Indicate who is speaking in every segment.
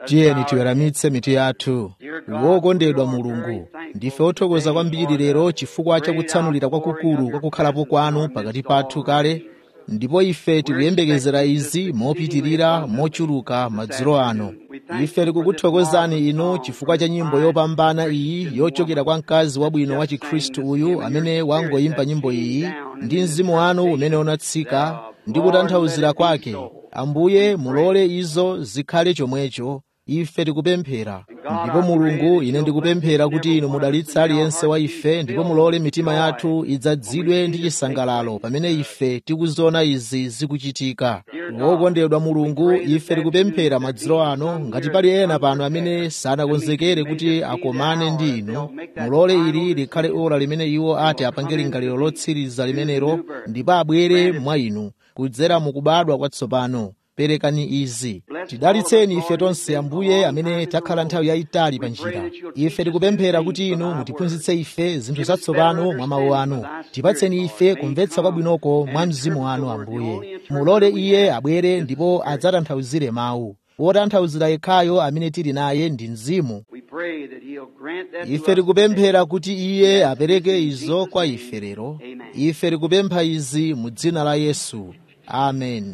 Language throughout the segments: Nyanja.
Speaker 1: tiyeni tiweramitse mitu yathu wokondedwa mulungu ndife othokoza kwambiri lero chifukwa cha kutsanulira kwakukulu kwa kukhalapo kwanu pakati pathu kale ndipo ife tikuyembekezera izi mopitirira mochuluka madzulo ano ife tikukuthokozani inu chifukwa cha nyimbo yopambana iyi yochokera kwa mkazi wabwino wa chikhristu uyu amene wangoyimba nyimbo iyi ndi mzimu wanu umene unatsika ndi kutanthauzira kwake ambuye mulole izo zikhale chomwecho ife tikupemphera ndipo mulungu ine ndikupemphera kuti inu mudalitse aliyense wa ife ndipo mulole mitima yathu idzadzidwe ndi chisangalalo pamene ife tikuziona izi zikuchitika wokondedwa mulungu ife tikupemphera madzulo ano ngati pali ena pano amene sanakonzekere kuti akomane ndi inu mulole ili likhale ora limene iwo ati apange lingaliro lotsiriza limenelo ndipo abwere mwa inu kudzera mukubadwa kwatsopano perekani izi tidalitseni ife tonse ambuye amene takhala nthawi yayitali pa njira ife tikupemphera kuti inu mutiphunzitse ife zinthu zatsopano mwa mawu anu tipatseni ife kumvetsa kwabwinoko mwa mzimu wanu ambuye mulole iye abwere ndipo adzatanthauzire mawu wotanthauzira yekhayo amene tili naye ndi mzimu ife tikupemphera kuti iye apereke izo kwa ife lero ife tikupempha izi mu dzina la yesu amen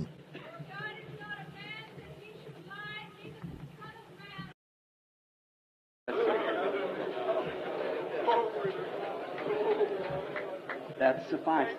Speaker 2: That suffices.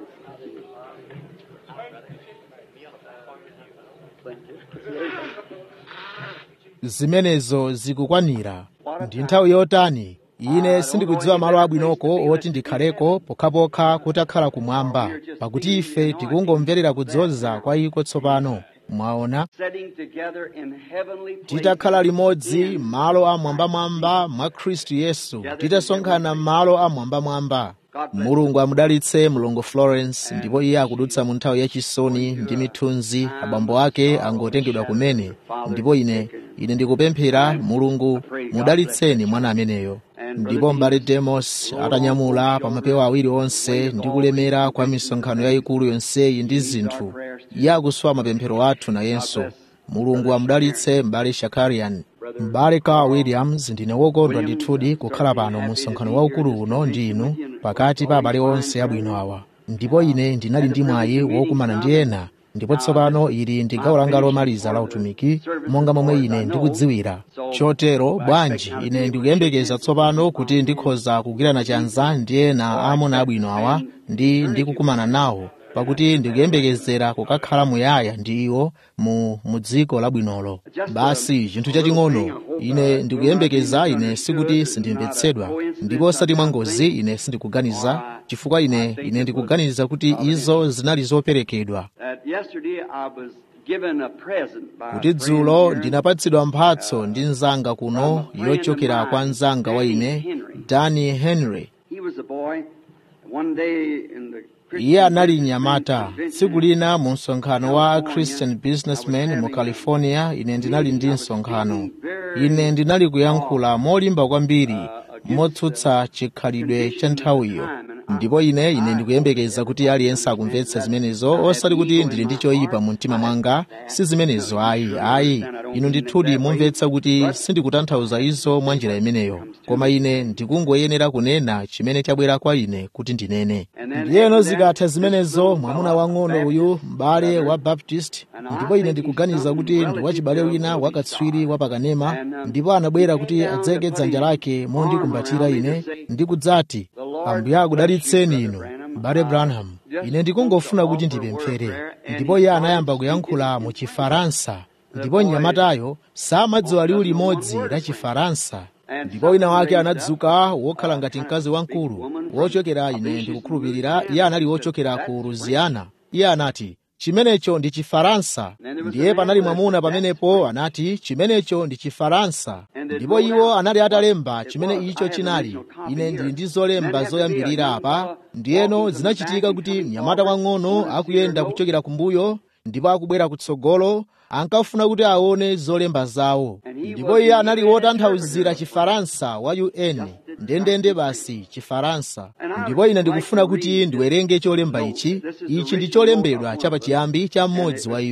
Speaker 1: zimenezo zikukwanira ndi nthawi yotani ine sindikudziwa malo abwinoko oti ndikhaleko pokhapokha kutakhala kumwamba pakuti ife tikungomverera kudzoza kwa iko tsopano mwaona
Speaker 2: Setting together in heavenly places
Speaker 1: titakhala limodzi
Speaker 2: in
Speaker 1: malo amwambamwamba mwa khristu yesu titasonkhana m'malo amwambamwamba mulungu amudalitse mlongo florence ndipo iye akudutsa mu nthawi yachisoni ndi mithunzi abambo ake angotengedwa kumene ndipo ine ine ndikupemphera mulungu mudalitseni mwana ameneyo ndipo m'bale demos atanyamula pa mapewa awiri onse ndi kulemera kwa misonkhano yayikulu yonseyi ndi zinthu iye akuswa mapemphero athu nayenso mulungu amudalitse m'bale shakarian m'bale carl williams ndine wokondwa ndithudi kukhala pano mu msonkhano waukulu uno ndi inu pakati pa abale onse abwino awa ndipo ine ndinali ndi mwayi wokumana ndi ena ndipo tsopano ili ndi gawo langa lomaliza la utumiki monga momwe ine ndikudziwira chotero bwanji ine ndikuyembekeza tsopano kuti ndikhoza kugwirana chanza ndi ena aamuna abwino awa ndi ndikukumana nawo pakuti ndikuyembekezera kukakhala muyaya ndi iwo mu, mu dziko labwinolo basi chinthu chaching'ono ine ndikuyembekeza ine sikuti sindimvetsedwa ndipo osati mwa ngozi ine sindikuganiza chifukwa ine ine ndikuganiza kuti izo zinali zoperekedwa
Speaker 2: that yesterday I was given a present by a
Speaker 1: kuti
Speaker 2: friend
Speaker 1: dzulo
Speaker 2: here.
Speaker 1: ndinapatsidwa mphatso ndi mnzanga kuno yochokera kwa mnzanga wa ine dani henry
Speaker 2: He was a boy. One day in the
Speaker 1: iye anali mnyamata tsiku lina mu msonkhano wa christian businessman mu california ine ndinali ndi msonkhano ine ndinali kuyankhula molimba kwambiri motsutsa chikhalidwe cha nthawiyo ndipo ine ine ndikuyembekeza kuti aliyense akumvetsa zimenezo osati kuti ndili ndi choyipa mu mtima mwanga si zimenezo ayi ayi inu ndithudi mumvetsa kuti sindikutanthauza izo mwa njira imeneyo koma ine ndikungoyenera kunena chimene chabwera kwa ine kuti ndinene ndiyeno zikatha zimenezo mwamuna wang'ono uyu m'bale wa baptist ndipo ine ndikuganiza kuti ndi wachibale wina wakatswiri wa pakanema ndipo anabwera kuti adzeke dzanja lake mondikumbatira ine ndi kudzati ambuye akudalitseni inu m'bale branham ine ndikungofuna kuti ndipemphere ndipo iye anayamba kuyankhula mu chifaransa ndipo mnyamatayo samadziwa liwu limodzi la chifaransa ndipo wina wake anadzuka wokhala ngati mkazi wamkulu wochokera ine ndikukhulupirira iye anali wochokera ku louisiana iye anati chimenecho ndi chifaransa ndiye panali mwamuna pamenepo anati chimenecho ndi chifaransa ndipo iwo anali atalemba chimene icho chinali ine ndili ndi zolemba zoyambirira apa ndiyeno zinachitika kuti mnyamata wang'ono akuyenda kuchokera kumbuyo ndipo akubwera kutsogolo ankafuna kuti aone zolemba zawo ndipo iye anali wotanthauzira chifaransa wa un ndendende basi chifaransa ndipo ine ndikufuna kuti ndiwerenge cholemba ichi ichi ndi cholembedwa chapachiyambi cha mmodzi wa iwo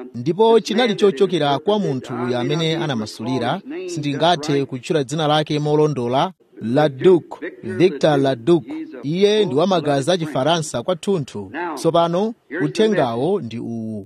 Speaker 1: ndipo chinali chochokera kwa munthu uyu amene anamasulira sindingathe kutchula dzina lake molondola laduc victor laduc iye ndi wamagazi a chifaransa kwathunthu tsopano uthengawo ndi uwu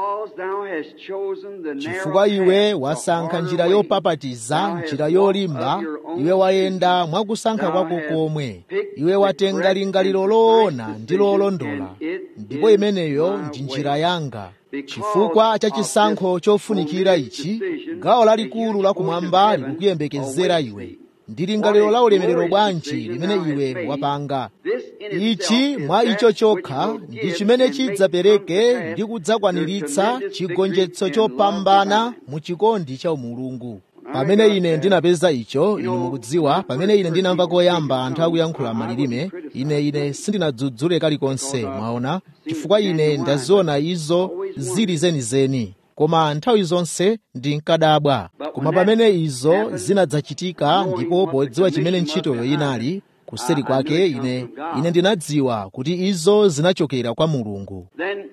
Speaker 1: chifukwa iwe wasankha njira yopapatiza njira yolimba iwe wayenda mwakusankha kwako komwe iwe watenga lingaliro loona ndi lolondola ndipo imeneyo ndi njira yanga chifukwa cha chisankho chofunikira ichi gawo lalikulu lakumwamba likukuyembekezera iwe ndi lingaliro la ulemerero bwanji limene iwe wapanga ichi mwa icho chokha ndi chimene chidzapereke ndi kudzakwaniritsa chigonjetso chopambana mu chikondi cha umulungu pamene ine ndinapeza icho inu mukudziwa pamene ine ndinamva koyamba anthu akuyankhula malilime ine ine sindinadzudzule kalikonse mwaona chifukwa ine ndaziona izo zili zenizeni koma nthawi zonse ndinkadabwa koma pamene izo zinadzachitika ndipo podziwa chimene ntchitoyo inali kuseri kwake ine ine ndinadziwa kuti izo zinachokera kwa mulungu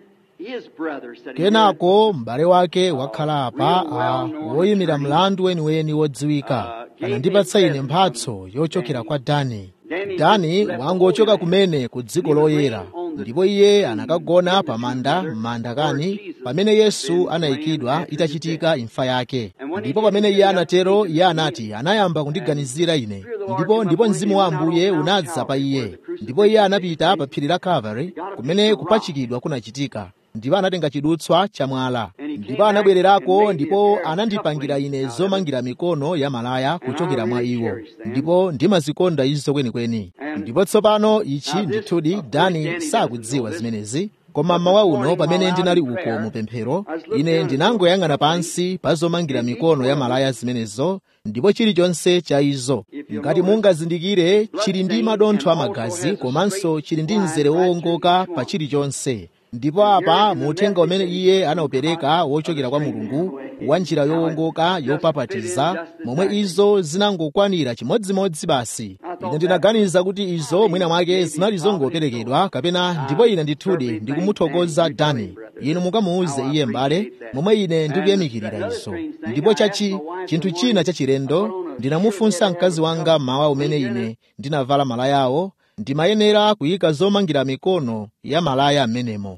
Speaker 1: kenako m'bale wake wakhala apa a woyimira mlandu weniweni wodziwika anandipatsa ine mphatso yochokera kwa dani dani wangochoka kumene ku dziko loyera ndipo iye anakagona pa manda m'manda kani pamene yesu anayikidwa itachitika imfa yake ndipo pamene iye anatero iye anati anayamba kundiganizira ine ndipo ndipo mzimu wa ambuye unadza pa iye ndipo iye anapita pa phiri la calvary kumene kupachikidwa kunachitika ndipo anatenga chidutswa cha mwala ndipo anabwererako ndipo anandipangira ine zomangira mikono ya malaya kuchokera mwa iwo ndipo ndimazikonda izo kwenikweni ndipo tsopano ichi ndithudi dani sakudziwa zimenezi koma mmawa uno pamene ndinali uko mupemphero ine ndinangoyang'ana pansi pa zomangira mikono ya malaya zimenezo ndipo chilichonse cha izo ngati mungazindikire chili ndi madontho amagazi komanso chili ndi mzere wowongoka pa chilichonse ndipo apa muuthenga umene iye anaupereka wochokera kwa mulungu wa njira yowongoka yopapatiza momwe izo zinangokwanira chimodzimodzi basi ine ndinaganiza kuti izo mwina mwake zinali zongoperekedwa kapena ndipo ine ndithudi ndikumuthokoza dani inu mukamuuze iye m'bale momwe ine ndikuyamikirira izo ndipo chachi chinthu china chachilendo ndinamufunsa mkazi wanga mmawa umene ine ndinavala malayawo ndimayenera kuyika zomangira mikono ya malaya amenemo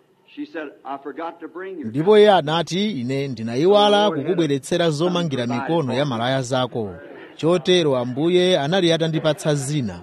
Speaker 1: ndipo iye anati ine ndinayiwala kukubweretsera zomangira mikono ya malaya zako chotero ambuye anali atandipatsa zina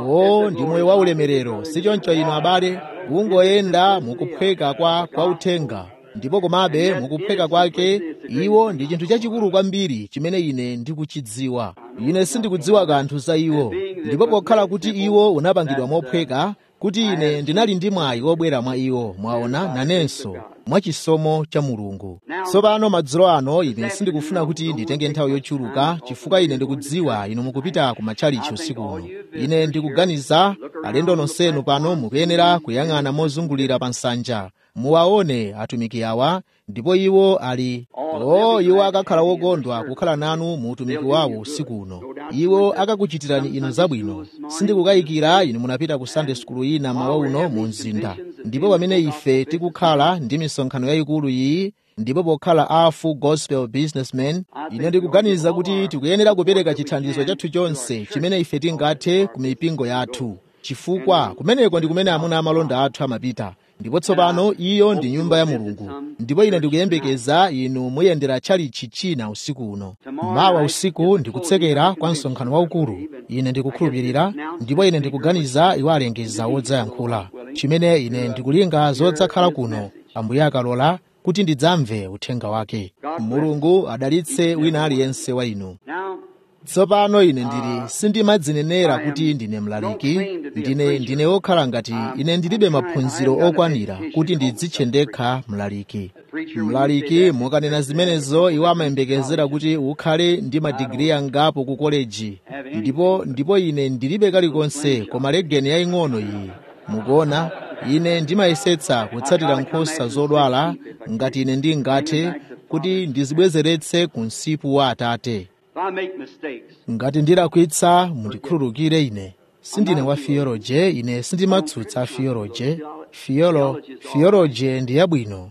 Speaker 1: o ndi moyo wa ulemerero sichoncho inu abale kungoyenda mukuphweka kwa kwa uthenga ndipo komabe mukuphweka kwake iwo ndi chinthu chachikulu kwambiri chimene ine ndikuchidziwa ine sindikudziwa kanthu za iwo ndipo pokhala kuti iwo unapangidwa mophweka kuti ine ndinali ndi mwayi wobwera mwa iwo mwaona nanenso mwa chisomo cha mulungu tsopano madzulo ano ine sindikufuna kuti nditenge nthawi yochuluka chifukwa ine ndikudziwa inu mukupita ku matchalichi usiku uno ine ndikuganiza alendo nonsenu pano mukuyenera kuyang'ana mozungulira pa nsanja muwaone atumiki awa ndipo iwo ali o iwo akakhala wokondwa kukhala nanu mu utumiki wawo usiku uno iwo akakuchitirani inu zabwino sindikukayikira inu munapita ku sunday school ina mawa uno mu mzinda ndipo pamene ife tikukhala ndi misonkhano yayikulu iyi ndipo pokhala a full gospel businessman ine ndikuganiza kuti tikuyenera kupereka chithandizo chathu chonse chimene ife tingathe ku mipingo yathu chifukwa kumeneko ndi kumene amuna amalonda athu amapita ndipo tsopano iyo ndi nyumba ya mulungu ndipo ine ndikuyembekeza inu muyendera tchalichi china usiku uno mawa usiku ndikutsekera kwa msonkhano waukulu ine ndikukhulupirira ndipo ine ndikuganiza iwo alengeza wodzayankhula chimene ine ndikulinga zodzakhala kuno ambuye akalola kuti ndidzamve uthenga wake mulungu adalitse wina aliyense wa inu tsopano ine ndili sindimadzinenera kuti ndine mlaliki ndine ndine wokhala ngati ine ndilibe maphunziro okwanira kuti ndidzitche ndekha mlaliki mlaliki mukanena zimenezo iwo amayembekezera kuti ukhale ndi madigiri angapo ku koleji ndipo ndipo ine ndilibe kalikonse koma legeni yaying'ono iyi mukuona ine ndimayesetsa kutsatira nkhosa zodwala ngati ine ndingathe kuti ndizibwezeretse ku msipu wa atate ngati ndilakwitsa mundikhululukire ine sindine wa fiyoloje ine sindimatsutsa fiyoloje fiyolo fiyoloje ndi yabwino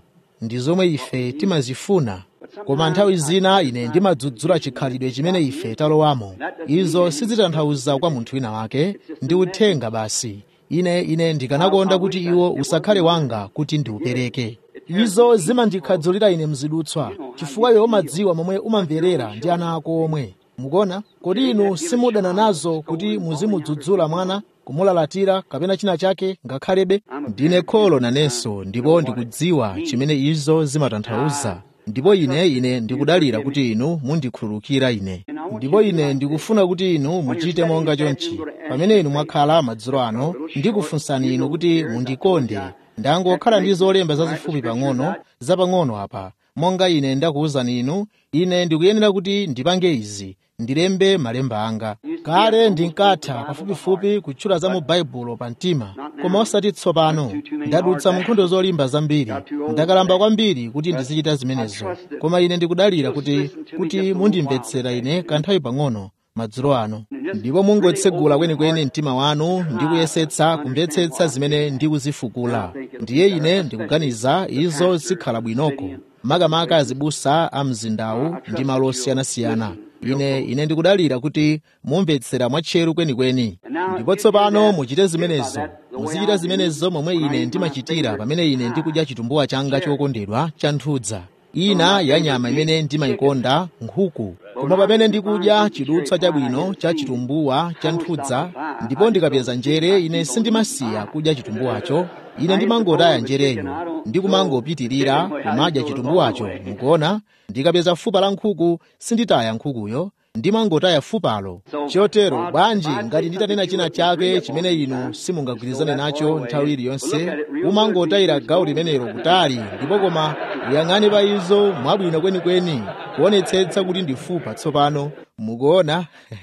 Speaker 1: ndi zomwe ife timazifuna koma nthawi zina ine ndimadzudzula chikhalidwe chimene ife talowamo izo sizitanthauza kwa munthu wina wake ndi uthenga basi ine ine ndikanakonda kuti iwo usakhale wanga kuti ndiupereke izo zimandikhadzulira ine mzidutswa chifukwa iwe umadziwa momwe umamverera ndi ana ako omwe mukuona kodi inu simudana nazo kuti muzimudzudzula mwana kumulalatira kapena china chake ngakhalebe ndine kholo nanenso ndipo ndikudziwa chimene izo zimatanthauza ndipo ine ine ndikudalira kuti inu mundikhululukira ine ndipo ine ndikufuna kuti inu muchite monga chonchi pamene inu mwakhala madzulo ano ndikufunsani inu kuti mundikonde ndangokhala ndi zolemba zazifupi pang'ono zapang'ono apa monga ine ndakuwuzani inu ine ndikuyenera kuti ndipange izi ndilembe malemba anga kale ndinkatha pafupifupi kutchula za mu baibulo pa mtima koma osati tsopano ndadutsa mu nkhondo zolimba zambiri ndakalamba kwambiri kuti ndizichita zimenezo koma ine ndikudalira kuti kuti mundimvetsera ine kanthawi pang'ono madzulo ano ndipo mungotsegula kwenikweni mtima wanu ndi kuyesetsa kumvetsetsa zimene ndikuzifukula ndiye ine ndikuganiza izo zikhala bwinoko makamaka azibusa a mzindawu ndi malo osiyanasiyana ine ine ndikudalira kuti mumvetsera mwatcheru kwenikweni ndipo tsopano muchite zimenezo muzichita zimenezo momwe ine ndimachitira pamene ine ndikudya chitumbuwa changa chokondedwa cha nthudza ina ya nyama imene ndimayikonda nkhuku koma pamene ndikudya chidutswa chabwino cha chitumbuwa cha nthudza ndipo ndikapeza njere ine sindimasiya kudya chitumbuwacho ine ndimangotaya njereyo ndikumangopitirira kumadya chitumbuwacho mukuona ndikapeza fupa la nkhuku sinditaya nkhukuyo ndimangotaya fupalo chotero bwanji ngati nditanena china chake chimene inu simungagwirizane nacho nthawi iliyonse umangotayira gawo limenelo kutali ndipo koma uyang'ane pa izo mwabwino kwenikweni kuonetsetsa kuti ndifupa tsopano mukuona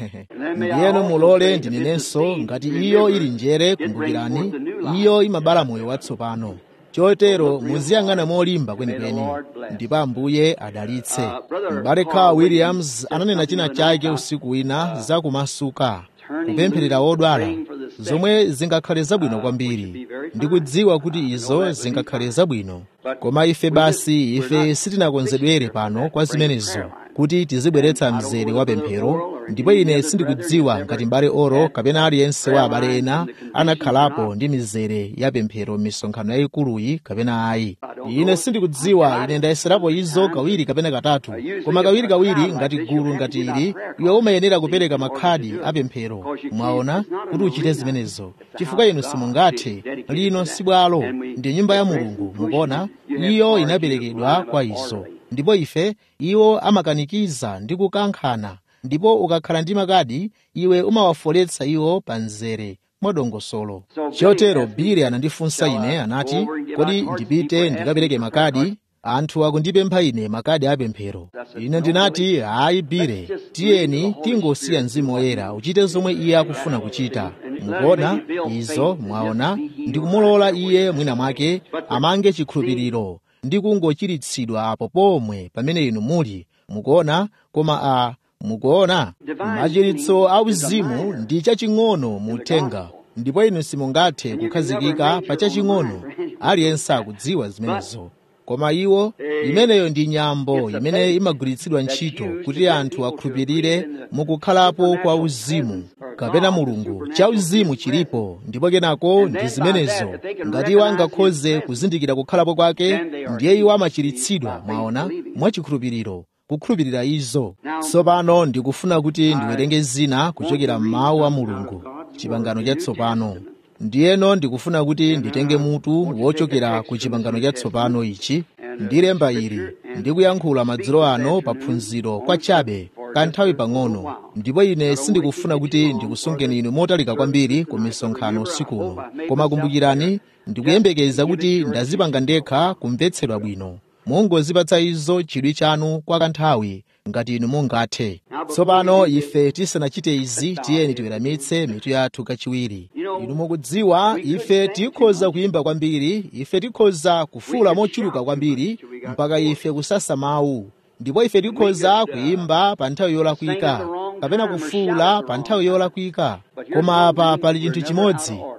Speaker 1: ndiyeno mulole ndinenenso ngati iyo ili njere kumbukirani iyo imabala moyo watsopano chotero muziyang'ana molimba kwenikweni ndipo ambuye adalitse m'bale Carl williams ananena china chake usiku wina za kumasuka kupempherera wodwala zomwe zingakhale zabwino kwambiri ndikudziwa kuti izo zingakhale zabwino koma ife basi ife sitinakonzedwere pano kwa zimenezo kuti tizibweretsa mzere wa pemphero ndipo ine sindikudziwa ngati m'bale oro kapena aliyense wa abale ena anakhalapo ndi mizere ya pemphero m'misonkhano yayikuluyi kapena ayi ine sindikudziwa ine ndayeserapo izo kawiri kapena katatu koma kawirikawiri ngati gulu ngati ili iwe umayenera kupereka makhadi a pemphero mwaona kuti uchite zimenezo chifukwa inu simungathe lino si bwalo ndi nyumba ya mulungu mukuona iyo inaperekedwa kwa izo ndipo ife iwo amakanikiza ndi kukankhana ndipo ukakhala ndi makadi iwe umawafoletsa iwo pa mzere mwadongosolo chotero bile anandifunsa ine anati kodi ndipite ndikapereke makadi anthu akundipempha ine makadi apemphero ine ndinati hayi bile tiyeni tingosiya mzimu woyera uchite zomwe iye akufuna kuchita mukuona izo mwaona ndikumulola iye mwina mwake amange chikhulupiriro ndi kungochiritsidwa apo pomwe pamene inu muli mukuona koma a mukuona machiritso auzimu ndi chaching'ono muthenga ndipo inu simungathe kukhazikika pa chaching'ono aliyense akudziwa zimenezo koma iwo imeneyo ndi nyambo imene imagwiritsidwa ntchito kuti anthu akhulupirire mukukhalapo kwa uzimu kapena mulungu cha uzimu chilipo ndipo kenako ndi zimenezo ngati iwo angakhoze kuzindikira kukhalapo kwake ndiye iwo amachiritsidwa mwaona mwachikhulupiriro kukhulupirira izo tsopano ndikufuna kuti ndiwerenge zina kuchokera m'mawu a mulungu chipangano chatsopano ndiyeno ndikufuna kuti nditenge mutu wochokera ku chipangano chatsopano ichi ndilemba ili ndikuyankhula madzulo ano pa phunziro kwa chabe kanthawi pang'ono ndipo ine sindikufuna kuti ndikusungeni inu motalika kwambiri ku misonkhano usikuno koma kumbukirani ndikuyembekeza kuti ndazipanga ndekha kumvetsedwa bwino mungozipatsa izo chidwi chanu kwa kanthawi ngati inu mungathe tsopano ife tisanachite izi tiyeni tiweramitse mitu yathu kachiwiri inu mukudziwa ife tikhoza kuyimba kwambiri ife tikhoza kufuula mochuluka kwambiri mpaka ife kusasa mawu ndipo ife tikhoza kuyimba pa nthawi yolakwika kapena kufuula pa nthawi yolakwika koma apa pali chinthu chimodzi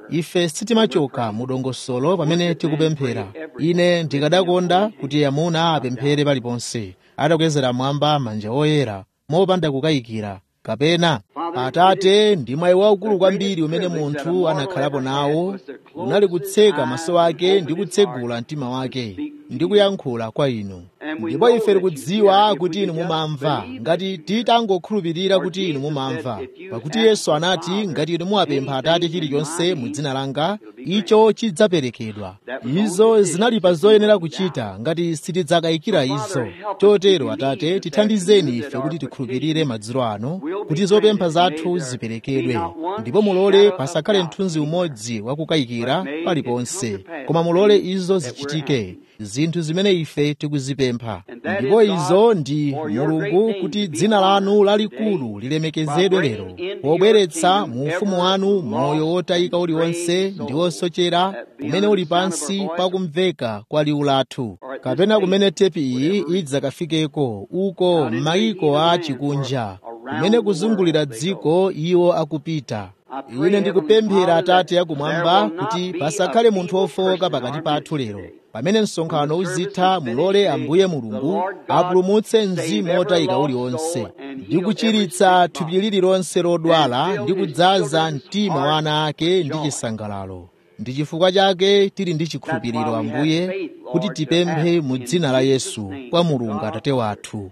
Speaker 1: ife sitimachoka mu dongosolo pamene tikupemphera ine ndikadakonda kuti amuna apemphere paliponse atakwezera mwamba manja oyera mopanda kukayikira kapena atate ndi mwayi waukulu kwambiri umene munthu anakhalapo nawo unali kutseka maso ake ndi kutsegula mtima wake ndi kuyankhula kwa inu ndipo ife tikudziwa kuti inu mumamva ngati titangokhulupirira kuti inu mumamva pakuti yesu anati ngati inu muwapempha atate chilichonse mu dzina langa icho chidzaperekedwa izo zinali pa zoyenera kuchita ngati sitidzakayikira izo chotero atate tithandizeni ife kuti tikhulupirire madzulo ano kuti zopempha zathu ziperekedwe ndipo mulole pasakhale mthunzi umodzi wakukayikira paliponse koma mulole izo zichitike zinthu zimene ife tikuzipempha ndipo izo ndi mulungu kuti dzina lanu lalikulu lilemekezedwe lero pobweretsa mu ufumu wanu moyo wotayika uliwonse ndi wosochera umene uli pansi pakumveka kwa liwu lathu kapena kumene tepi iyi idzakafikeko uko m'mayiko a chikunja kumene kuzungulira dziko iwo akupita ine ndikupemphera atate akumwamba kuti pasakhale munthu wofowoka pakati pathu lero pamene msonkhano uzitha mulole ambuye mulungu apulumutse mzimu wotayika uliwonse ndi kuchiritsa thupi lililonse lodwala ndi kudzaza mtima wa ana ake ndi chisangalalo ndi chifukwa chake tili ndi chikhulupiriro ambuye kuti tipemphe mu dzina la yesu kwa mulungu atate wathu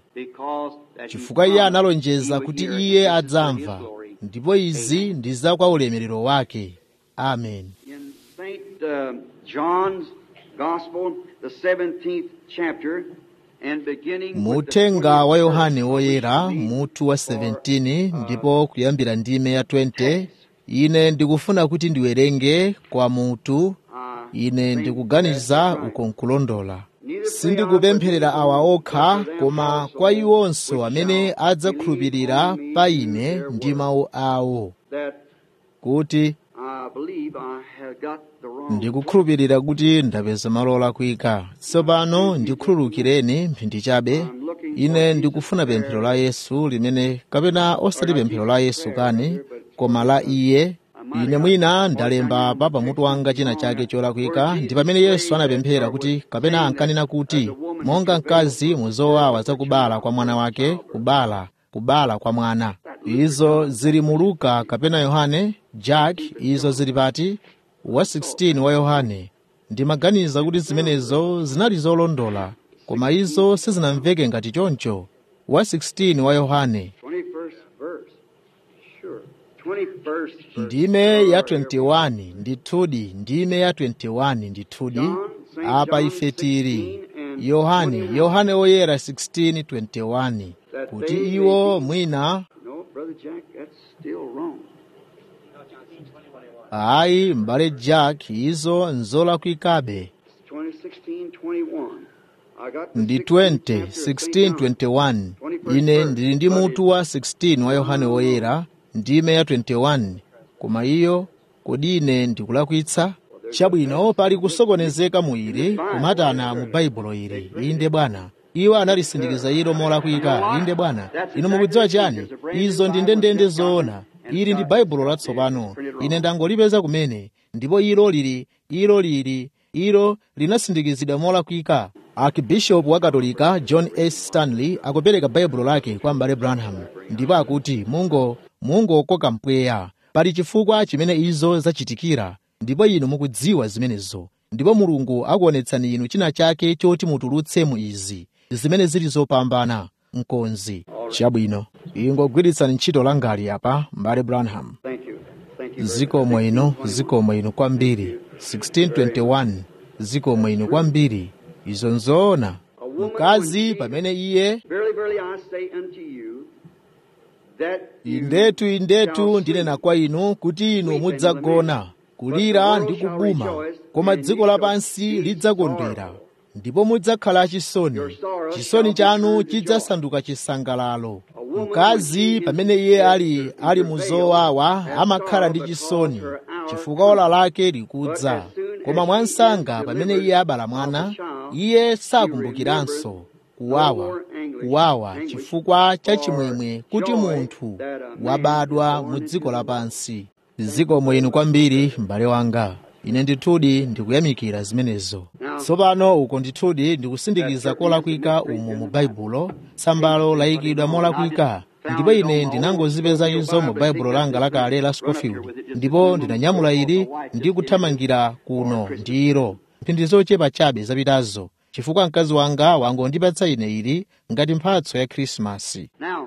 Speaker 1: chifukwa iye analonjeza kuti iye adzamva ndipo izi ndi za kwa ulemerero wake amen
Speaker 2: In St. Uh, John's Gospel, the 17th chapter, and beginning with the
Speaker 1: muuthenga wa
Speaker 2: 20th
Speaker 1: yohane
Speaker 2: verse,
Speaker 1: woyera
Speaker 2: we read,
Speaker 1: mutu wa 17 ndipo kuyambira ndime ya 20 ine ndikufuna kuti ndiwerenge kwa mutu
Speaker 2: uh,
Speaker 1: ine ndikuganiza uko nkulondola sindikupempherera awa okha koma kwa iwonso amene adzakhulupirira pa ine ndi mawu awo
Speaker 2: that
Speaker 1: kuti
Speaker 2: I believe I have got the wrong
Speaker 1: ndikukhulupirira kuti ndapeza malo olakwika tsopano ndikhululukireni mphindi chabe ine ndikufuna pemphero la yesu limene kapena osati pemphero la yesu kani koma la iye ine mwina ndalemba apa pamutu wanga china chake cholakwika ndi pamene yesu anapemphera kuti kapena ankanena kuti monga mkazi muzowawa zakubala kwa mwana wake kubala kubala kwa mwana izo zili mu luka kapena yohane jack izo zili pati wa 16 wa yohane ndimaganiza kuti zimenezo zinali zolondola koma izo sizinamveke ngati choncho wa 16 wa yohane
Speaker 2: 21st verse. Sure. 21st verse.
Speaker 1: ndime ya 21 ndithudi ndime ya 21 ndithudi apa ife tili yohane yohane woyera 16:21 kuti iwo mwina
Speaker 2: No, Brother Jack, that's still wrong.
Speaker 1: ayi m'bale jack izo nzolakwikabe
Speaker 2: 2016 21. I got the
Speaker 1: ndi
Speaker 2: 16th
Speaker 1: 20
Speaker 2: chapter of St.
Speaker 1: 16
Speaker 2: John.
Speaker 1: 21 ine ndili ndi mutu wa 16 wa yohane woyera ndime ya 21 koma iyo kodi ine ndikulakwitsa chabwino pali kusokonezeka mu ili kumatana mu baibulo ili inde bwana iwo analisindikiza ilo molakwika inde bwana inu mukudziwa chani izo ndi ndendende zoona ili ndi baibulo latsopano ine ndangolipeza kumene ndipo ilo lili ilo lili ilo linasindikizidwa molakwika archbishop wa katolika john s stanley akupereka baibulo lake kwa m'bale branham ndipo akuti mungo mungokoka mpweya pali chifukwa chimene izo zachitikira ndipo inu mukudziwa zimenezo ndipo mulungu akuonetsani inu china chake choti mutulutse mu izi zimene zili zopambana mkonzi chabwino ingogwiritsani ntchito langali apa m'bale branham
Speaker 2: Thank you. Thank you.
Speaker 1: zikomo ino zikomo ino kwambiri 1621 zikomo ino kwambiri izo nzoona mkazi pamene iye
Speaker 2: Verily, verily, I say unto you that you
Speaker 1: indetu indetu
Speaker 2: shall
Speaker 1: ndinena
Speaker 2: sleep.
Speaker 1: kwa inu kuti inu mudzagona kulira ndi kubuma koma dziko lapansi lidzakondwera ndipo mudzakhala chisoni chisoni chanu chidzasanduka chisangalalo mkazi pamene iye ali ali muzowawa amakhala ndi chisoni chifukwa ola lake likudza koma mwansanga pamene iye abala mwana iye sakumbukiranso kuwawa kuwawa chifukwa cha chimwemwe kuti munthu wabadwa mu dziko lapansi zikomo inu kwambiri m'bale wanga ine ndithudi ndikuyamikira zimenezo tsopano uko ndithudi ndikusindikiza kolakwika umu mu baibulo tsambalo layikidwa molakwika ndipo ine ndinangozipeza izo mu baibulo langa lakale la scofield ndipo ndinanyamula ili ndi kuthamangira kuno ndi ilo mphindi zochepa chabe zapitazo chifukwa mkazi wanga wangondipatsa ine ili ngati mphatso ya khrisimasi
Speaker 2: Now,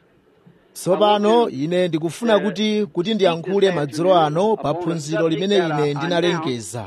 Speaker 1: tsopano ine ndikufuna kuti kuti ndiyankhule madzulo ano pa phunziro limene ine ndinalengeza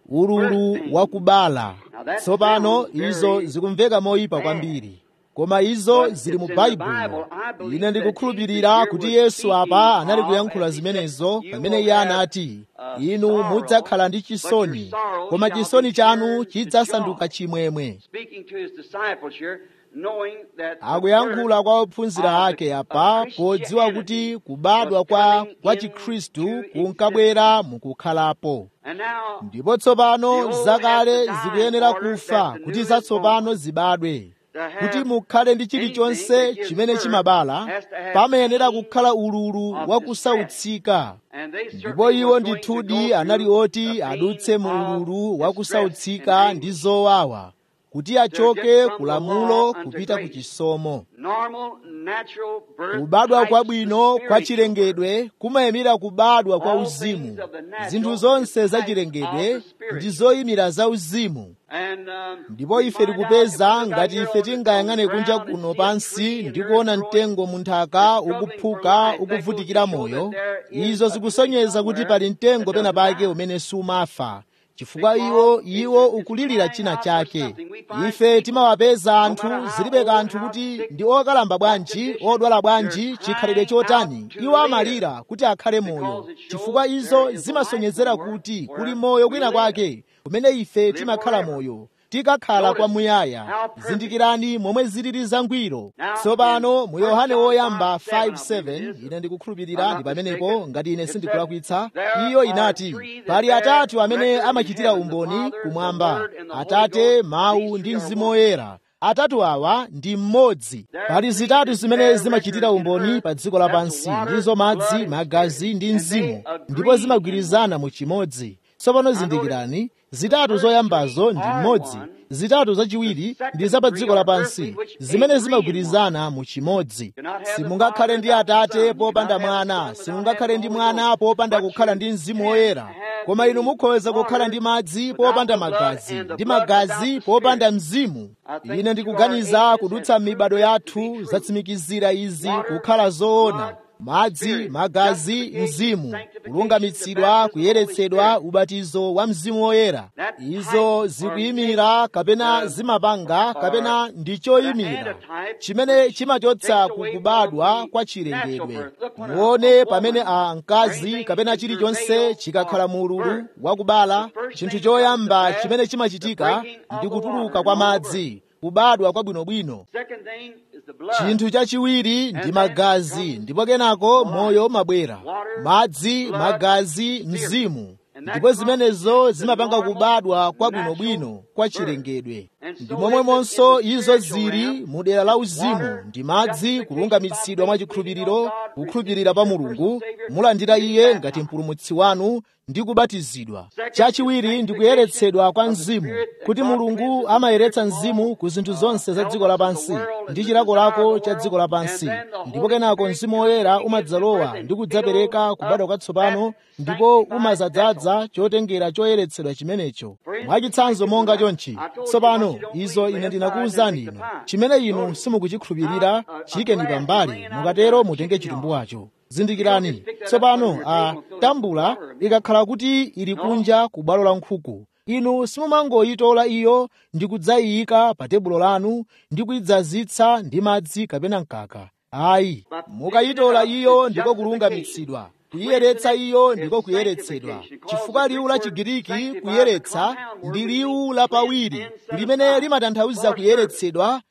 Speaker 1: ululu wakubala tsopano izo zikumveka moyipa kwambiri koma izo zili mu baibulo ine ndikukhulupirira kuti yesu apa anali kuyankhula zimenezo pamene iye anati inu mudzakhala ndi chisoni koma chisoni chanu chidzasanduka chimwemwe
Speaker 2: speaking to his disciples here, knowing that the
Speaker 1: akuyankhula
Speaker 2: birth
Speaker 1: kwa ophunzira
Speaker 2: of
Speaker 1: ake apa podziwa kuti kubadwa kwa kwa chikhristu kunkabwera mukukhalapo
Speaker 2: And now,
Speaker 1: ndipo tsopano zakale zikuyenera kufa kuti zatsopano zibadwe kuti mukhale ndi chilichonse chimene chimabala pamayenera kukhala ululu wakusautsika
Speaker 2: and they
Speaker 1: ndipo
Speaker 2: certainly
Speaker 1: iwo
Speaker 2: were going to
Speaker 1: ndithudi
Speaker 2: go
Speaker 1: anali
Speaker 2: through
Speaker 1: oti
Speaker 2: the pain
Speaker 1: adutse mu
Speaker 2: of
Speaker 1: ululu
Speaker 2: distress
Speaker 1: wakusautsika
Speaker 2: and
Speaker 1: ndi zowawa kuti achoke ku lamulo kupita ku chisomo
Speaker 2: normal, natural birth
Speaker 1: kubadwa
Speaker 2: types
Speaker 1: kwabwino
Speaker 2: of
Speaker 1: kwa
Speaker 2: spiritual
Speaker 1: chilengedwe kumayimira kubadwa kwa
Speaker 2: All
Speaker 1: uzimu
Speaker 2: things of the natural
Speaker 1: zinthu zonse za
Speaker 2: types
Speaker 1: chilengedwe
Speaker 2: of the spirit.
Speaker 1: ndi zoyimira za uzimu
Speaker 2: And, um,
Speaker 1: ndipo
Speaker 2: we
Speaker 1: ife
Speaker 2: find out
Speaker 1: tikupeza
Speaker 2: if we look
Speaker 1: ngati
Speaker 2: out
Speaker 1: ife
Speaker 2: here on the-
Speaker 1: tingayang'ane
Speaker 2: on the
Speaker 1: kunja
Speaker 2: ground and
Speaker 1: kuno
Speaker 2: see a
Speaker 1: pansi
Speaker 2: tree and
Speaker 1: ndi
Speaker 2: earth
Speaker 1: kuona
Speaker 2: growing,
Speaker 1: mtengo munthaka
Speaker 2: and struggling
Speaker 1: ukuphuka
Speaker 2: for life,
Speaker 1: ukuvutikira
Speaker 2: that goes to
Speaker 1: moyo
Speaker 2: show that there is
Speaker 1: izo
Speaker 2: a
Speaker 1: zikusonyeza
Speaker 2: tree
Speaker 1: kuti
Speaker 2: somewhere
Speaker 1: pali mtengo
Speaker 2: that
Speaker 1: pena
Speaker 2: doesn't
Speaker 1: pake
Speaker 2: die.
Speaker 1: umene sumafa chifukwa
Speaker 2: Because
Speaker 1: iwo
Speaker 2: it's-
Speaker 1: iwo
Speaker 2: it's
Speaker 1: ukulirira
Speaker 2: crying
Speaker 1: china
Speaker 2: out for
Speaker 1: chake
Speaker 2: something. We find
Speaker 1: ife
Speaker 2: people,
Speaker 1: timawapeza
Speaker 2: no
Speaker 1: anthu
Speaker 2: matter how
Speaker 1: zilibe
Speaker 2: old,
Speaker 1: kanthu
Speaker 2: how
Speaker 1: kuti
Speaker 2: sick,
Speaker 1: ndi okalamba
Speaker 2: what
Speaker 1: bwanji
Speaker 2: condition,
Speaker 1: odwala bwanji
Speaker 2: they're
Speaker 1: chikhalidwe
Speaker 2: crying
Speaker 1: chotani
Speaker 2: out to
Speaker 1: iwo
Speaker 2: live.
Speaker 1: amalira kuti akhale moyo
Speaker 2: Because it shows
Speaker 1: chifukwa
Speaker 2: there
Speaker 1: izo
Speaker 2: is a
Speaker 1: zimasonyezera
Speaker 2: life
Speaker 1: kuti
Speaker 2: somewhere
Speaker 1: kuli
Speaker 2: where
Speaker 1: moyo
Speaker 2: we
Speaker 1: kwina
Speaker 2: live.
Speaker 1: kwake kumene ife
Speaker 2: Live
Speaker 1: timakhala
Speaker 2: forever.
Speaker 1: moyo tikakhala
Speaker 2: Notice
Speaker 1: kwamuyaya
Speaker 2: how perfect.
Speaker 1: zindikirani momwe zilili zangwiro
Speaker 2: Now,
Speaker 1: tsopano
Speaker 2: in
Speaker 1: mu yohane
Speaker 2: 1
Speaker 1: woyamba
Speaker 2: John 5:7,
Speaker 1: 5:7 ine
Speaker 2: I'm
Speaker 1: ndikukhulupirira
Speaker 2: not
Speaker 1: ndi pamenepo
Speaker 2: mistaken,
Speaker 1: ngati ine
Speaker 2: it
Speaker 1: sindikulakwitsa
Speaker 2: said, "There
Speaker 1: iyo
Speaker 2: are
Speaker 1: inati
Speaker 2: three that
Speaker 1: pali
Speaker 2: bear
Speaker 1: atatu amene
Speaker 2: record in
Speaker 1: amachitira
Speaker 2: heaven, the
Speaker 1: umboni
Speaker 2: Father, the
Speaker 1: kumwamba
Speaker 2: Word, and the Holy
Speaker 1: atate
Speaker 2: Ghost.
Speaker 1: mawu
Speaker 2: These
Speaker 1: ndi
Speaker 2: three are
Speaker 1: mzimu
Speaker 2: one."
Speaker 1: woyera atatu awa ndi mmodzi
Speaker 2: There
Speaker 1: pali
Speaker 2: are
Speaker 1: zitatu
Speaker 2: three
Speaker 1: zimene
Speaker 2: that bear
Speaker 1: zimachitira
Speaker 2: record in
Speaker 1: umboni
Speaker 2: earth.
Speaker 1: pa dziko
Speaker 2: That's
Speaker 1: lapansi
Speaker 2: water,
Speaker 1: ndizo madzi
Speaker 2: blood, and
Speaker 1: magazi
Speaker 2: spirit.
Speaker 1: ndi
Speaker 2: And
Speaker 1: mzimu
Speaker 2: they agree
Speaker 1: ndipo
Speaker 2: in
Speaker 1: zimagwirizana mu chimodzi tsopano zindikirani zitatu zoyambazo ndi mmodzi zitatu zachiwiri ndi za pa dziko lapansi zimene zimagwirizana mu chimodzi simungakhale ndi atate popanda mwana simungakhale ndi mwana popanda kukhala ndi mzimu woyera koma inu mukhoza kukhala ndi madzi popanda magazi ndi magazi popanda mzimu ine ndikuganiza kudutsa m'mibado yathu zatsimikizira izi kukhala zoona madzi magazi mzimu kulungamitsidwa kuyeretsedwa ubatizo wa mzimu woyera izo zikuyimira kapena zimapanga kapena ndi choyimira chimene chimachotsa kukubadwa kwa chilengedwe muone pamene a mkazi kapena chilichonse chikakhala mu ululu wakubala chinthu choyamba chimene chimachitika ndi kutuluka kwa madzi kubadwa kwabwinobwino
Speaker 2: Second thing is the blood.
Speaker 1: chinthu chachiwiri ndi magazi ndipo kenako moyo umabwera madzi magazi mzimu ndipo zimenezo zimapanga kubadwa kwabwinobwino kwa chilengedwe ndi momwemonso izo zili mu dera la uzimu ndi madzi kulungamitsidwa mwa chikhulupiriro kukhulupirira pa mulungu mulandira iye ngati mpulumutsi wanu ndi kubatizidwa chachiwiri ndi kuyeretsedwa kwa mzimu kuti mulungu amayeretsa mzimu ku zinthu zonse za dziko lapansi ndi chilakolako cha dziko lapansi ndipo kenako mzimu woyera umadzalowa ndi kudzapereka kubadwa kwatsopano ndipo umazadzaza chotengera choyeretsedwa chimenecho mwachitsanzo monga chonchi tsopano izo ine ndinakuwuzani inu chimene inu simukuchikhulupirira chiyikeni pambali mukatero mutenge chitumbuwacho zindikirani tsopano a tambula ikakhala kuti ili kunja ku bwalo la nkhuku inu simumangoyitola iyo ndi kudzayiyika pa tebulo lanu ndi kuyidzazitsa ndi madzi kapena mkaka ayi mukayitola iyo ndiko kulungamitsidwa kuyiyeretsa iyo ndiko kuyeretsedwa chifukwa liwu la chigiriki kuyeretsa ndi liwu lapawiri limene limatanthauza kuyeretsedwa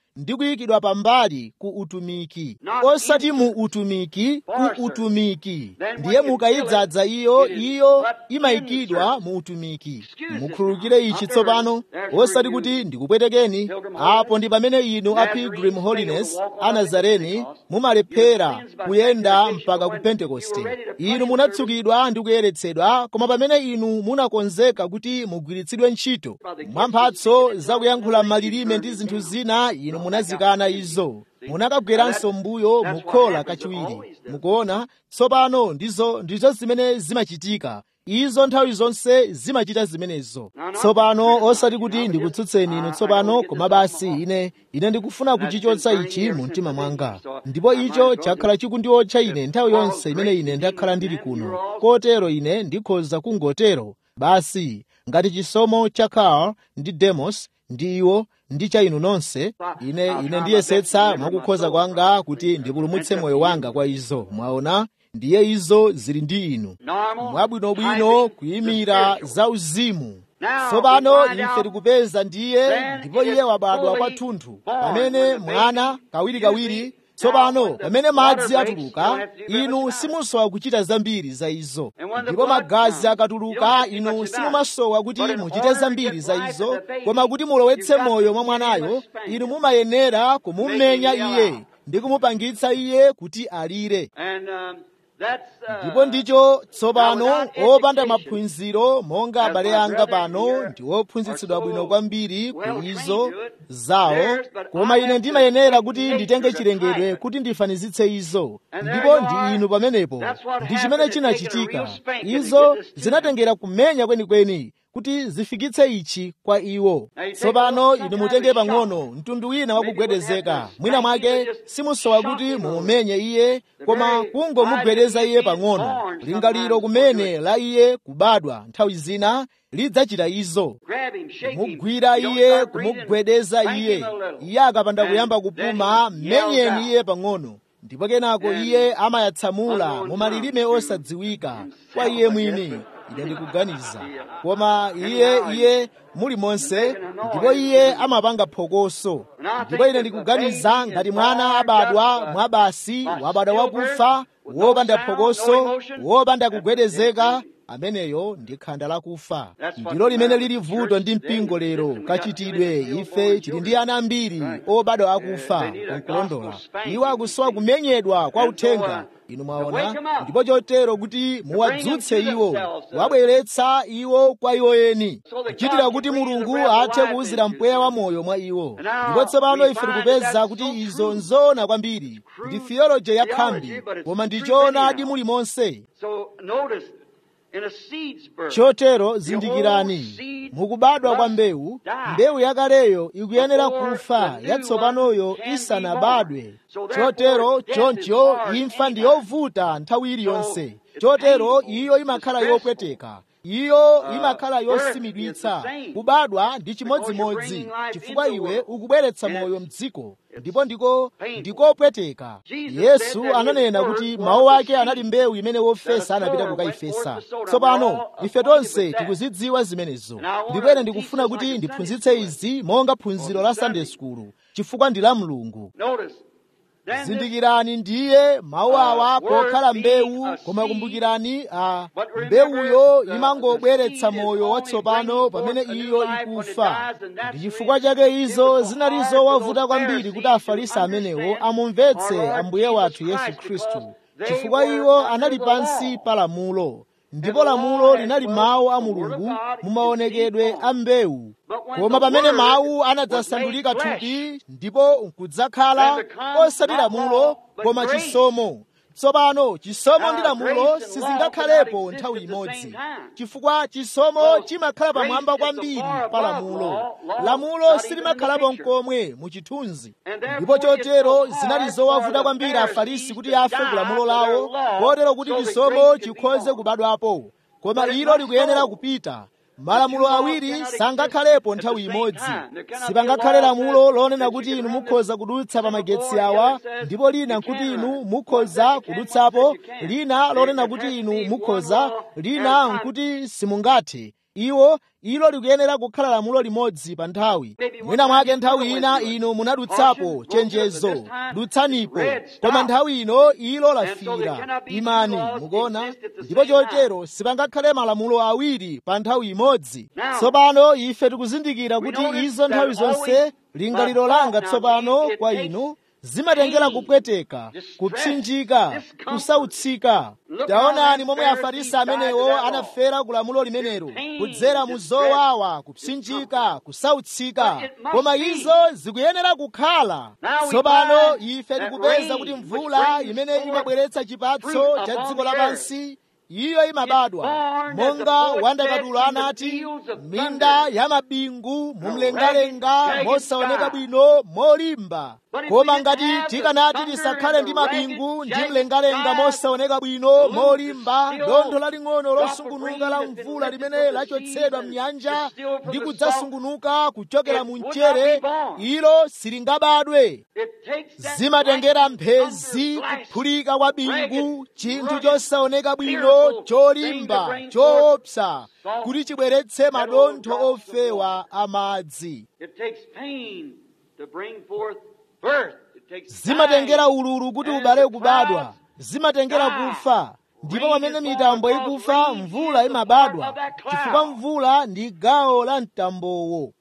Speaker 1: ndi kuyikidwa pambali ku utumiki osati mu utumiki ku utumiki ndiye mukayidzaza iyo iyo imayikidwa mu utumiki mukhululukire ichi tsopano osati kuti ndikupwetekeni apo ndi pamene inu a pilgrim holiness a nazareni mumalephera kuyenda mpaka ku pentekoste inu munatsukidwa ndi kuyeretsedwa koma pamene inu munakonzeka kuti mugwiritsidwe ntchito mwa mphatso zakuyankhula malilime ndi zinthu zina inu munazikana izo munakabweranso mbuyo mukhola kachiwiri mukuona tsopano ndizo ndizo zimene zimachitika izo nthawi zonse zimachita zimenezo tsopano osati kuti ndikutsutseni inu tsopano koma basi ine ine ndikufuna kuchichotsa ichi mu mtima mwanga ndipo icho chakhala chikundiotcha ine nthawi yonse imene ine ndakhala ndili kuno kotero ine ndikhoza kungotero basi ngati chisomo cha Karl ndi Demos ndi iwo ndi cha inu nonse ine ine ndiyesetsa mwakukhoza kwanga kuti ndipulumutse moyo wanga kwa izo mwaona ndiye izo zili ndi inu mwabwinobwino kuyimira za uzimu tsopano ife tikupeza ndiye ndipo iye wabadwa kwathunthu pamene mwana kawirikawiri tsopano pamene madzi atuluka inu simusowa kuchita zambiri za izo ndipo magazi akatuluka inu simumasowa kuti muchite zambiri za izo koma kuti mulowetse moyo mwa mwanayo inu mumayenera kumumenya iye ndi kumupangitsa iye kuti alire ndipo ndicho tsopano opanda maphunziro monga abale anga pano ndi ophunzitsidwa bwino kwambiri ku izo zawo koma ine ndimayenera kuti nditenge chilengedwe kuti ndifanizitse izo ndipo ndi inu pamenepo ndi chimene chinachitika izo zinatengera kumenya kwenikweni kuti zifikitse ichi kwa iwo tsopano inu mutenge pang'ono mtundu wina wakugwedezeka mwina mwake simusowa kuti mumumenye iye koma kungomugwedeza iye pang'ono lingaliro kumene la iye kubadwa nthawi zina lidzachita izo kumugwira iye kumugwedeza iye iye akapanda kuyamba kupuma menyeni iye pang'ono ndipo kenako iye amayatsamula mu malilime osadziwika kwa iye mwini ine ndikuganiza koma iye iye muli monse ndipo iye amapanga phokoso ndipo ine ndikuganiza ngati mwana abadwa mwabasi wabadwa wakufa wopanda phokoso wopanda kugwedezeka ameneyo ndi khanda lakufa ndilo limene lili vuto ndi mpingo lero kachitidwe ife tili ndi ana ambiri obadwa akufa kunkulondola iwo akusowa kumenyedwa kwa uthenga inu mwaona ndipo chotero kuti muwadzutse iwo wabweretsa iwo kwa iwo eni kuchitira kuti mulungu athe kuwuzira mpweya wa moyo mwa iwo ndipo tsopano ife tikupeza kuti izo nzoona kwambiri ndi theology ya khambi koma ndichoonadi muli monse chotero zindikirani mukubadwa kwa mbewu mbewu yakaleyo ikuyenera kufa yatsopanoyo isanabadwe chotero choncho imfa ndi yovuta nthawi iliyonse chotero iyo imakhala yopweteka iyo imakhala yosimidwitsa kubadwa ndi chimodzimodzi chifukwa iwe ukubweretsa moyo mdziko ndipo ndiko ndikopweteka yesu ananena kuti mawu ake anali mbewu imene wofesa anapita kukayifesa tsopano ife tonse tikuzidziwa zimenezo ndipo ine ndikufuna kuti ndiphunzitse izi monga phunziro la sunday school chifukwa ndi la mulungu zindikirani ndiye mawu awa pokhala mbewu koma kumbukirani a mbewuyo imangobweretsa moyo watsopano pamene iyo ikufa ndi chifukwa chake izo zinali zowavuta kwambiri kuti afarisi amenewo amumvetse ambuye wathu yesu khristu chifukwa iwo anali pansi pa lamulo ndipo lamulo linali mawu a mulungu mumaonekedwe a mbewu koma pamene mawu anadzasandulika thupi ndipo nkudzakhala osati lamulo koma chisomo tsopano chisomo ndi lamulo sizingakhalepo nthawi imodzi chifukwa chisomo chimakhala pamwamba kwambiri pa lamulo lamulo silimakhalapo nkomwe mu chithunzi ndipo chotero zinali zowavuta kwambiri afarisi kuti afe ku lamulo lawo kotero kuti chisomo chikhoze kubadwapo koma ilo likuyenera kupita malamulo awiri sangakhalepo nthawi imodzi sipangakhale lamulo lonena kuti inu mukhoza kudutsa pa magetsi awa ndipo lina nkuti inu mukhoza kudutsapo lina lonena kuti inu mukhoza lina nkuti simungathe iwo ilo likuyenera kukhala lamulo limodzi pa nthawi mwina mwake nthawi ina inu munadutsapo chenjezo dutsanipo koma nthawi ino ilo lafira imani mukuona ndipo chotero sipangakhale malamulo awiri pa nthawi imodzi tsopano ife tikuzindikira kuti izo nthawi zonse lingaliro langa tsopano kwa inu zimatengera kupweteka kupsinjika kusautsika taonani momwe afarisi amenewo anafera ku lamulo limenelo kudzera mu zowawa kupsinjika kusautsika koma izo zikuyenera kukhala tsopano ife tikupeza kuti mvula imene imabweretsa chipatso cha dziko lapansi iyo imabadwa monga wandakatulo anati minda ya mabingu mumlengalenga mosaoneka bwino molimba koma ngati tikanati tisakhale ndi mabingu ndi mlengalenga mosaoneka bwino molimba dontho laling'ono losungunuka la mvula limene lachotsedwa mnyanja ndi kudzasungunuka kuchokera mu mchere ilo silingabadwe zimatengera mphezi kuphulika kwa bingu chinthu chosaoneka bwino cholimba choopsa kuti chibweretse madontho ofewa amadzi zimatengera ululu kuti ubale kubadwa zimatengera kufa ndipo pamene mitambo ikufa mvula imabadwa chifukwa mvula ndi gawo la mtambowo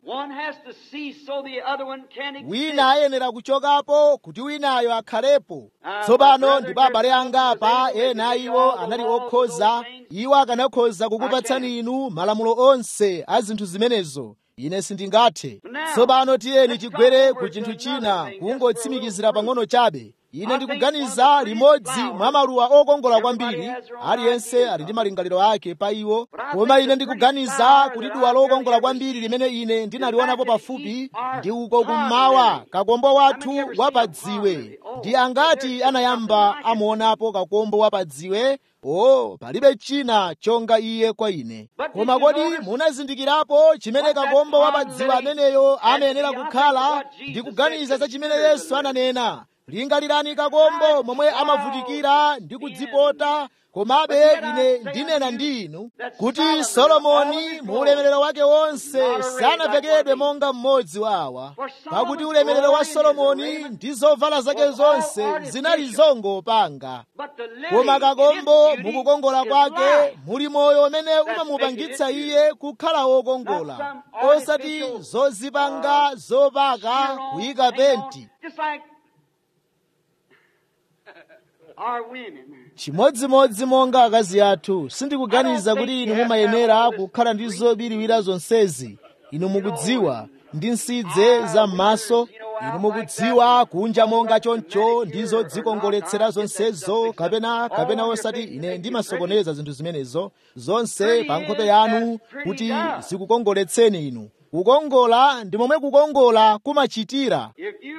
Speaker 1: wina ayenera kuchokapo kuti winayo akhalepo tsopano ndipo abale anga apa ena iwo anali okhoza iwo akanakhoza kukupatsani inu malamulo onse a zinthu zimenezo ine sindingathe tsopano tiyeni tigwere ku chinthu china kungotsimikizira pang'ono chabe ine ndikuganiza limodzi mwa maluwa okongola kwambiri aliyense ali ndi malingaliro ake pa iwo koma ine ndikuganiza kuti duwa lokongola kwambiri limene ine ndinalionapo pafupi ndi uko kummawa kakombo wathu wapadziwe ndi angati anayamba amuonapo kakombo wapadziwe o palibe china chonga iye kwa ine koma kodi munazindikirapo chimene kakombo wapadziwe ameneyo amayenera kukhala ndikuganiza za chimene yesu ananena lingalirani kakombo momwe amavutikira ndi kudzipota komabe ine ndinena ndi inu kuti solomoni mu ulemerero wake wonse sanavekedwe monga mmodzi wa awa pakuti ulemerero wa solomoni ndi zovala zake zonse zinali zongopanga koma kakombo mukukongola kwake muli moyo umene umamupangitsa iye kukhala wokongola osati zozipanga zopaka kuyika penti chimodzimodzi monga akazi athu sindikuganiza kuti inu mumayenera kukhala ndi zobiriwira zonsezi inu mukudziwa ndi nsidze za m'maso inu mukudziwa kunja monga choncho ndizo dzikongoletsera zonsezo kapena kapena osati ine ndimasokoneza zinthu zimenezo zonse pa nkhope yanu kuti zikukongoletseni inu kukongola ndi momwe kukongola kumachitira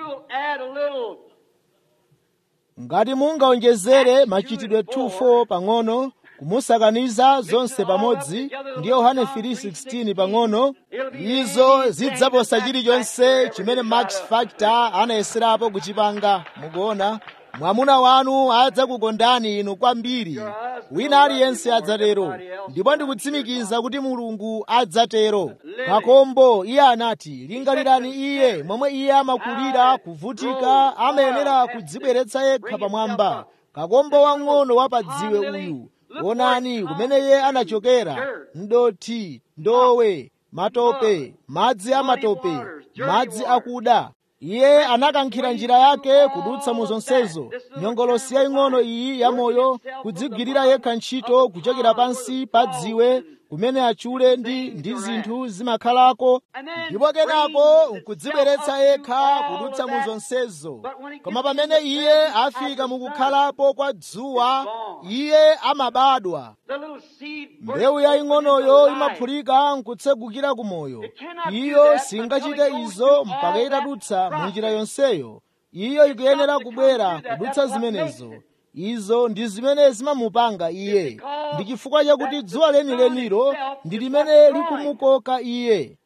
Speaker 1: ngati mungaonjezere machitidwe 2:4 pang'ono kumusakaniza zonse pamodzi ndi yohane 3:16 pang'ono izo zidzaposa chilichonse chimene max factor anayeserapo kuchipanga mukuona mwamuna wanu adzakukondani inu kwambiri wina aliyense adzatero ndipo ndikutsimikiza kuti mulungu adzatero kakombo iye anati lingalirani iye momwe iye amakulira kuvutika amayenera kudzibweretsa yekha pamwamba kakombo wang'ono wapadziwe uyu onani kumene iye anachokera mdoti ndowe matope madzi amatope madzi akuda iye anakankhira njira yake kudutsa mu zonsezo nyongolosi yaying'ono iyi yamoyo kudzigwirira yekha ntchito kuchokera pansi pa dziwe kumene achule ndi ndi zinthu zimakhalako ndipo kenako nkudzibweretsa yekha kudutsa mu zonsezo koma pamene iye afika mukukhalapo kwa dzuwa iye amabadwa mbewu yaying'onoyo imaphulika nkutsegukira ku moyo iyo singachite izo mpaka itadutsa mu njira yonseyo iyo ikuyenera kubwera kudutsa zimenezo izo ndi zimene zimamupanga iye ndi chifukwa chakuti dzuwa lenilenilo ndi limene likumukoka iye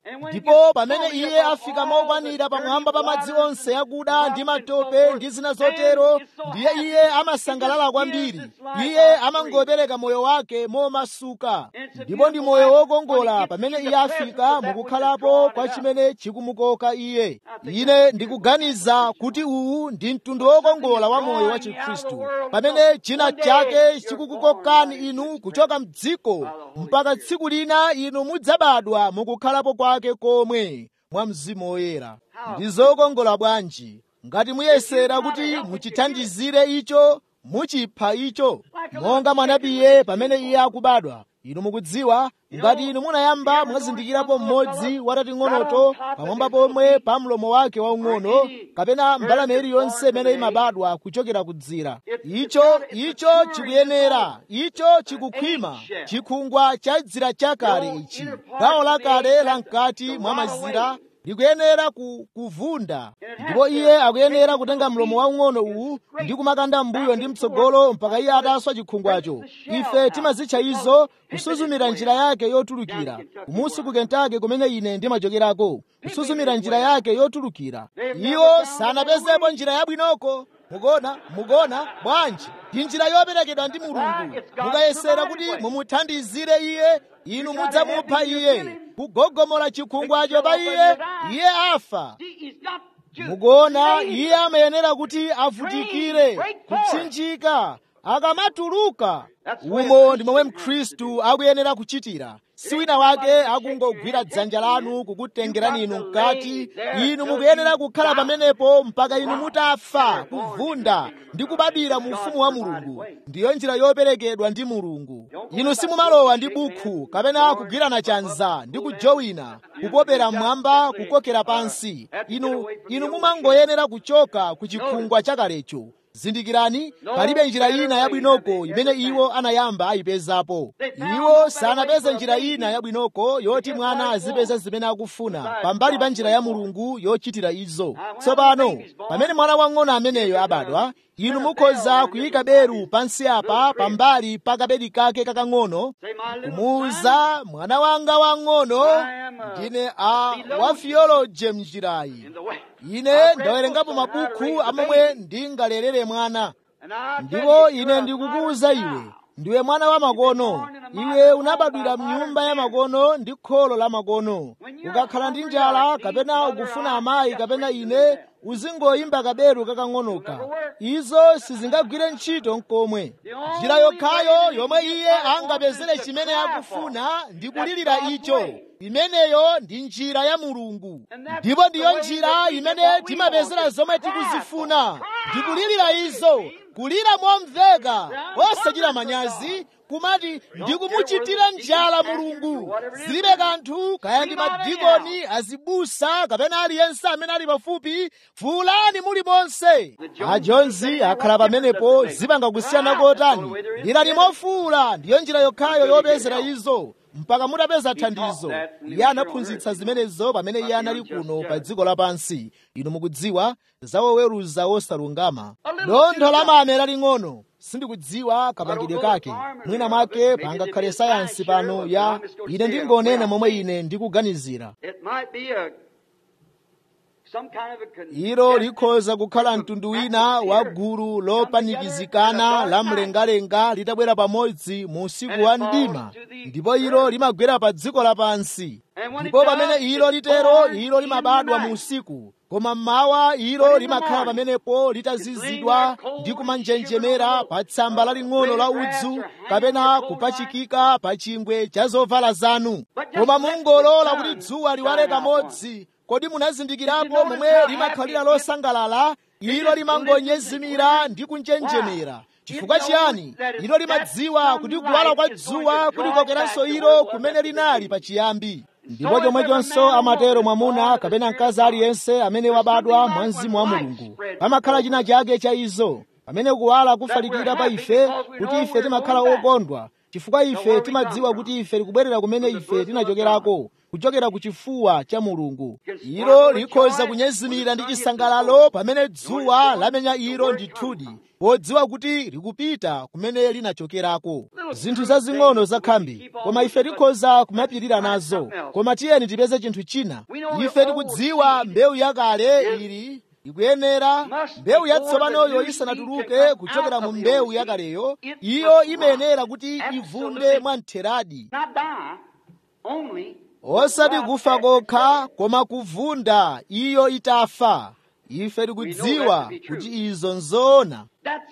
Speaker 1: ndipo pamene iye afika mokwanira pamwamba pa madzi onse akuda ndi matope ndi zina zotero ndiye iye amasangalala kwambiri iye amangopereka moyo wake momasuka ndipo ndi moyo wokongola pamene iye afika mukukhalapo kwa chimene chikumukoka iye ine ndikuganiza kuti uwu ndi mtundu wokongola wa moyo wa chikhristu pamene china chake chikukukokani inu kuchoka mdziko mpaka tsiku lina inu mudzabadwa mukukhalapo kwake komwe mwa mzimu woyera ndi zokongola bwanji ngati muyesera kuti muchithandizire icho muchipha icho monga mwanabiye pamene iye akubadwa inu mukudziwa ngati inu munayamba mwazindikirapo mmodzi watating'onoto pamwamba pomwe pa mlomo wake waung'ono kapena mbalame iliyonse imene imabadwa kuchokera kudzira icho icho chikuyenera icho chikukhwima chikhungwa cha dzira chakale ichi gawo lakale la mkati mwa mazira likuyenera ku, kuvunda ndipo iye akuyenera kutenga mlomo waung'ono uwu ndi kumakanda mbuyo ndi mtsogolo mpaka iye ataswa chikhungwacho ife timazitcha izo kusuzumira njira yake yotulukira kumusi ku kentake kumene ine ndimachokerako kusuzumira njira yake yotulukira iwo sanapezepo njira yabwinoko mukona mukona bwanji ndi njira yoperekedwa ndi mulungu mukayesera kuti mumuthandizire iye inu mudzamupha iye kugogomola chikhungwacho pa iye iye afa mukuona iye amayenera kuti avutikire kupsinjika akamatuluka umo ndi momwe mkhristu akuyenera kuchitira si wina wake akungogwira dzanja lanu kukutengerani inu mkati inu mukuyenera kukhala pamenepo mpaka inu mutafa kuvunda ndi kubadwira mu ufumu wa mulungu ndiyo njira yoperekedwa ndi mulungu inu simumalowa ndi bukhu kapena kugwirana chanza ndi kujowina kupopera mmwamba kukokera pansi inu inu mumangoyenera kuchoka ku chikhungwa chakalecho zindikirani palibe njira ina yabwinoko imene iwo anayamba ayipezapo iwo sanapeze njira ina yabwinoko yoti mwana azipeza zimene akufuna pambali pa njira ya mulungu yochitira izo tsopano pamene mwana wang'ono ameneyo abadwa inu mukhoza kuyika beru pansi apa pambali pa kabedi kake kakang'ono kumuwuza mwana wanga wang'ono ndine a wa theology mnjirayi ine ndawerengapo mabuku amomwe ndingalerere mwana ndipo ine ndikukuwuza iwe ndiwe mwana wa makono iwe unabadwira mnyumba ya makono ndi kholo la makono ukakhala ndi njala kapena ukufuna amayi kapena ine uzingoyimba kaberu kakang'onoka izo sizingagwire ntchito nkomwe njira yokhayo yomwe iye angapezere chimene akufuna ndi kulirira icho imeneyo ndi njira ya mulungu ndipo ndiyo njira imene timapezera zomwe tikuzifuna ndikulirira izo kulira momveka osachita manyazi kumati ndikumuchitira njala mulungu zilibe kanthu kaya ndi madikoni azibusa kapena aliyense amene ali pafupi fuulani muli monse ajonzi akhala pamenepo zipanga kusiyana kotani lirani mofuula ndiyo njira yokhayo yopezera izo mpaka mutapeza thandizo iye anaphunzitsa zimenezo pamene iye anali kuno pa dziko lapansi inu mukudziwa zawoweruza wosalungama dontho la mame laling'ono sindikudziwa kapangidwe kake mwina mwake pangakhale sayansi pano ya ine ndingonena momwe ine ndikuganizira ilo likhoza kukhala mtundu wina wa gulu lopanikizikana la mlengalenga litabwera pamodzi mu usiku wa mdima ndipo ilo limagwera pa dziko lapansi ndipo pamene ilo litero ilo limabadwa mu usiku koma mmawa ilo limakhala pamenepo litazizidwa ndi kumanjenjemera pa tsamba laling'ono la udzu kapena kupachikika pa chingwe cha zovala zanu koma mungolola kuti dzuwa liwale kamodzi kodi munazindikirapo momwe limakhalira losangalala ilo limangonyezimira ndi kunjenjemera chifukwa chiyani ilo limadziwa kuti kuwala kwa dzuwa kulikokeranso ilo kumene linali pachiyambi ndipo chomwechonso amatero mwamuna kapena mkazi aliyense amene wabadwa mwa mzimu wa mulungu pamakhala china chake cha izo pamene kuwala kufalikira pa ife kuti ife timakhala okondwa chifukwa ife timadziwa kuti ife tikubwerera kumene ife tinachokerako kuchokera ku chifuwa cha mulungu ilo likhoza kunyezimira ndi chisangalalo pamene dzuwa lamenya ilo ndithudi podziwa kuti likupita kumene linachokerako zinthu zazing'ono zakhambi koma ife tikhoza kumapirira nazo koma tiyeni tipeze chinthu china ife tikudziwa mbewu yakale ili ikuyenera mbewu yatsopanoyo isanatuluke kuchokera mu mbewu yakaleyo iyo imayenera kuti ivunde mwamtheradi osati kufa kokha koma kuvunda iyo itafa ife tikudziwa kuti izo nzoona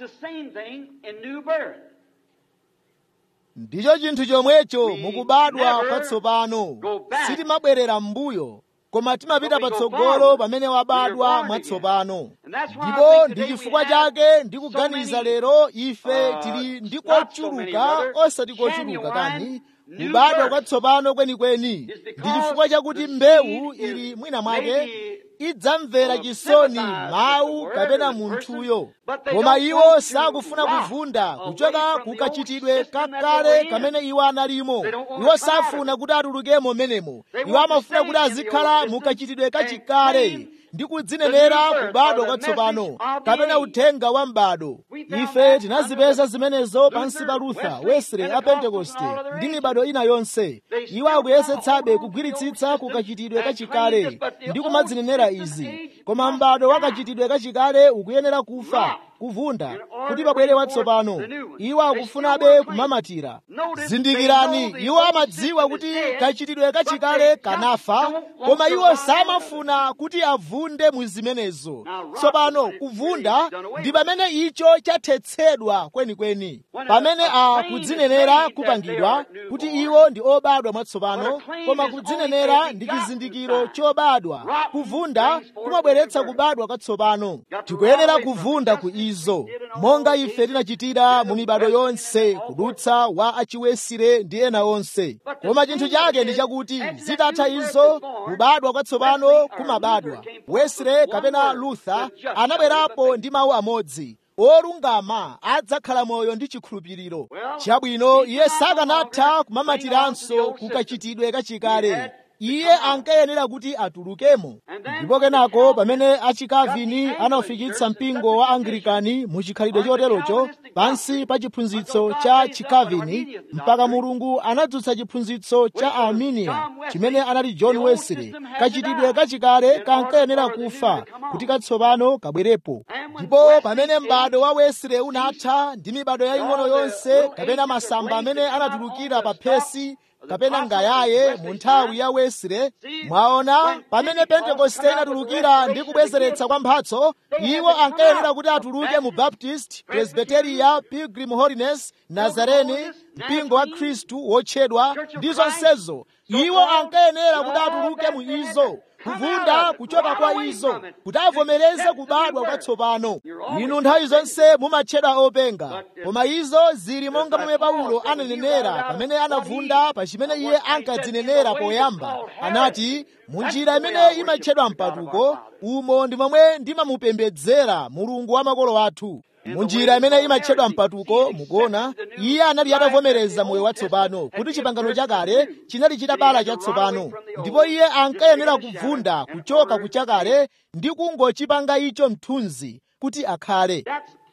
Speaker 1: ndicho chinthu chomwecho mukubadwa kwatsopano sitimabwerera m'mbuyo koma timapita patsogolo pamene wabadwa mwatsopano ndipo ndi chifukwa chake ndikuganiza lero ife tili ndi kochuluka osati kochuluka kani kubadwa kwatsopano kwenikweni ndi chifukwa chakuti mbewu ili mwina mwake idzamvera chisoni mawu kapena munthuyo koma iwo sakufuna kuvunda kuchoka kukachitidwe kakale kamene iwo analimo iwo safuna kuti atulukemo menemo iwo amafuna kuti azikhala mukachitidwe kachikale ndi kudzinenera kubadwa kwatsopano kapena uthenga wa m'bado ife tinazipeza zimenezo pansi pa luther wesley a pentekoste ndi mibado ina yonse iwo akuyesetsabe kugwiritsitsa kukachitidwe kachikale ndi kumadzinenera izi koma m'bado wakachitidwe kachikale ukuyenera kufa kuvunda kuti pabwere watsopano iwo akufunabe kumamatira zindikirani iwo amadziwa kuti kachitidwe kachikale kanafa koma iwo samafuna kuti avunde mu zimenezo tsopano kuvunda ndi pamene icho chathetsedwa kwenikweni pamene a kudzinenera kupangidwa kuti iwo ndi obadwa mwatsopano koma kudzinenera ndi chizindikiro chobadwa kuvunda kumabweretsa kubadwa kwatsopano tikuyenera kuvunda ku izo monga ife tinachitira mu mibado yonse kudutsa wa achiwesire ndi ena onse koma chinthu chake ndi chakuti zitatha izo kubadwa kwatsopano kumabadwa wesire kapena luther anabwerapo ndi mawu amodzi olungama adzakhala moyo ndi chikhulupiriro chabwino iye sakanatha kumamatiranso kukachitidwe kachikale iye ankayenera kuti atulukemo ndipo kenako pamene achikavini anafikitsa mpingo wa anglikani mu chikhalidwe choterocho pansi pa chiphunzitso cha chikavini mpaka mulungu anadzutsa chiphunzitso cha arminia chimene anali john wesley kachitidwe kachikale kankayenera kufa kuti katsopano kabwerepo ndipo pamene m'bado wa wesley unatha ndi mibado yaying'ono yonse kapena masamba amene anatulukira pa phesi kapena ngayaye mu nthawi ya wesile mwaona pamene pentekoste inatulukira ndi kubwezeretsa kwa mphatso iwo ankayenera kuti atuluke mu baptist presbyteria pilgrim holiness nazareni mpingo wa khristu wotchedwa ndi zonsezo iwo ankayenera kuti atuluke mu izo kuvunda kuchoka kwa izo kuti avomereze kubadwa kwatsopano inu nthawi zonse mumatchedwa openga koma izo zili monga momwe paulo ananenera pamene anavunda pa chimene iye ankadzinenera poyamba anati munjira imene imatchedwa mpatuko umo ndi momwe ndimamupembedzera mulungu wa makolo athu munjira imene imatchedwa mpatuko mukuona iye anali atavomereza moyo watsopano kuti chipangano chakale chinali chitabala chatsopano ndipo iye ankayenera kuvunda kuchoka kuchakale ndi kungochipanga icho mthunzi kuti akhale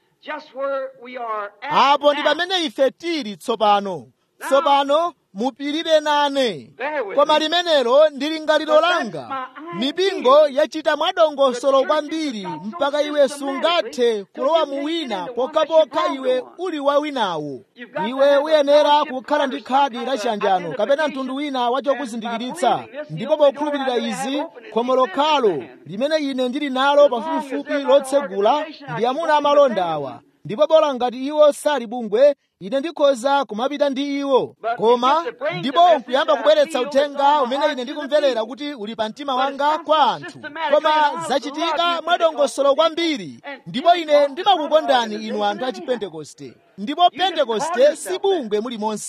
Speaker 1: apo ndi pamene ife tili tsopano tsopano mupirire nane koma limenelo ndi lingaliro langa mipingo yachita mwadongosolo kwambiri mpaka iwe sungathe kulowa mu wina pokhapokha iwe uli wa winawo iwe uyenera kukhala ndi khadi la chiyanjano kapena mtundu wina wachokuzindikiritsa ndipo pokhulupirira izi khomo lokhalo limene ine ndili nalo pafupifupi lotsegula ndi amuna amalonda awa ndipo bola ngati iwo sali bungwe ine ndikhoza kumapita ndi iwo koma ndipo nkuyamba kubweretsa uthenga umene ine ndikumverera kuti uli pa mtima wanga kwa anthu koma zachitika mwadongosolo kwambiri ndipo ine ndimakukondani inu anthu a chipentekoste ndipo pentekoste si bungwe mulimonse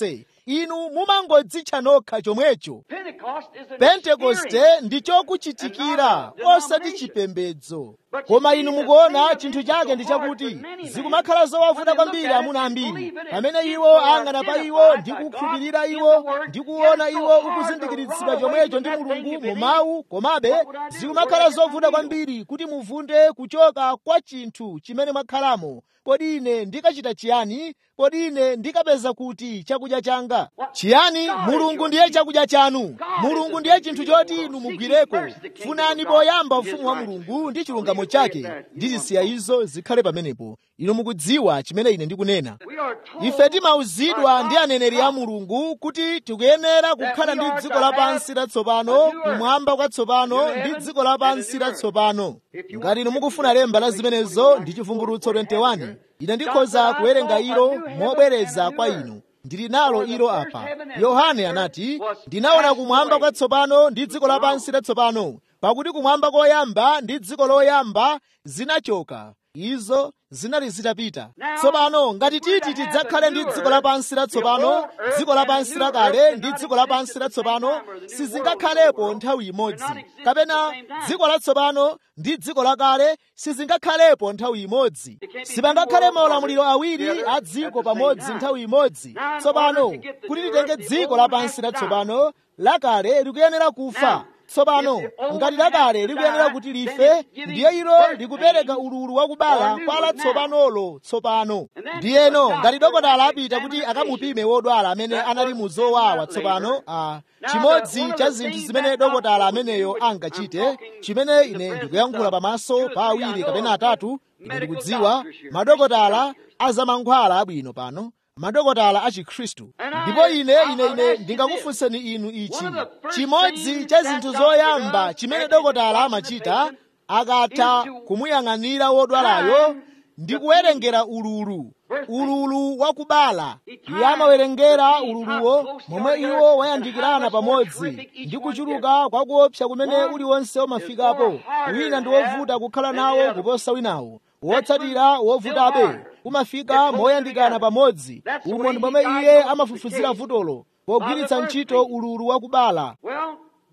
Speaker 1: inu mumangodzitcha nokha chomwecho
Speaker 2: Pentecost is an
Speaker 1: pentekoste
Speaker 2: experience.
Speaker 1: ndi chokuchitikira osati chipembedzo koma inu mukuona chinthu chake ndi chakuti zikumakhala zowavuta kwambiri amuna ambiri pamene iwo ang'ana pa iwo ndi kukhulupirira iwo ndi kuona iwo ukuzindikiritsidwa chomwecho ndi mulungu mu mawu komabe zikumakhala zovuta kwambiri kuti muvunde kuchoka kwa chinthu chimene mwakhalamo kodi ine ndikachita chiyani kodi ine ndikapeza kuti chakudya changa chiyani mulungu ndiye chakudya chanu mulungu ndiye chinthu choti inu mugwireko funani poyamba ufumu wa mulungu ndi chilungamo chake ndizisiya izo zikhale pamenepo inu mukudziwa chimene ine ndikunena
Speaker 2: We are told
Speaker 1: ife timauzidwa ndi aneneri a mulungu kuti tikuyenera kukhala ndi dziko lapansi latsopano kumwamba kwatsopano ndi dziko lapansi latsopano ngati inu mukufuna lemba la zimenezo ndi chivumbulutso 21 ine ndikhoza kuwerenga ilo mobwereza kwa inu ndili nalo ilo apa yohane anati ndinaona kumwamba kwatsopano ndi dziko lapansi latsopano pakuti kumwamba koyamba ndi dziko loyamba zinachoka izo zinali zitapita tsopano ngati titi tidzakhale ndi dziko lapansi latsopano dziko lapansi lakale ndi dziko lapansi latsopano sizingakhalepo nthawi imodzi kapena dziko latsopano ndi dziko lakale sizingakhalepo nthawi imodzi sipangakhale maulamuliro awiri a dziko pamodzi nthawi imodzi tsopano kuti titenge dziko lapansi latsopano lakale likuyenera kufa tsopano ngati lakale likuyenera kuti life ndiye ilo likupereka ululu wakubala kwa latsopanolo tsopano ndiyeno ngati dokotala apita kuti akamupime wodwala amene anali mu zowawa tsopano a chimodzi cha zinthu zimene dokotala ameneyo angachite chimene ine ndikuyankhula pamaso pa awiri kapena atatu ine ndikudziwa madokotala azamankhwala abwino pano madokotala a chikhristu ndipo ine ine ine ndingakufunseni inu ichi chimodzi cha zinthu zoyamba chimene dokotala amachita akatha kumuyang'anira wodwalayo ndi kuwerengera ululu ululu wakubala iye amawerengera ululuwo momwe iwo wayandikirana pamodzi ndi kuchuluka kwa kuopsa kumene uliwonse umafikapo wina ndi wovuta kukhala nawo kuposa winawo wotsatira wovutabe umafika moyandikana pamodzi umo ndi momwe iye amafufuzira vutolo pogwiritsa ntchito ululu wakubala
Speaker 2: Well,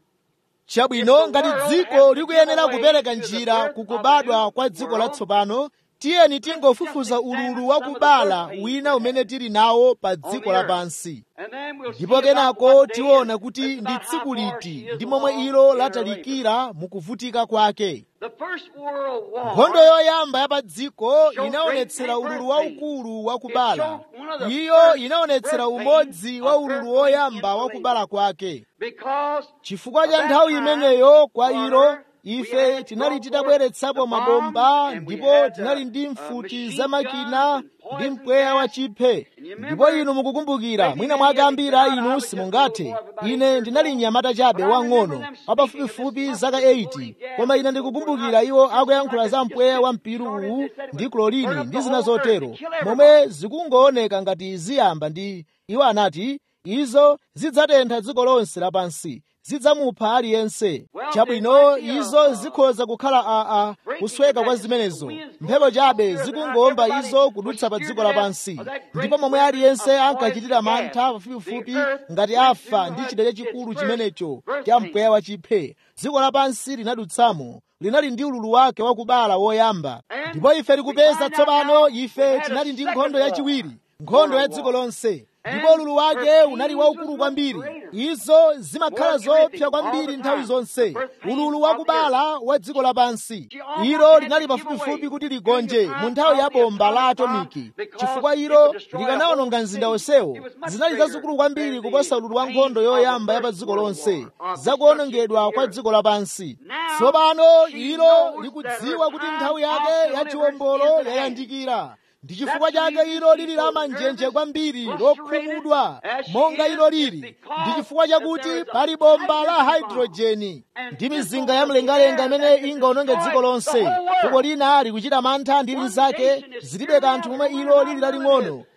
Speaker 1: chabwino ngati dziko likuyenera kupereka njira kukubadwa kwa dziko latsopano tiyeni tingofufuza ululu wakubala wina umene tili nawo pa dziko lapansi
Speaker 2: and then we'll see
Speaker 1: ndipo
Speaker 2: about
Speaker 1: kenako
Speaker 2: what day
Speaker 1: tiona
Speaker 2: is.
Speaker 1: kuti
Speaker 2: It's
Speaker 1: ndi
Speaker 2: not
Speaker 1: tsiku
Speaker 2: how far
Speaker 1: liti
Speaker 2: she is
Speaker 1: ndi momwe
Speaker 2: along
Speaker 1: ilo
Speaker 2: in her
Speaker 1: latalikira mukuvutika kwake
Speaker 2: The first world war
Speaker 1: nkhondo yoyamba ya pa dziko inaonetsera ululu waukulu wakubala iyo inaonetsera umodzi wa ululu woyamba wakubala kwake
Speaker 2: because
Speaker 1: chifukwa cha nthawi imeneyo kwa ilo ife tinali titabweretsapo mabomba ndipo tinali ndi mfuti za makina ndi mpweya wa chiphe ndipo inu mukukumbukira mwina mwake ambiri a inu simungathe ine ndinali mnyamata chabe wang'ono wapafupifupi zaka 80 koma ine ndikukumbukira iwo akuyankhula za mpweya wa mpiru uwu ndi klorini ndi zina zotero momwe zikungooneka ngati ziyamba ndi iwo anati izo zidzatentha dziko lonse lapansi zidzamupha aliyense chabwino izo zikhoza kukhala aa kusweka kwa zimenezo mphepo chabe zikungomba izo kudutsa pa dziko lapansi ndipo momwe aliyense ankachitira mantha pafupifupi ngati afa ndi chidalya chikulu chimenecho cha mpweya wa chiphe dziko lapansi linadutsamo linali ndi ululu wake wakubala woyamba ndipo ife tikupeza tsopano ife tinali ndi nkhondo yachiwiri nkhondo ya dziko lonse ndipo ululu wake unali waukulu kwambiri izo zimakhala zoopsa kwambiri nthawi zonse ululu wakubala wa dziko lapansi ilo linali pafupifupi kuti ligonje mu nthawi ya bomba la atomiki chifukwa ilo likanawononga mzinda onsewo zinali zazikulu kwambiri kuposa ululu wa nkhondo yoyamba ya pa dziko lonse zakuwonongedwa kwa dziko lapansi tsopano ilo likudziwa kuti nthawi yake ya chiwombolo yayandikira ndi chifukwa chake ilo lili la manjenje kwambiri lokhumudwa monga ilo lili ndi chifukwa chakuti pali bomba la hydrojeni ndi mizinga ya mlengalenga imene ingaononge dziko lonse fuko lina likuchita mantha ndi linzake zilibe kanthu momwe ilo lili laling'ono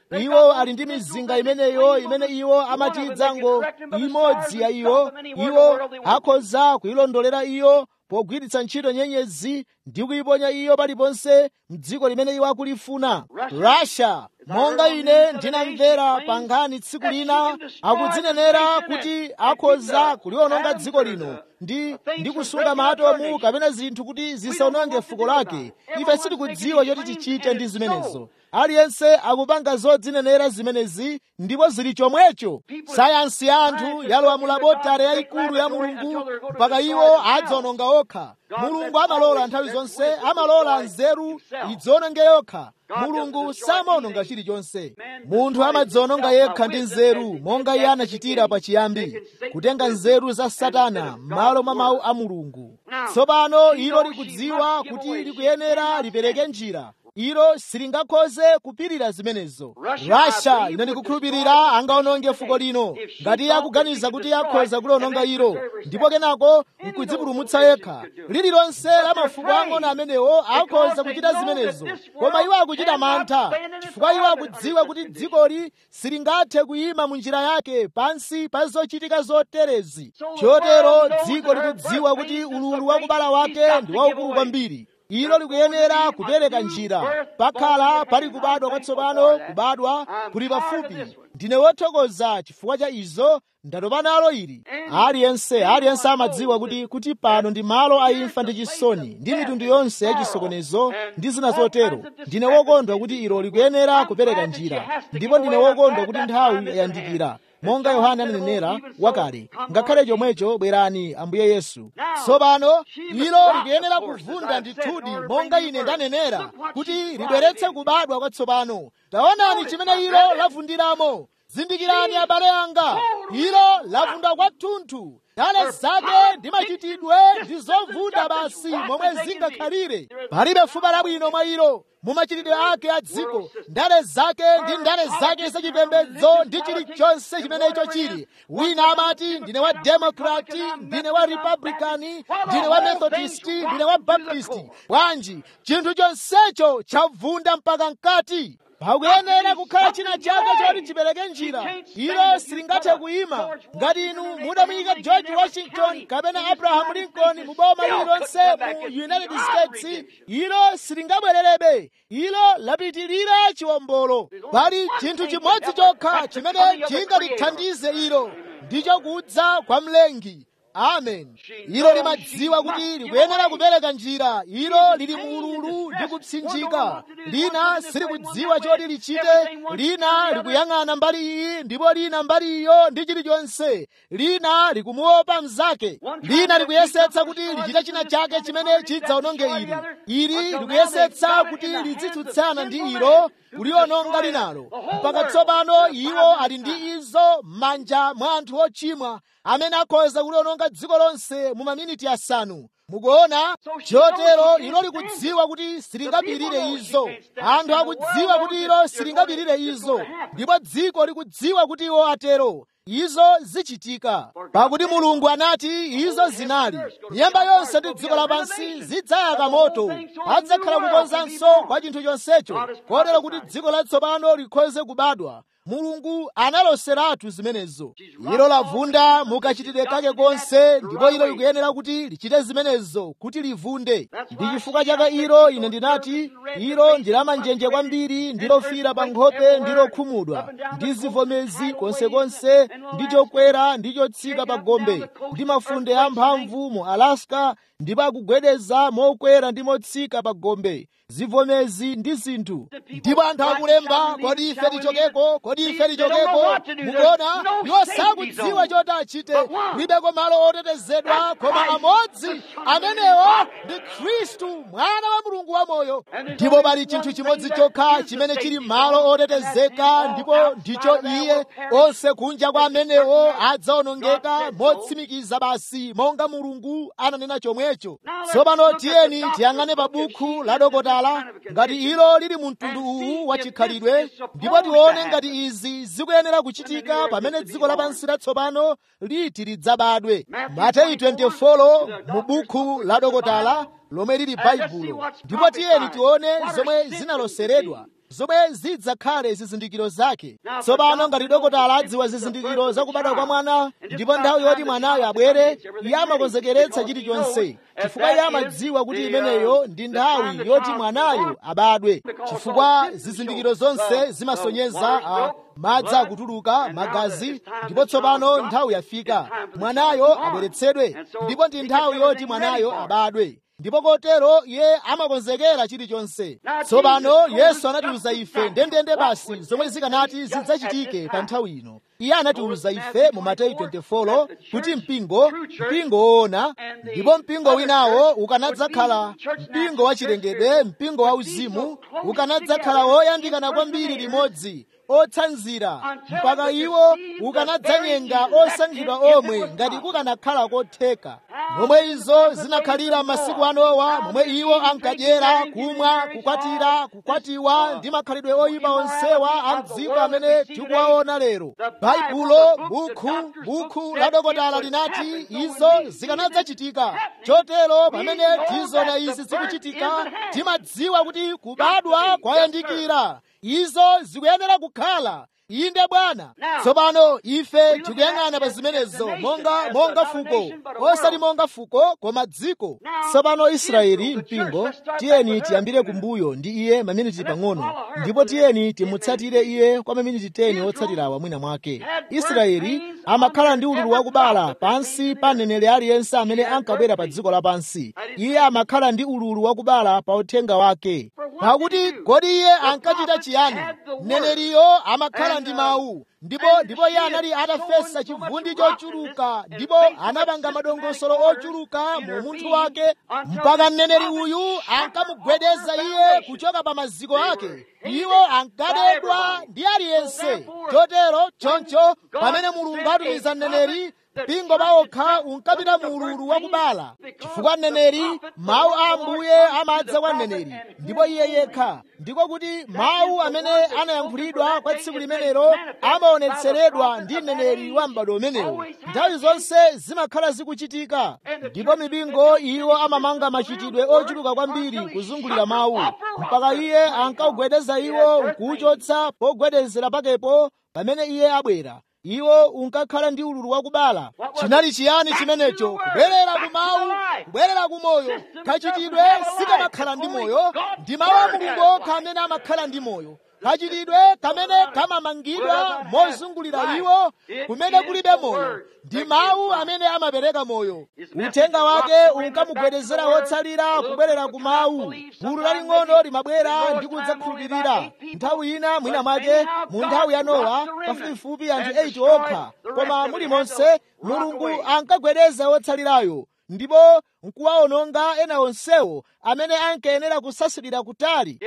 Speaker 1: iwo ali ndi mizinga imeneyo imene iwo amatidza ngo imodzi ya iyo iwo akhoza kuyilondolera iyo pogwiritsa ntchito nyenyezi ndi kuyiponya iyo paliponse mdziko limene iwo akulifuna russia monga ine ndinamvera pa nkhani tsiku lina akudzinenera kuti akhoza kuliwononga dziko lino ndi ndi kusunga maatomu kapena zinthu kuti zisawononge fuko lake ife sitikudziwa choti tichite ndi zimenezo aliyense akupanga zodzinenera zimenezi ndipo zili chomwecho sayansi ya anthu yalowa mu labotare yayikulu ya mulungu mpaka iwo adzawononga okha mulungu amalola nthawi zonse amalola nzeru idziononge yokha mulungu samaononga chilichonse munthu amadziononga yekha ndi nzeru monga iye anachitira pachiyambi kutenga nzeru za satana m'malo mwa mawu a mulungu tsopano ilo likudziwa kuti likuyenera lipereke njira ilo silingakhoze kupirira zimenezo russia ine ndikukhulupirira angaononge fuko lino ngati iye akuganiza kuti akhoza kuliononga ilo ndipo kenako nkudzipulumutsa yekha lililonse la mafuko ang'ono amenewo akhoza kuchita zimenezo koma iwo akuchita mantha chifukwa iwo akudziwa kuti dzikoli silingathe kuyima mu njira yake pansi pa zochitika zoterezi chotero dziko likudziwa kuti ululu wakubala wake ndi waukulu kwambiri ilo likuyenera kupereka njira pakhala pali kubadwa kwatsopano kubadwa kuli pafupi ndine wothokoza chifukwa cha izo ndatopa nalo ili aliyense aliyense amadziwa kuti kuti pano ndi malo a imfa ndi chisoni ndi mitundu yonse ya chisokonezo ndi zina zotero ndine wokondwa kuti ilo likuyenera kupereka njira ndipo ndine wokondwa kuti nthawi yayandikira monga yohana ananenera wakale ngakhale chomwecho bwerani ambuye yesu tsopano ilo likuyenera kuvunda ndithudi monga ine ndanenera kuti libweretse kubadwa kwatsopano taonani chimene ilo lavundiramo zindikirani abale anga ilo lavunda kwathunthu ndale zake ndi machitidwe ndi zovunda basi momwe zingakhalire palibe fupa labwino mwa ilo mu machitidwe ake a dziko ndale zake ndi ndale zake zachipembedzo ndi chilichonse chimenecho chili wina amati ndine wa demokrati ndine wa republikani ndine wa methodisti ndine wa baptisti bwanji chinthu chonsecho chavunda mpaka mkati pakuyenera kukhala china chake choti chipereke njira ilo silingathe kuyima ngati inu mudamuyika george washington kapena abraham lincoln mu boma lililonse mu united states ilo silingabwererebe ilo lapitirira chiwombolo pali chinthu chimodzi chokha chimene chingalithandize ilo ndicho kudza kwa mlengi amen ilo limadziwa kuti likuyenera kupereka njira ilo lili muululu ndi kupsinjika lina silikudziwa choti lichite lina likuyang'ana mbali iyi ndipo lina mbali iyo ndi chilichonse lina likumuopa mnzake lina likuyesetsa kuti lichite china chake chimene chidzawononge ili ili likuyesetsa kuti lidzitsutsana ndi ilo kuliononga linalo mpaka tsopano iwo ali ndi izo m'manja mwa anthu ochimwa amene akhoza kuliononga dziko lonse mu maminiti asanu mukuona chotero ilo likudziwa kuti silingapirire izo anthu akudziwa kuti ilo silingapirire izo ndipo dziko likudziwa kuti iwo atero izo zichitika pakuti mulungu anati izo zinali nyemba yonse ndi dziko lapansi zidzayaka moto adzakhala kukonzanso kwa chinthu chonsecho kotero kuti dziko latsopano likhoze kubadwa mulungu analoseratu zimenezo ilo lavunda mukachitidwe kake konse ndipo ilo likuyenera kuti lichite zimenezo kuti livunde ndi chifukwa chake ilo ine ndinati ilo ndi lamanjenje kwambiri ndi lofira pa nkhope ndi lokhumudwa ndi zivomezi konsekonse ndi chokwera ndi chotsika pa gombe ndi mafunde amphamvu mu alaska ndipo akugwedeza mokwera ndi motsika pa gombe zivomezi ndi zinthu ndipo anthu akulemba kodi ife tichokeko kodi ife tichokeko mukuona iwo sakudziwa choti achite libeko malo otetezedwa koma amodzi amenewo ndi khristu mwana wa mulungu wamoyo ndipo pali chinthu chimodzi chokha chimene chili malo otetezeka ndipo ndicho iye onse kunja kwa amenewo adzaonongeka motsimikiza basi monga mulungu ananena chomwecho tsopano tiyeni tiyang'ane pa buku la dokotala ngati ilo lili mu mtundu uwu wa chikhalidwe ndipo tione ngati izi zikuyenera kuchitika pamene dziko lapansi latsopano liti lidzabadwe mateyu 24 mu buku la dokotala lomwe lili baibulo ndipo tiyeni tione zomwe zinaloseredwa zomwe zidzakhale zizindikiro zake tsopano ngati dokotala adziwa zizindikiro zakubadwa kwa mwana ndipo nthawi yoti mwanayo abwere iye amakonzekeretsa chilichonse chifukwa iye amadziwa kuti imeneyo ndi nthawi yoti mwanayo abadwe chifukwa zizindikiro zonse zimasonyeza uh, madzi akutuluka magazi ndipo tsopano nthawi yafika mwanayo abweretsedwe ndipo ndi nthawi yoti mwanayo abadwe ndipo kotero iye amakonzekera chilichonse tsopano yesu anatiuza ife ndendende basi zomwe zikanati zidzachitike pa nthawi ino iye anatiuza ife mu mateyu 24 kuti mpingo mpingo woona ndipo mpingo winawo ukanadzakhala mpingo wachilengedwe mpingo wauzimu ukanadzakhala woyandikana kwambiri limodzi otsanzira mpaka iwo ukanadzanyenga osankhidwa omwe ngati kukanakhala kotheka momwe izo zinakhalira masiku a Nowa momwe iwo ankadyera kumwa kukwatira kukwatiwa ndi makhalidwe oyipa onsewa a mdziko amene tikuwaona lero baibulo bukhu bukhu la dokotala linati izo zikanadzachitika chotero pamene tizoona izi zikuchitika timadziwa kuti kubadwa kwayandikira izo zikuyenera kukhala inde bwana tsopano ife tikuyang'ana pa zimenezo monga monga fuko osati monga fuko koma dziko tsopano israeli mpingo tiyeni tiyambire kumbuyo ndi iye maminiti pang'ono ndipo tiyeni timutsatire iye kwa maminiti 10 otsatirawa mwina mwake israeli amakhala ndi ululu wakubala pansi pa mneneri aliyense amene ankabwera pa dziko lapansi iye amakhala ndi ululu wakubala pa uthenga wake pakuti kodi iye ankachita chiyani mneneriyo amakhala ndi mawu ndipo ndipo iye anali atafesa chivundi chochuluka ndipo anapanga madongosolo ochuluka mu munthu wake mpaka mneneri uyu ankamugwedeza iye kuchoka pa maziko ake iwo ankadedwa ndi aliyense chotero choncho pamene mulungu atumiza mneneri mpingo pawokha unkapita mu ululu wakubala chifukwa mneneri mawu a ambuye amadza kwa mneneri ndipo iye yekha ndiko kuti mawu amene anayankhulidwa kwa tsiku limenelo amaonetseredwa ndi mneneri wa m'bado umenewo nthawi zonse zimakhala zikuchitika ndipo mipingo iwo amamanga machitidwe ochuluka kwambiri kuzungulira mawu mpaka iye ankawugwedeza iwo nkuwuchotsa pogwedezera pakepo pamene iye abwera iwo unkakhala ndi ululu wakubala chinali chiyani chimenecho kubwerera ku mawu kubwerera ku moyo kachitidwe sikamakhala ndi moyo ndi mawu a mulungu okha amene amakhala ndi moyo kachitidwe kamene kamamangidwa mozungulira iwo kumene kulibe moyo ndi mawu amene amapereka moyo uthenga wake unkamugwedezera wotsalira kubwerera ku mawu gulu laling'ono limabwera ndi kudzakhulupirira nthawi ina mwina mwake mu nthawi ya nowa pafupifupi anthu 8 okha koma mulimonse mulungu ankagwedeza wotsalirayo ndipo nkuwawononga ena onsewo amene ankayenera kusasulira kutali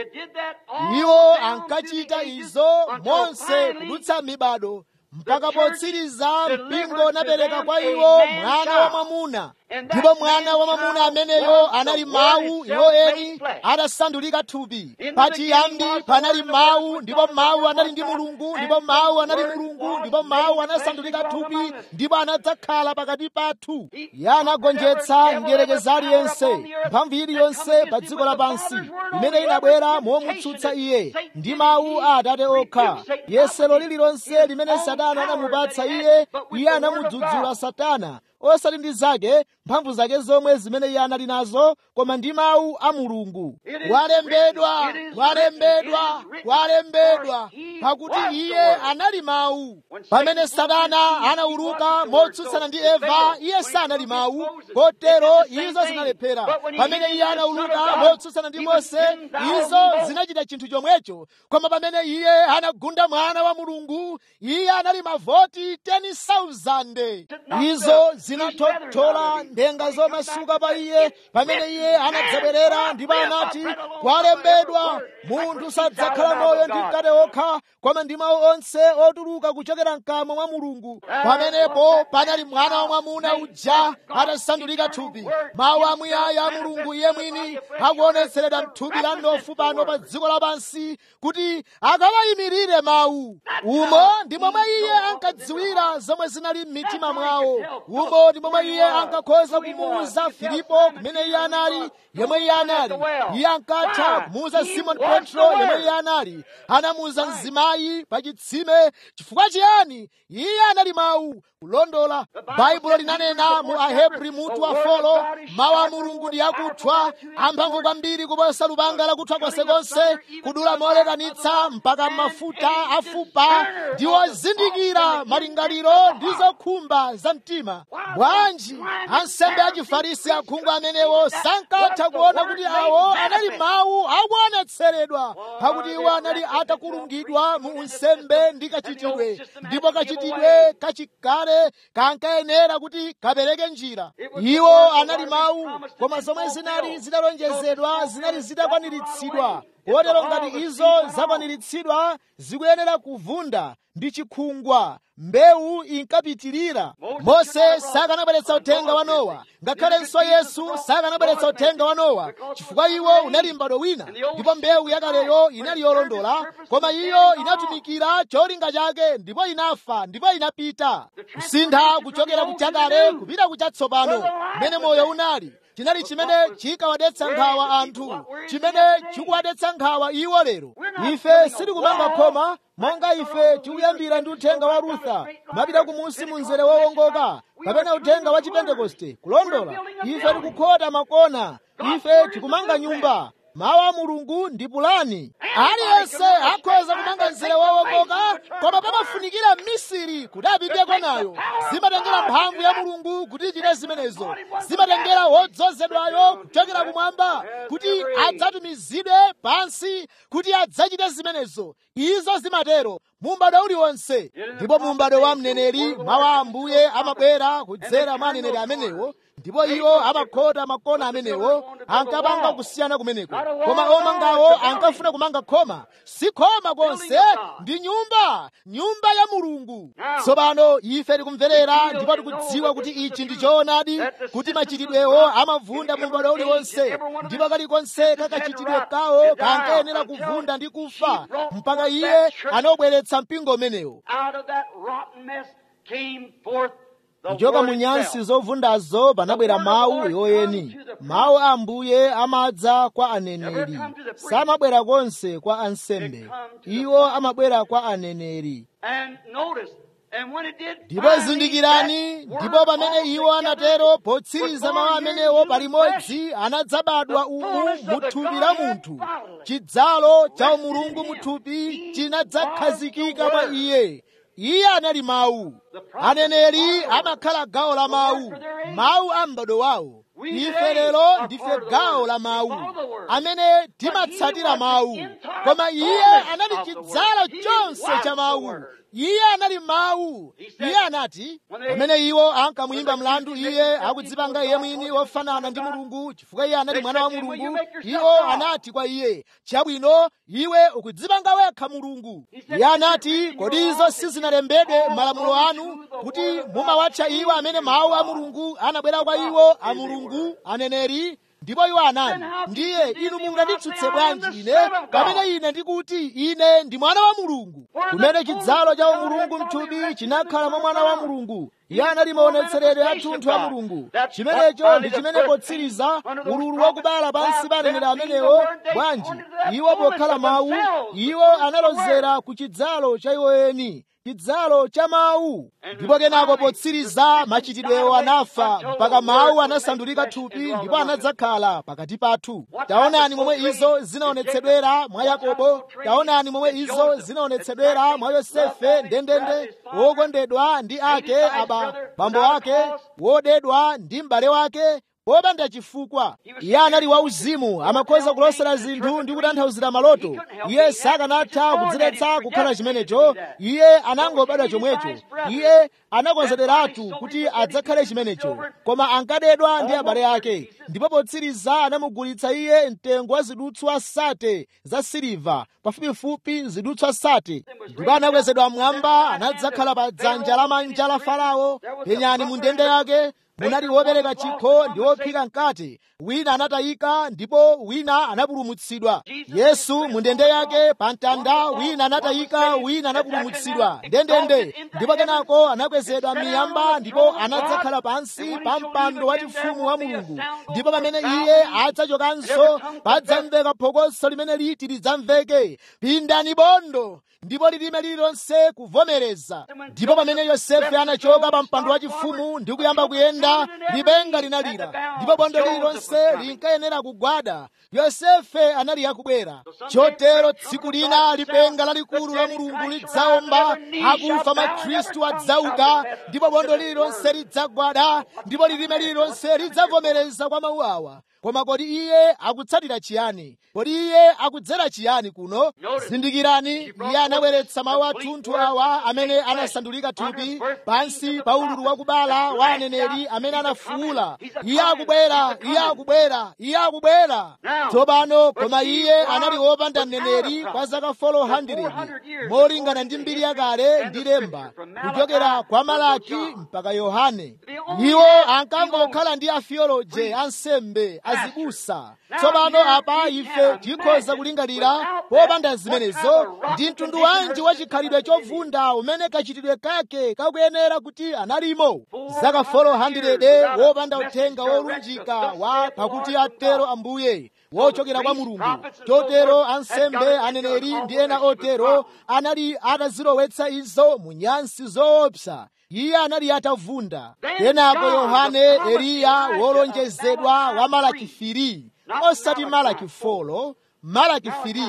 Speaker 1: iwo ankachita izo monse kudutsa mibado mpaka potsiriza mpingo unapereka kwa iwo mwana wa mwamuna ndipo mwana wa mwamuna ameneyo anali mawu iwo eni atasandulika thupi pachiyambi panali mawu ndipo mawu anali ndi mulungu ndipo mawu anali mulungu ndipo mawu anasandulika thupi ndipo anadzakhala pakati pathu iye anagonjetsa mdierekezi aliyense mphamvu iliyonse pa dziko lapansi imene inabwera momutsutsa iye ndi mawu a atate okha yesero lililonse limene satana anamupatsa iye iye anamudzudzula satana osati ndi zake mphamvu zake zomwe zimene iye anali nazo koma ndi mawu a mulungu walembedwa walembedwa walembedwa pakuti iye anali mawu pamene satana anawuluka motsutsana ndi eva iye sanali mawu kotero izo zinalephera pamene iye anawuluka motsutsana ndi mose izo zinachita chinthu chomwecho koma pamene iye anagunda mwana wa mulungu iye anali mavoti 10,000 izo zinathothola ndenga zomasuka pa iye pamene iye anadzabwerera ndipo anati kwalembedwa munthu sadzakhala moyo ndi mkate okha koma ndi mawu onse otuluka kuchokera mkamwa mwa mulungu pamenepo panali mwana wa mwamuna uja atasandulika thupi mawu amuyaya a mulungu iye mwini akuonetseredwa mthupi la mnofu pano pa dziko lapansi kuti akawayimirire mawu umo ndi momwe iye ankadziwira zomwe zinali m'mitima mwawo umo ndi momwe iye ankakhoza ankakhoza kumuwuza filipo kumene iye anali yemwe iye anali iye ankatha kumuwuza simoni petro yemwe iye anali anamuwuza mzimayi pa chitsime chifukwa chiyani iye anali mawu kulondola baibulo linanena mu ahebri mutu wa folo mawu a mulungu ndi akuthwa amphamvu kwambiri kuposa lupanga lakuthwa konsekonse kudula molekanitsa mpaka mafuta afupa ndi ozindikira malingaliro ndi zokhumba za mtima bwanji ansembe achifarisi akhungu amenewo sankatha kuona kuti awo anali mawu akuonetseredwa pakuti iwo anali atakulungidwa mu unsembe ndi kachitidwe ndipo kachitidwe kachikale kankayenera kuti kapereke njira iwo anali mawu koma zomwe zinali zitalonjezedwa zinali zitakwaniritsidwa kotero ngati izo zakwaniritsidwa zikuyenera kuvunda ndi chikhungwa mbewu inkapitirira mose sakanabweretsa uthenga wa nowa ngakhalenso yesu sakanabweretsa uthenga wa nowa chifukwa iwo unali m'bado wina ndipo mbewu yakaleyo inali yolondola koma iyo inatumikira cholinga chake ndipo inafa ndipo inapita kusintha kuchokera kuchakale kupita kuchatsopano mmene moyo unali chinali chimene chikawadetsa nkhawa anthu chimene chikuwadetsa nkhawa iwo lero ife sitikumanga khoma monga ife tikuyambira ndi uthenga wa rutha mapita kumunsi mu mzere wowongoka kapena uthenga wa chipentekoste kulondola ife tikukhota makona ife tikumanga nyumba mawu a mulungu ndi pulani aliyense akhoza kumanga mzere wowongoka koma pamafunikira mmisiri kuti apiteko nayo zimatengera mphamvu ya mulungu kuti ichite zimenezo zimatengera wodzozedwayo kuchokera kumwamba kuti adzatumizidwe pansi kuti adzachite zimenezo izo zimatero mumbado uliwonse ndipo mumbado wa mneneri mawu a ambuye amabwera kudzera mwa aneneri amenewo ndipo iwo amakhota makona amenewo ankapanga kusiyana kumeneko koma omangawo ankafuna kumanga khoma si khoma konse ndi nyumba nyumba ya mulungu tsopano ife tikumverera ndipo tikudziwa kuti ichi ndi choonadi kuti machitidwewo amavunda mu m'bado uliwonse ndipo kalikonse kakachitidwe kawo kankayenera kuvunda ndi kufa mpaka iye anobweretsa mpingo umenewo kuchoka mu nyansi zovundazo panabwera mawu yoyeni mawu a ambuye amadza kwa aneneri samabwera konse kwa ansembe iwo amabwera kwa aneneri ndipo zindikirani ndipo pamene iwo anatero potsiriza mawu amenewo palimodzi anadzabadwa umu muthupi la munthu chidzalo cha umulungu muthupi chinadzakhazikika mwa iye iye anali mawu aneneri amakhala gawo la mawu mawu a m'bado wawo ife lero ndife gawo la mawu amene timatsatira mawu koma iye anali chidzalo chonse cha mawu iye anali mawu iye anati pamene iwo ankamuyimba mlandu iye akudzipanga iye mwini wofanana ndi mulungu chifukwa iye anali mwana wa mulungu iwo anati kwa iye chabwino iwe ukudzipanga wekha mulungu iye anati kodi izo sizinalembedwe m'malamulo anu kuti mumawatcha iwo amene mawu a mulungu anabwera kwa iwo a mulungu aneneri ndipo iwo anati ndiye inu munganditsutse bwanji ine pamene ine ndikuti ine ndi mwana wa mulungu kumene chidzalo cha umulungu mthupi chinakhala mwa mwana wa mulungu iye anali maonetseredwe athunthu a mulungu chimenecho ndi chimene potsiriza ululu wakubala pansi pa aneneri amenewo bwanji iwo pokhala mawu iwo analozera ku chidzalo cha iwo eni chidzalo cha mawu ndipo kenako potsiriza machitidwewo anafa mpaka mawu anasandulika thupi ndipo anadzakhala pakati pathu taonani momwe izo zinaonetsedwera mwa yakobo taonani momwe izo zinaonetsedwera mwa yosefe ndendende wokondedwa ndi ake aba bambo ake wodedwa ndi m'bale wake popanda chifukwa iye anali wauzimu amakhoza kulosera zinthu ndi kutanthauzira maloto iye sakanatha kudziletsa kukhala chimenecho iye anangobadwa chomwecho iye anakonzederatu kuti adzakhale chimenecho koma ankadedwa ndi abale ake ndipo potsiriza anamugulitsa iye mtengo wa zidutswa sate za siliva pafupifupi zidutswa sate ndipo anakwezedwa mmwamba anadzakhala pa dzanja lamanja la farao penyani mu ndende yake munali wopereka chikho ndi wophika mkate wina anatayika ndipo wina anapulumutsidwa yesu mu ndende yake pa mtanda wina anatayika wina anapulumutsidwa ndendende ndipo kenako anakwezedwa miyamba ndipo anadzakhala pansi pa mpando wachifumu wa mulungu ndipo pamene iye adzachokanso padzamveka phokoso limene liti lidzamveke pindani bondo ndipo lilime lililonse kuvomereza ndipo pamene yosefe anachoka pa mpando wachifumu ndi kuyamba kuyenda lipenga linalira ndipo bondo lililonse linkayenera kugwada yosefe anali akubwera chotero tsiku lina lipenga lalikulu la mulungu lidzaomba akufa makhristu adzauka ndipo bondo lililonse lidzagwada ndipo lilime lililonse lidzavomereza kwa mawu awa koma kodi iye akutsatira chiyani kodi iye akudzera chiyani kuno zindikirani iye anabweretsa mawu athunthu awa amene anasandulika thupi pansi pa ululu wakubala wa aneneri amene anafuwula iye akubwera iye akubwera iye akubwera tsopano koma iye anali wopanda mneneri kwa zaka 400 molingana ndi mbiri yakale ndi lemba kuchokera kwa malaki mpaka yohane iwo ankangokhala ndi afioloje ansembe azibusa tsopano apa ife tikhoza kulingalira popanda zimenezo ndi mtundu wanji wa chikhalidwe chovunda umene kachitidwe kake kakuyenera kuti analimo zaka 400 wopanda uthenga wolunjika wa pakuti atero ambuye wochokera kwa mulungu chotero ansembe aneneri ndi ena otero anali atazilowetsa izo mu nyansi zoopsa iye anali atavunda kenako yohane eliya wolonjezedwa wa malaki 3 osati malaki 4 malaki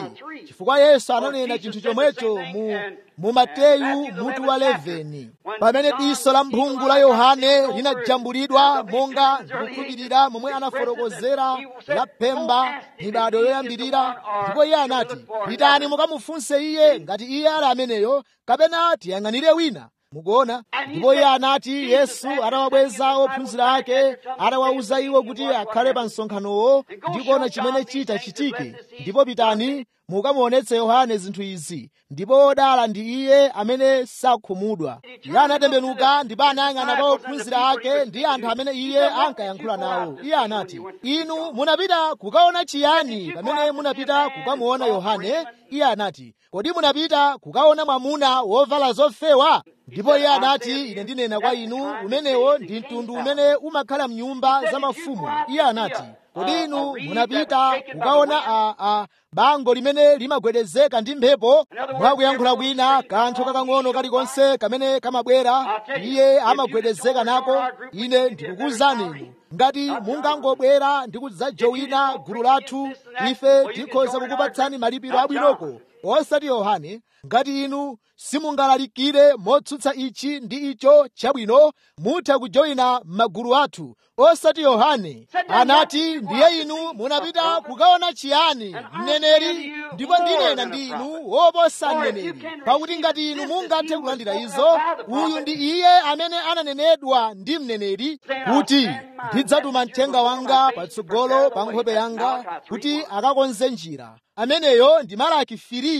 Speaker 1: 3 chifukwa yesu ananena chinthu chomwecho mu, mu mateyu mutu wa 11 pamene diso la mphungu la yohane linajambulidwa monga ndikukhulupirira momwe anafotokozera la pemba mibado yoyambirira ndipo iye anati pitani mukamufunse iye ngati iye ali ameneyo kapena tiyang'anire wina mukuona ndipo iye anati yesu atawabweza ophunzira ake atawawuza iwo kuti akhale pa msonkhanowo ndi kuona chimene chita chitike ndipo pitani mukamuonetse yohane zinthu izi ndipo odala ndi iye amene sakhumudwa iye anatembenuka ndipo anayang'ana kwa ophunzira ake ndi anthu amene iye ankayankhula nawo iye anati inu munapita kukaona chiyani pamene munapita kukamuona yohane iye anati kodi munapita kukaona mwamuna wovala zofewa ndipo iye anati ine ndinena kwa inu umenewo ndi mtundu umene umakhala mnyumba za mafumu iye anati kodi inu munapita kukaona a, a bango limene limagwedezeka ndi mphepo mwakuyankhula kwina kanthu kakang'ono kalikonse kamene kamabwera iye amagwedezeka nako ine ndikukuwuzani inu ngati mungangobwera ndi kudzajowina gulu lathu ife tikhoza kukupatsani malipiro abwinoko osati yohane ngati inu simungalalikire motsutsa ichi ndi icho chabwino mutha kujoyina magulu athu osati yohane anati ndiye inu munapita kukaona chiyani mneneri ndipo ndinena ndi inu woposa mneneri pakuti ngati inu mungathe kulandira izo uyu ndi iye amene ananenedwa ndi mneneri kuti ndidzatuma mthenga wanga patsogolo pa nkhope yanga kuti akakonze njira ameneyo ndi malaki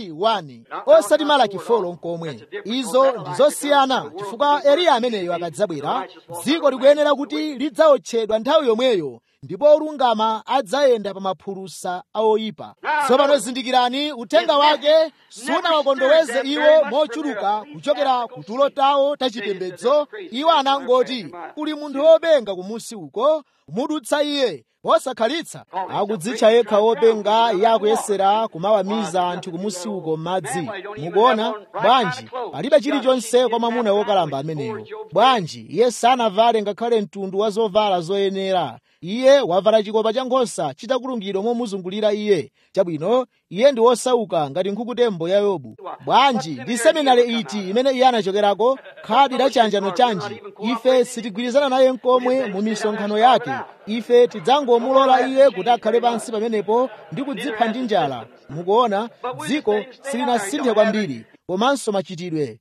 Speaker 1: 3:1 osati malaki 4 nkomwe izo ndi zosiyana chifukwa eliya ameneyo akadzabwera dziko likuyenera kuti lidzaotchedwa nthawi yomweyo ndipo olungama adzayenda pa maphulusa aoyipa tsopano zindikirani uthenga wake sunawakondoweze iwo mochuluka kuchokera ku tulo tawo tachipembedzo iwo anangoti kuli munthu wopenga kumusi uko kumudutsa iye wosakhalitsa akudzitcha yekha wopenga iye akuyesera kumawamiza anthu kumusi uko m'madzi mukuona bwanji palibe chilichonse kwa mwamuna wokalamba ameneyo bwanji iye sanavale ngakhale mtundu wa zovala zoyenera iye wavala chikopa cha nkhosa chitakulungidwa momuzungulira iye chabwino iye ndi wosauka ngati nkhukutembo ya yobu bwanji ndi seminari iti imene iye anachokerako khadi la chanjano chanji ife sitigwirizana naye nkomwe mu misonkhano yake ife tidzangomulola iye kuti akhale pansi pamenepo ndi kudzipha ndi njala mukuona dziko silinasinthe kwambiri komanso machitidwe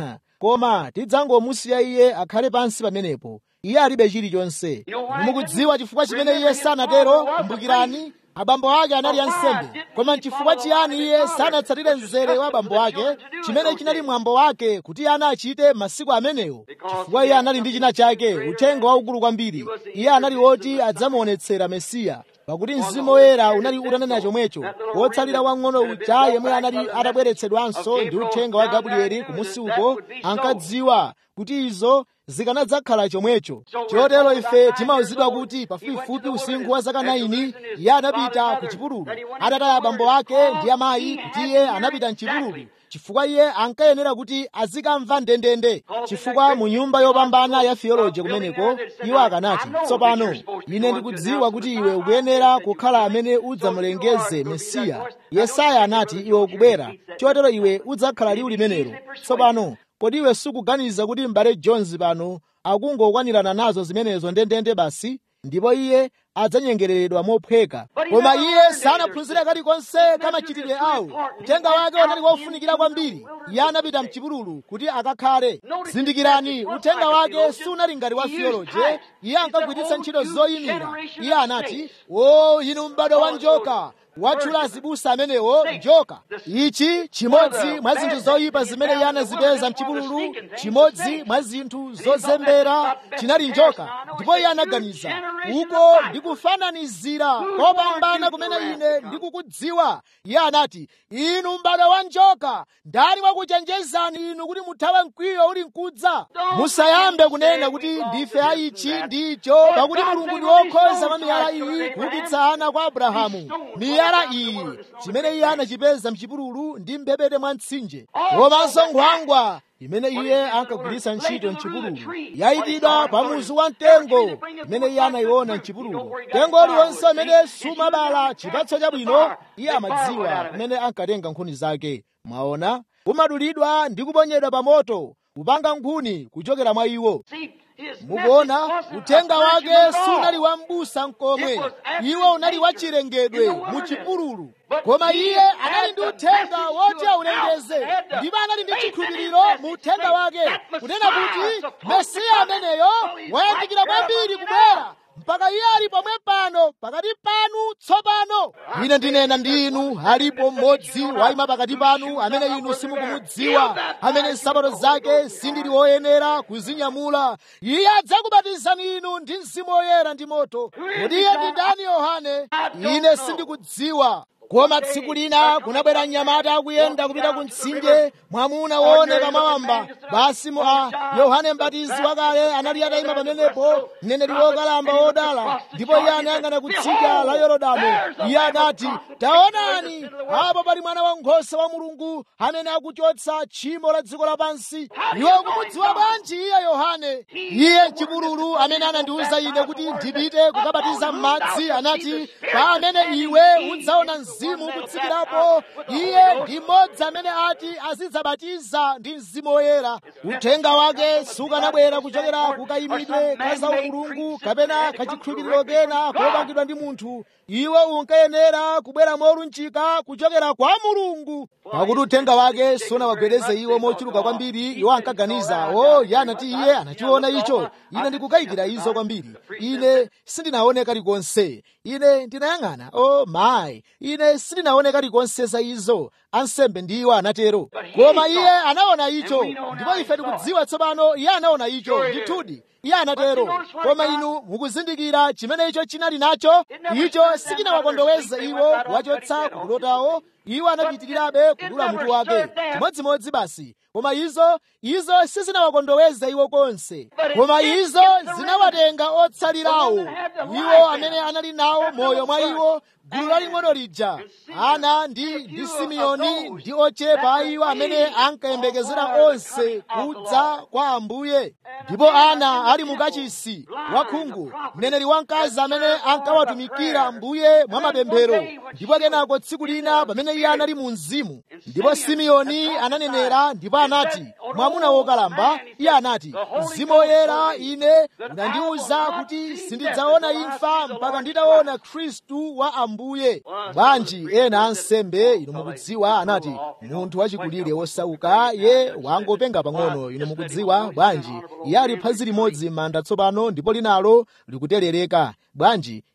Speaker 1: koma tidzangomusiya iye akhale pansi pamenepo iye alibe chilichonse mukudziwa chifukwa chimene iye sanatero kumbukirani abambo ake anali ansembe koma chifukwa chiyani iye sanatsatire mzere wa abambo ake chimene chinali mwambo wake kuti ana achite masiku amenewo chifukwa iye anali ndi china chake uthenga waukulu kwambiri iye anali woti adzamuonetsera mesiya pakuti mzimu woyera unali utanena chomwecho wotsalira wang'ono uja yemwe anali atabweretsedwanso ndi uthenga wa gabrieli kumusi uko ankadziwa kuti izo zikanadzakhala chomwecho chotero ife timauzidwa kuti pafupifupi usinkhu wa zaka 9 iye anapita ku chipululu atataya abambo ake ndi amayi kuti iye anapita mchipululu chifukwa iye ankayenera kuti azikamva ndendende chifukwa mu nyumba yopambana ya theology kumeneko iwo akanati tsopano ine ndikudziwa kuti iwe ukuyenera kukhala amene udzamulengeze mesiya yesaya anati iwe ukubwera chotero iwe udzakhala liwu limenelo tsopano kodi iwe sukuganiza kuti m'bale jones pano akungokwanirana nazo zimenezo ndendende basi ndipo iye adzanyengereredwa mophweka koma iye sanaphunzire kalikonse kamachitidwe awo uthenga wake unali wofunikira kwambiri iye anapita mchipululu kuti akakhale zindikirani uthenga wake sunali ngati wa theology iye ankagwiritsa ntchito zoyimira iye anati o inu m'bado wa njoka watchula azibusa amenewo njoka ichi chimodzi mwa zinthu zoyipa zimene iye anazipeza mchipululu chimodzi mwa zinthu zozembera chinali njoka ndipo iye anaganiza uko ndikufananizira kopambana kumene ine ndikukudziwa iye anati inu m'bado wa njoka ndani wakuchenjezani inu kuti muthawe mkwiyo uli mkudza musayambe kunena kuti ndife aichi ndicho pakuti mulungu ndi wokhoza mwa miyala iyi kuukitsa ana kwa abrahamu miyala iyi chimene iye anachipeza mchipululu ndi mbebete mwa mtsinje komanso nkhwangwa imene iye ankagwiritsa ntchito mchipululu yayikidwa pa muzu wa mtengo imene iye anayiona mchipululu mtengo uliwonse umene sumabala chipatso chabwino iye amadziwa kumene ankatenga nkhuni zake mwaona umadulidwa ndi kuponyedwa pa moto kupanga nkhuni kuchokera mwa iwo mukuona uthenga wake sunali wa m'busa mkomwe iwo unali wachilengedwe mu chipululu koma iye anali ndi uthenga woti aulengeze ndipo anali ndi chikhulupiriro mu uthenga wake kunena kuti mesiya ameneyo wayandikira kwambiri kubwera mpaka iye ali pomwe pano pakati panu tsopano ine ndinena ndi inu alipo mmodzi wayima pakati panu amene inu simukumudziwa amene nsapato zake sindili woyenera kuzinyamula iye adzakubatizani inu ndi mzimu woyera ndi moto kodi iye ndi ndani yohane ine sindikudziwa koma tsiku lina kunabwera mnyamata akuyenda kupita ku mtsinje mwamuna wooneka mawamba basi mu a yohane mbatizi wakale anali atayima pamenepo mneneri wokalamba wodala ndipo iye anayang'ana kutsidya la yorodano iye anati taonani apo pali mwana wankhosa wa mulungu amene akuchotsa tchimo la dziko lapansi iwe ukumudziwa bwanji iye yohane iye chipululu amene anandiwuza ine kuti ndipite kukabatiza m'madzi anati pa amene iwe udzaona mzimu ukutsikirapo iye ndi mmodzi amene ati azidzabatiza ndi mzimu woyera uthenga wake sukanabwera kuchokera kukayimidwe ka zaumulungu kapena kachikhulupiriro kena kopangidwa ndi munthu iwo unkayenera kubwera molunjika kuchokera kwa mulungu pakuti uthenga wake sunawagwedeze iwo mochuluka kwambiri iwo ankaganiza o iye anati iye anachiona icho ine ndikukayikira izo kwambiri ine sindinaone kalikonse ine ndinayang'ana o mayi ine sindinaone kalikonse za izo ansembe ndiwo anatero koma iye anaona icho ndipo ife tikudziwa tsopano iye anaona icho ndithudi iye anatero koma inu mukuzindikira chimene icho chinali nacho icho sichinawakondoweze iwo wachotsa kukulotawo iwo anapitirirabe kudula mutu wake chimodzimodzi basi koma izo izo sizinawakondoweze iwo konse koma izo zinawatenga otsalirawo iwo amene anali nawo moyo mwa iwo gulu laling'ono lija ana ndi ndi simeoni ndi ochepa iwo amene ankayembekezera onse kudza kwa ambuye ndipo ana ali mukachisi wakhungu mneneri wamkazi amene ankawatumikira ambuye mwa mapemphero ndipo kenako tsiku lina pamene iye anali mu mzimu ndipo simeoni ananenera ndipo anati mwamuna wokalamba iye anati mzimu woyera ine unandiwuza kuti sindidzaona imfa mpaka nditaona khristu wa ambuye bwanji ena ansembe inu mukudziwa anati munthu wachikulire wosauka ye wangopenga pang'ono inu mukudziwa bwanji iye ali phazi limodzi m'manda tsopano ndipo linalo likuterereka bwanji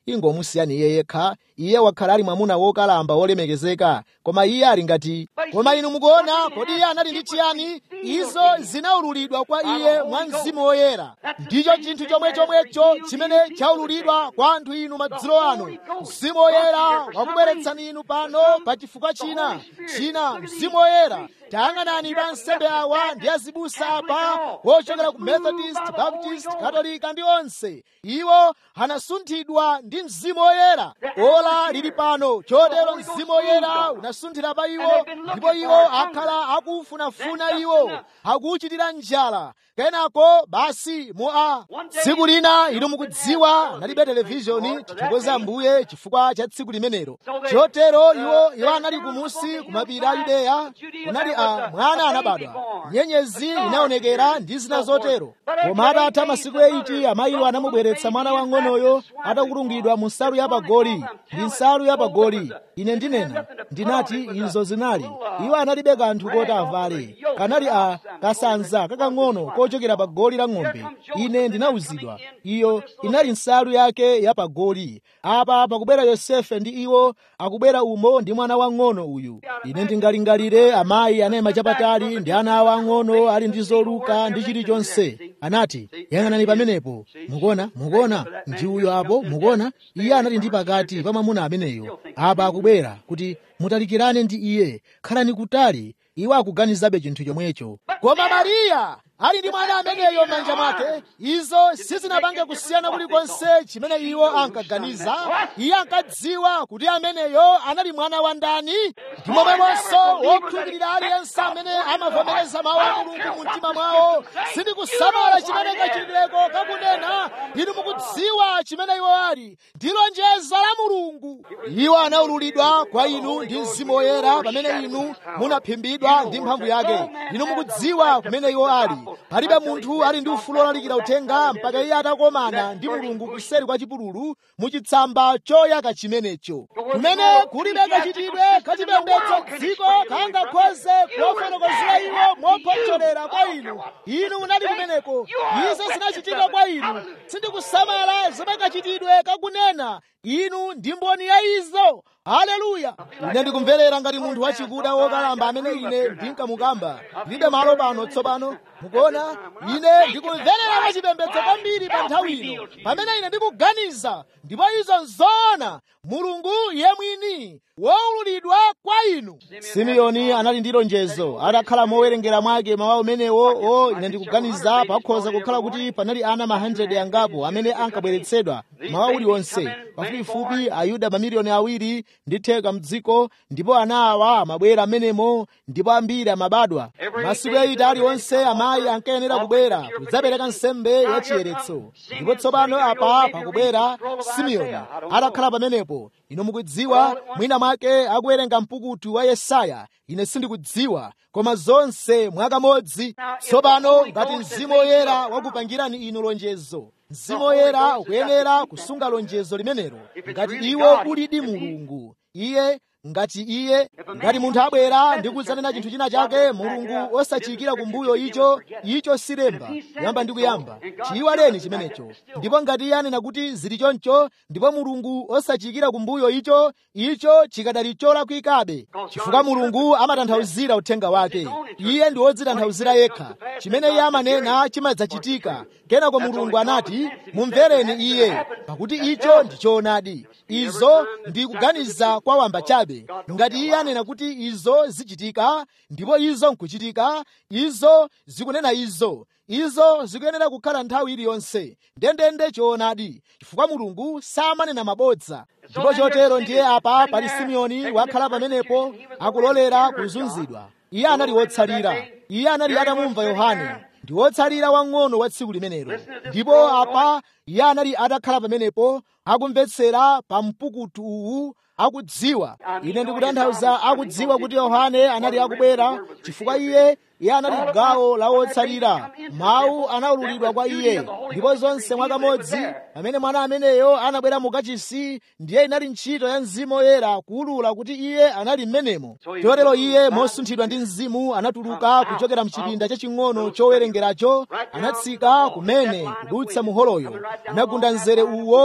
Speaker 1: ingomusiyani iye yekha iye wakhala ali mwamuna wokalamba wolemekezeka koma iye ali ngati koma inu mukuona kodi iye anali ndi chiyani izo zinaululidwa kwa iye mwa mzimu woyera ndicho chinthu chomwe chomwecho chimene chaululidwa kwa anthu inu madzulo ano mzimu woyera wakubweretsani inu pano pa chifukwa china china mzimu woyera tayang'anani pa nsembe awa ndi azibusa apa wochokera ku methodist baptist katolika ndi onse iwo anasunthidwa ndi mzimu woyera ola lili pano chotero mzimu woyera unasunthira pa iwo ndipo iwo akhala akufunafuna iwo akuchitira njala kenako basi mu a tsiku lina inu mukudziwa nalibe televishoni tithokoze ambuye chifukwa cha tsiku limenelo chotero iwo iwo anali kumusi kumapiri a yudeya kunali a mwana anabadwa nyenyezi inaonekera ndi zina zotero koma atatha masiku 8 amayiwo anamubweretsa mwana wang'onoyo atakulungidwa mu nsalu yapagoli ndi nsalu yapagoli ine ndinena ndinati izo zinali iwo analibe kanthu koti avale kanali a kasanza kakang'ono kochokera pa goli la ng'ombe ine ndinawuzidwa iyo inali nsalu yake yapagoli apa pakubwera yosefe ndi iwo akubwera umo ndi mwana wang'ono uyu ine ndingalingalire amayi anayima chapatali ndi ana awo ang'ono ali ndi zoluka ndi chilichonse anati yang'anani pamenepo mukuona mukuona ndi uyo apo mukuona iye anali ndi pakati pa mwamuna ameneyo apa akubwera kuti mutalikirane ndi iye khalani kutali iwo akuganizabe chinthu chomwecho koma mariya ali ndi mwana ameneyo m'manja mwake izo sizinapange kusiyana kulikonse chimene iwo ankaganiza iye ankadziwa kuti ameneyo anali mwana wa ndani ndi momwemonso wokhulupirira aliyense amene amavomereza mawu a mulungu mu mtima mwawo sindikusamala chimene kachitidweko kakunena inu mukudziwa chimene iwo ali ndi lonjezo la mulungu iwo anaululidwa kwa inu ndi mzimu woyera pamene inu munaphimbidwa ndi mphamvu yake inu mukudziwa kumene iwo ali palibe munthu ali ndi ufulu olalikira uthenga mpaka iye atakomana ndi mulungu kuseri kwa chipululu muchitsamba choyaka chimenecho kumene kulibe kachitidwe kachipembedzo dziko kangakhoze kuwafotokozera iwo mophotolera kwa inu inu munali kumeneko izo zinachitika kwa inu sindikusamala zomwe kachitidwe kakunena inu ndi mboni ya izo haleluya ine ndikumverera ngati munthu wachikuda wokalamba amene ine ndinkamukamba ndilibe malo pano tsopano mukuona ine ndikumverera wachipembedzo kwambiri pa nthawi ino pamene ine ndikuganiza ndipo izo nzoona mulungu iye mwini woululidwa kwa inu simeoni anali ndi lonjezo atakhala mowerengera mwake mawu amenewo o ine ndikuganiza pakhoza kukhala kuti panali ana ma 100 angapo amene ankabweretsedwa mawu uliwonse pafupifupi ayuda mamiliyoni awiri ndi theka mdziko ndipo ana awa amabwera amenemo ndipo ambiri amabadwa masiku aita aliwonse amayi ankayenera kubwera kudzapereka nsembe ya chiyeretso ndipo tsopano apa pakubwera simeoni atakhala pamenepo ino mukudziwa mwina mwake akuwerenga mpukutu wa yesaya ine sindikudziwa koma zonse mwakamodzi tsopano ngati mzimu woyera wakupangirani inu lonjezo mzimu woyera ukuyenera kusunga lonjezo limenelo ngati iwo ulidi mulungu iye ngati iye ngati munthu abwera ndi kudzanena chinthu china chake mulungu osachiyikira kumbuyo icho icho silemba kuyamba ndi kuyamba chiyiwaleni chimenecho ndipo ngati iye anena kuti zili choncho ndipo mulungu osachiyikira kumbuyo icho icho chikadali cholakwikabe chifukwa mulungu amatanthauzira uthenga wake iye ndi wodzitanthauzira yekha chimene iye amanena chimadzachitika kenako mulungu anati mumvereni iye pakuti icho ndi choonadi izo ndi kuganiza kwa wamba chabe ngati iye anena kuti izo zichitika ndipo izo nkuchitika izo zikunena izo izo zikuyenera kukhala nthawi iliyonse ndendende choonadi chifukwa mulungu samanena mabodza ndipo chotero ndiye apa pali simeoni wakhala pamenepo akulolera kuzunzidwa iye anali wotsalira iye anali atamumva yohane ndi wotsalira wang'ono wa tsiku limenelo ndipo apa iye anali atakhala pamenepo akumvetsera pa mpukutu uwu akudziwa ine ndikutanthauza akudziwa kuti yohane anali akubwera chifukwa iye iye anali gawo la wotsalira mawu anaululidwa kwa iye ndipo zonse mwakamodzi pamene mwana ameneyo anabwera mu kachisi ndiye inali ntchito ya mzimu woyera kuwulula kuti iye anali mmenemo chotero iye mosunthidwa ndi mzimu anatuluka kuchokera mchipinda chaching'ono chowerengeracho anatsika kumene kudutsa muholoyo anagunda mzere uwo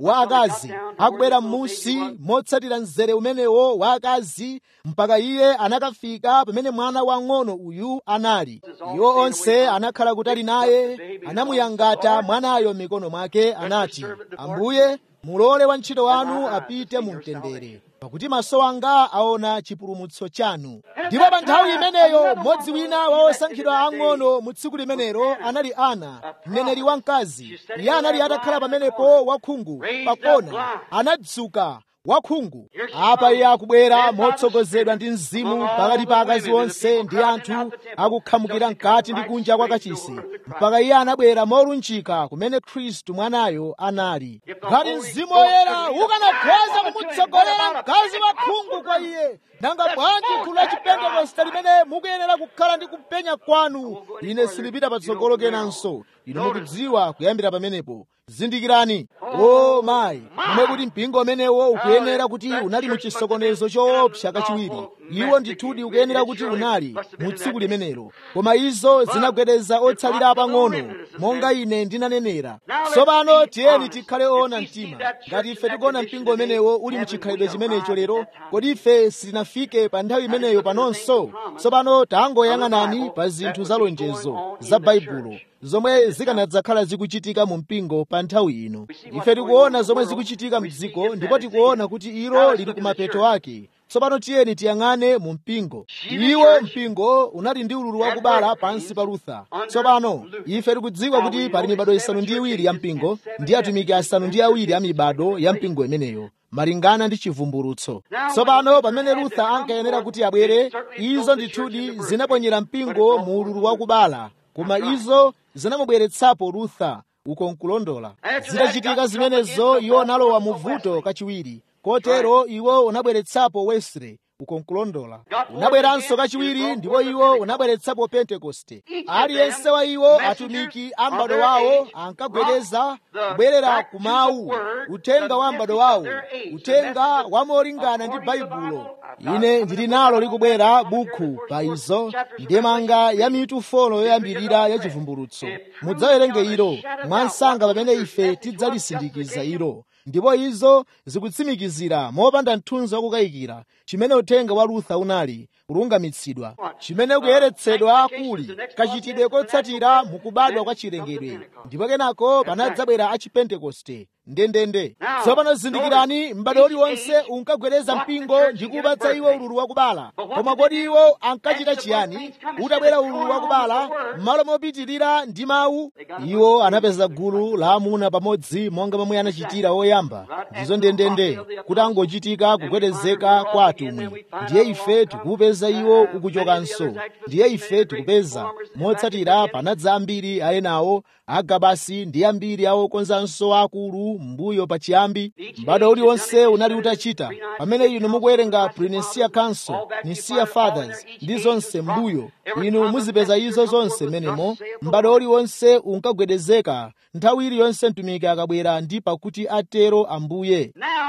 Speaker 1: wa akazi akubwera m'munsi motsatira mzere umenewo wa akazi mpaka iye anakafika pamene mwana wang'ono uyu anali iwo onse anakhala kutali naye anamuyangata mwanayo m'mikono mwake anati ambuye mulole wantchito wanu apite mu mtendere pakuti maso anga aona chipulumutso chanu ndipo pa nthawi imeneyo mmodzi wina wa osankhidwa ang'ono mu tsiku limenelo anali ana mneneri wamkazi iye anali atakhala pamenepo wakhungu pakona anadzuka wakhungu apa iye akubwera motsogozedwa ndi mzimu pakati pa akazi onse ndi anthu akukhamukira mkati ndi kunja kwa kachisi mpaka iye anabwera molunjika kumene khristu mwanayo anali ngati mzimu woyera ukanakhoza kumutsogolera mkazi wakhungu kwa iye nanga bwanji gulu la chipentekoste limene mukuyenera kukhala ndi kupenya kwanu ine silipita patsogolo kenanso inu mukudziwa kuyambira pamenepo zindikirani o mayi momwe kuti mpingo umenewo ukuyenera kuti unali mu chisokonezo choopsa kachiwiri iwo ndithudi ukuyenera kuti unali mu tsiku limenelo koma izo zinagwedeza otsalira pang'ono monga ine ndinanenera tsopano tiyeni tikhale oona mtima ngati ife tikuona mpingo umenewo uli mu chikhalidwe chimenecho lero kodi ife sitinafike pa nthawi imeneyo panonso tsopano tangoyang'anani pa zinthu za lonjezo za baibulo zomwe zikanadzakhala zikuchitika mu mpingo pa nthawi ino ife tikuona zomwe zikuchitika mdziko ndipo tikuona kuti ilo lili kumapeto ake tsopano tiyeni tiyang'ane mu mpingo iwo mpingo unali ndi ululu wakubala pansi pa lutha tsopano ife tikudziwa kuti pali mibado isanu ndi iwiri ya mpingo ndi atumiki asanu ndi awiri a mibado ya mpingo imeneyo malingana ndi chivumbulutso tsopano pamene lutha ankayenera kuti abwere izo ndithudi zinaponyera mpingo mu ululu wakubala koma izo zinamubweretsapo lutha uko nkulondola zitachitika zimenezo iwo analowa mu vuto kachiwiri kotero iwo unabweretsapo wesley uko nkulondola unabweranso kachiwiri ndipo iwo unabweretsapo pentekoste aliyense wa iwo atumiki a m'bado wawo ankagwedeza kubwerera ku mawu uthenga wa m'bado wawo uthenga wamolingana ndi baibulo ine ndili nalo likubwera bukhu pa izo ndemanga ya mitu folo yoyambirira ya chivumbulutso mudzawerenge ilo mwansanga pamene ife tidzalisindikiza ilo ndipo izo zikutsimikizira mopanda mthunzi wakukayikira chimene uthenga wa lutha unali kulungamitsidwa chimene kuyeretsedwa kuli kachitidwe kotsatira mukubadwa kwa chilengedwe ndipo kenako panadzabwera a chipentekoste ndendende tsopano zindikirani m'bado uliwonse unkagwedeza mpingo ndi kupatsa iwo ululu wakubala koma kodi iwo ankachita chiyani utabwera ululu wakubala m'malo mopitirira ndi mawu iwo anapeza gulu la amuna pamodzi monga momwe anachitira woyamba ndizo ndendende kuti angochitika kugwedezeka kwa atumwi ndiye ife tikupeza iwo ukuchokanso ndiye ife tikupeza motsatira panadza ambiri ayenawo agabasi ndi ambiri awokonzanso akulu mbuyo pachiyambi m'bado uliwonse unali utachita pamene inu mukuwerenga Pre-Nicene Council Nicene Fathers ndi zonse mbuyo inu muzipeza izo zonse menemo m'bado uliwonse unkagwedezeka nthawi iliyonse mtumiki akabwera ndi pakuti atero ambuye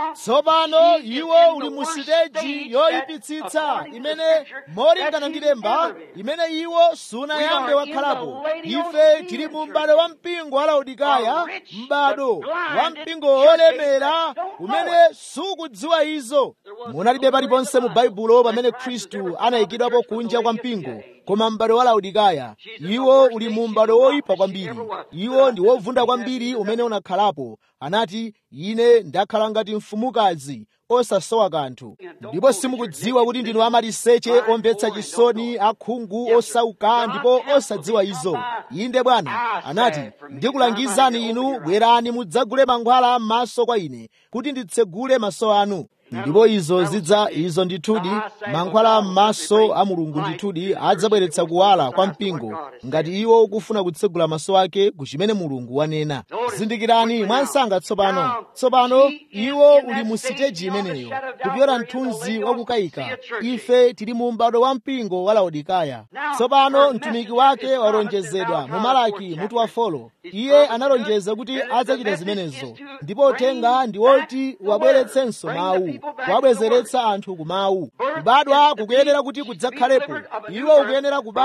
Speaker 1: tsopano iwo uli mu siteji yoyipitsitsa imene molingana ndi lemba imene iwo sunayambe wakhalapo ife tili mu m'bado wa mpingo wa laodikaya m'bado wa mpingo wolemera umene sukudziwa izo munalibe paliponse mu baibulo pamene khristu anayikidwapo kunja kwa mpingo koma m'bado wa laodikaya iwo uli mu m'bado woyipa kwambiri iwo ndi wovunda kwambiri umene unakhalapo anati ine ndakhala ngati mfumukazi osasowa kanthu ndipo simukudziwa kuti ndinu amaliseche omvetsa chisoni akhungu osauka ndipo osadziwa izo inde bwana anati ndikulangizani inu bwerani mudzagule mankhwala m'maso kwa ine kuti nditsegule maso anu ndipo izo zidza izo ndithudi mankhwala m'maso a mulungu ndithudi adzabweretsa kuwala kwa mpingo ngati iwo ukufuna kutsegula maso ake ku chimene mulungu wanena zindikirani mwansanga tsopano tsopano iwo uli mu siteji imeneyo kupyora mthunzi wakukayika ife tili mu m'bado wa mpingo wa laodikaya tsopano mtumiki wake walonjezedwa mu malaki mutu wa folo iye analonjeza kuti adzachita zimenezo ndipo uthenga ndi woti wabweretsenso mawu wabwezeretsa anthu ku mawu kubadwa kukuyenera kuti kudzakhalepo iwo ukuyenera kubadwa